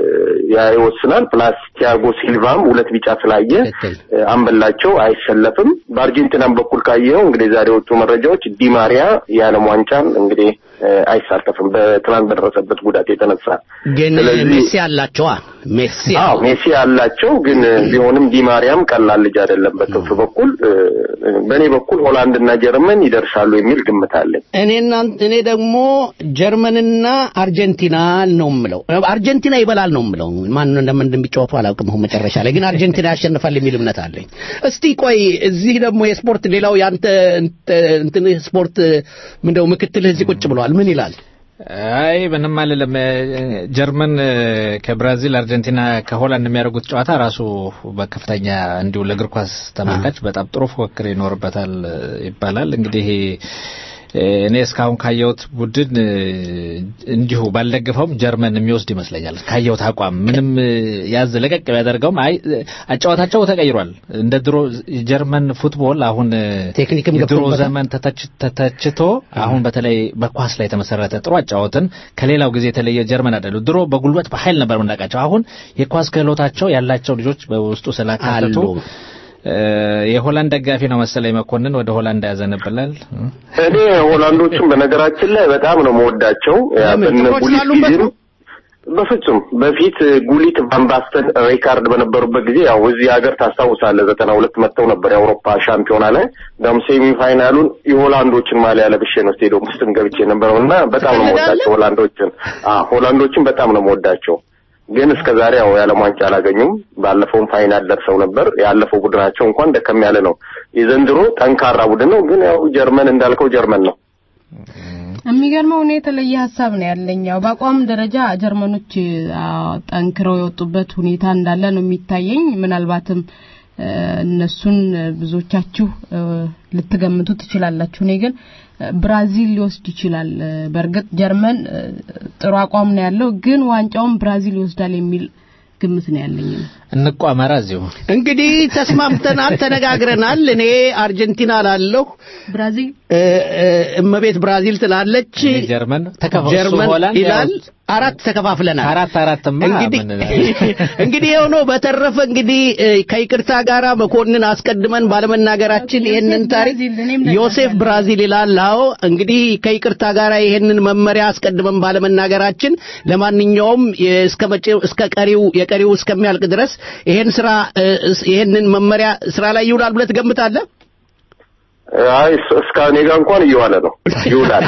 ያ ይወስናል። ፕላስ ቲያጎ ሲልቫም ሁለት ቢጫ ስላየ እ፣ አንበላቸው አይሰለፍም። በአርጀንቲናም በኩል ካየኸው እንግዲህ ዛሬ የወጡ መረጃዎች ዲማሪያ የዓለም ዋንጫን እንግዲህ እ፣ አይሳተፍም በትናንት በደረሰበት ጉዳት የተነሳ ግን ስለዚህ- ሜሲ አላቸዋ ሜሲ አዎ ሜሲ ያላቸው ግን ቢሆንም ዲማሪያም ቀላል ልጅ አይደለም። በክንፍ በኩል እ፣ በእኔ በኩል ሆላንድ እና ጀርመን ይደርሳሉ የሚል ግምት አለኝ። እኔና እኔ ደግሞ ጀርመንና አርጀንቲና ነው የምለው። አርጀንቲና ይበላል ነው የምለው። ማን እንደምን እንደሚጫወቱ አላውቅም። አሁን መጨረሻ ላይ ግን አርጀንቲና ያሸንፋል የሚል እምነት አለኝ። እስቲ ቆይ እዚህ ደግሞ የስፖርት ሌላው ያንተ እንተ- እንትን ስፖርት ምንድነው ምክትልህ እዚህ ቁጭ ብለዋል። ምን ይላል? አይ ምንም አልልም። እ፣ ጀርመን እ፣ ከብራዚል፣ አርጀንቲና ከሆላንድ የሚያደርጉት ጨዋታ ራሱ በከፍተኛ እንዲሁ ለእግር ኳስ ተመልካች በጣም ጥሩ ፉክክር ይኖርበታል እ፣ ይባላል። እንግዲህ እ፣ እኔ እስካሁን ካየሁት ቡድን እ፣ እንዲሁ ባልደግፈውም ጀርመን የሚወስድ ይመስለኛል። ካየሁት አቋም ምንም እ፣ ያዝ ለቀቅ ቢያደርገውም አይ እ፣ አጨዋወታቸው ተቀይሯል። እንደ ድሮ ጀርመን ፉትቦል አሁን እ፣ ቴክኒክም የድሮ ገብቶበታል። ዘመን ተተች- ተተችቶ አሁን በተለይ በኳስ ላይ የተመሰረተ ጥሩ አጫወትን ከሌላው ጊዜ የተለየ ጀርመን አይደሉ። ድሮ በጉልበት በኃይል ነበር የምናውቃቸው። አሁን የኳስ ክህሎታቸው ያላቸው ልጆች በውስጡ ስላካተቱ አሉ። እ፣ የሆላንድ ደጋፊ ነው መሰለኝ መኮንን ወደ ሆላንድ ያዘነብላል። እኔ ሆላንዶቹን በነገራችን ላይ በጣም ነው መወዳቸው። ያ ለምን? በነ ጥቁሮች ጉሊት ስላሉበት ጊዜም በፍጹም በፊት ጉሊት ቫንባስተን ሪካርድ በነበሩበት ጊዜ ያው እዚህ ሀገር ታስታውሳለህ ዘጠና ሁለት መጥተው ነበር የአውሮፓ ሻምፒዮና ላይ እንደውም ሴሚ ፋይናሉን የሆላንዶችን ማሊያ ለብሼ ነው ስቴዲየም ውስጥም ገብቼ ነበረው እና በጣም ነው መወዳቸው ሆላንዶችን። አዎ ሆላንዶችን በጣም ነው መወዳቸው። ግን እስከ ዛሬ ያው የዓለም ዋንጫ አላገኙም። ባለፈውም ፋይናል ደርሰው ነበር። ያለፈው ቡድናቸው እንኳን ደከም ያለ ነው። የዘንድሮ ጠንካራ ቡድን ነው። ግን ያው ጀርመን እንዳልከው ጀርመን ነው። የሚገርመው እኔ የተለየ ሀሳብ ነው ያለኝ። ያው በአቋም ደረጃ ጀርመኖች አዎ፣ ጠንክረው የወጡበት ሁኔታ እንዳለ ነው የሚታየኝ። ምናልባትም እ፣ እነሱን ብዙዎቻችሁ እ፣ ልትገምቱ ትችላላችሁ። እኔ ግን እ፣ ብራዚል ሊወስድ ይችላል። እ፣ በእርግጥ ጀርመን እ፣ ጥሩ አቋም ነው ያለው፣ ግን ዋንጫውን ብራዚል ይወስዳል የሚል ግምት ነው ያለኝ። እንቋመራ እዚሁ እንግዲህ ተስማምተናል፣ ተነጋግረናል። እኔ አርጀንቲና ላለሁ ብራዚል እ፣ እ፣ እመቤት ብራዚል ትላለች። ጀርመን ተከፋ ጀርመን ሆላንድ ይላል። አራት ተከፋፍለናል። አራት አራትማ እንግዲህ ምን እንግዲህ ይኸው ነው። በተረፈ እንግዲህ እ፣ ከይቅርታ ጋራ መኮንን አስቀድመን ባለመናገራችን ይሄንን ታሪክ ዮሴፍ ብራዚል ይላል። አዎ እንግዲህ ከይቅርታ ጋራ ይሄንን መመሪያ አስቀድመን ባለመናገራችን ለማንኛውም የ- እስከ መጪው እስከ ቀሪው የቀሪው እስከሚያልቅ ድረስ ይሄን ስራ እ፣ እስ- ይሄንን መመሪያ ስራ ላይ ይውላል ብለህ ትገምታለህ? አይ እስ- እስካሁን እኔ ጋር እንኳን እየዋለ ነው ይውላል።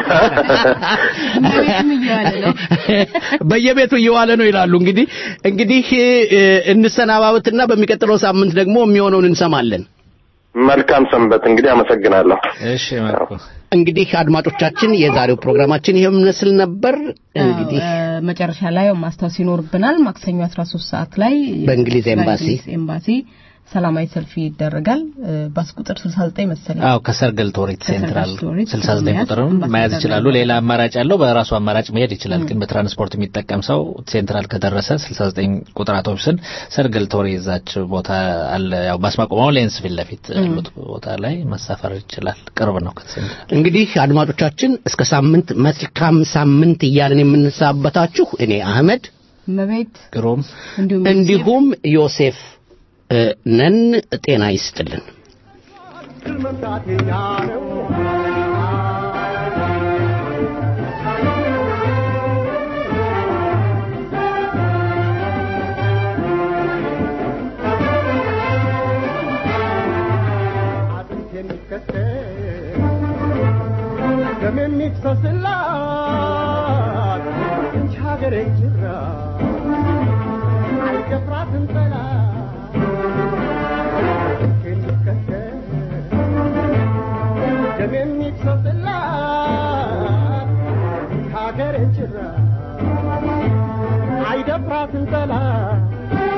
በየቤቱ እየዋለ ነው ይላሉ። እንግዲህ እንግዲህ እ፣ እንሰናባበትና በሚቀጥለው ሳምንት ደግሞ የሚሆነውን እንሰማለን። መልካም ሰንበት። እንግዲህ አመሰግናለሁ። እሺ መልኩ እንግዲህ አድማጮቻችን የዛሬው ፕሮግራማችን ይሄን መስል ነበር። እንግዲህ እ፣ መጨረሻ ላይ ማስታወስ ይኖርብናል። ማክሰኞ 13 ሰዓት ላይ በእንግሊዝ ኤምባሲ በእንግሊዝ ኤምባሲ ሰላማዊ ሰልፍ ይደረጋል። እ፣ ባስ ቁጥር 69 መሰለኝ። አዎ ከሰርገል ቶሬት ሴንትራል ቶሬት 69 መያዝ ቁጥርም አምባሳደር መያዝ ይችላሉ። ሌላ አማራጭ ያለው በራሱ አማራጭ መሄድ ይችላል። ግን በትራንስፖርት የሚጠቀም ሰው ሴንትራል ከደረሰ 69 ቁጥር አውቶቡስን ሰርገል ቶሬ እዛች ቦታ አለ። ያው ባስ ማቆሚያው ሌንስ ፊት ለፊት ያሉት ቦታ ላይ መሳፈር ይችላል። ቅርብ ነው ከሴንትራል። እንግዲህ አድማጮቻችን እስከ ሳምንት መልካም ሳምንት እያልን የምንሰናበታችሁ እኔ አህመድ መቤት ግሩም እንዲሁም እንዲሁም ዮሴፍ እ፣ ነን። ጤና ይስጥልን። መምጣት የኛ ነው። አጥንት የሚከተል ደም የሚፈስላት ይህች ሀገሬ ጅራ አይደፍራትም ጠላት አጥንት የሚከተል ደም የሚፈስላት ይህች ሀገሬ ጅራ አይደፍራትም ጠላት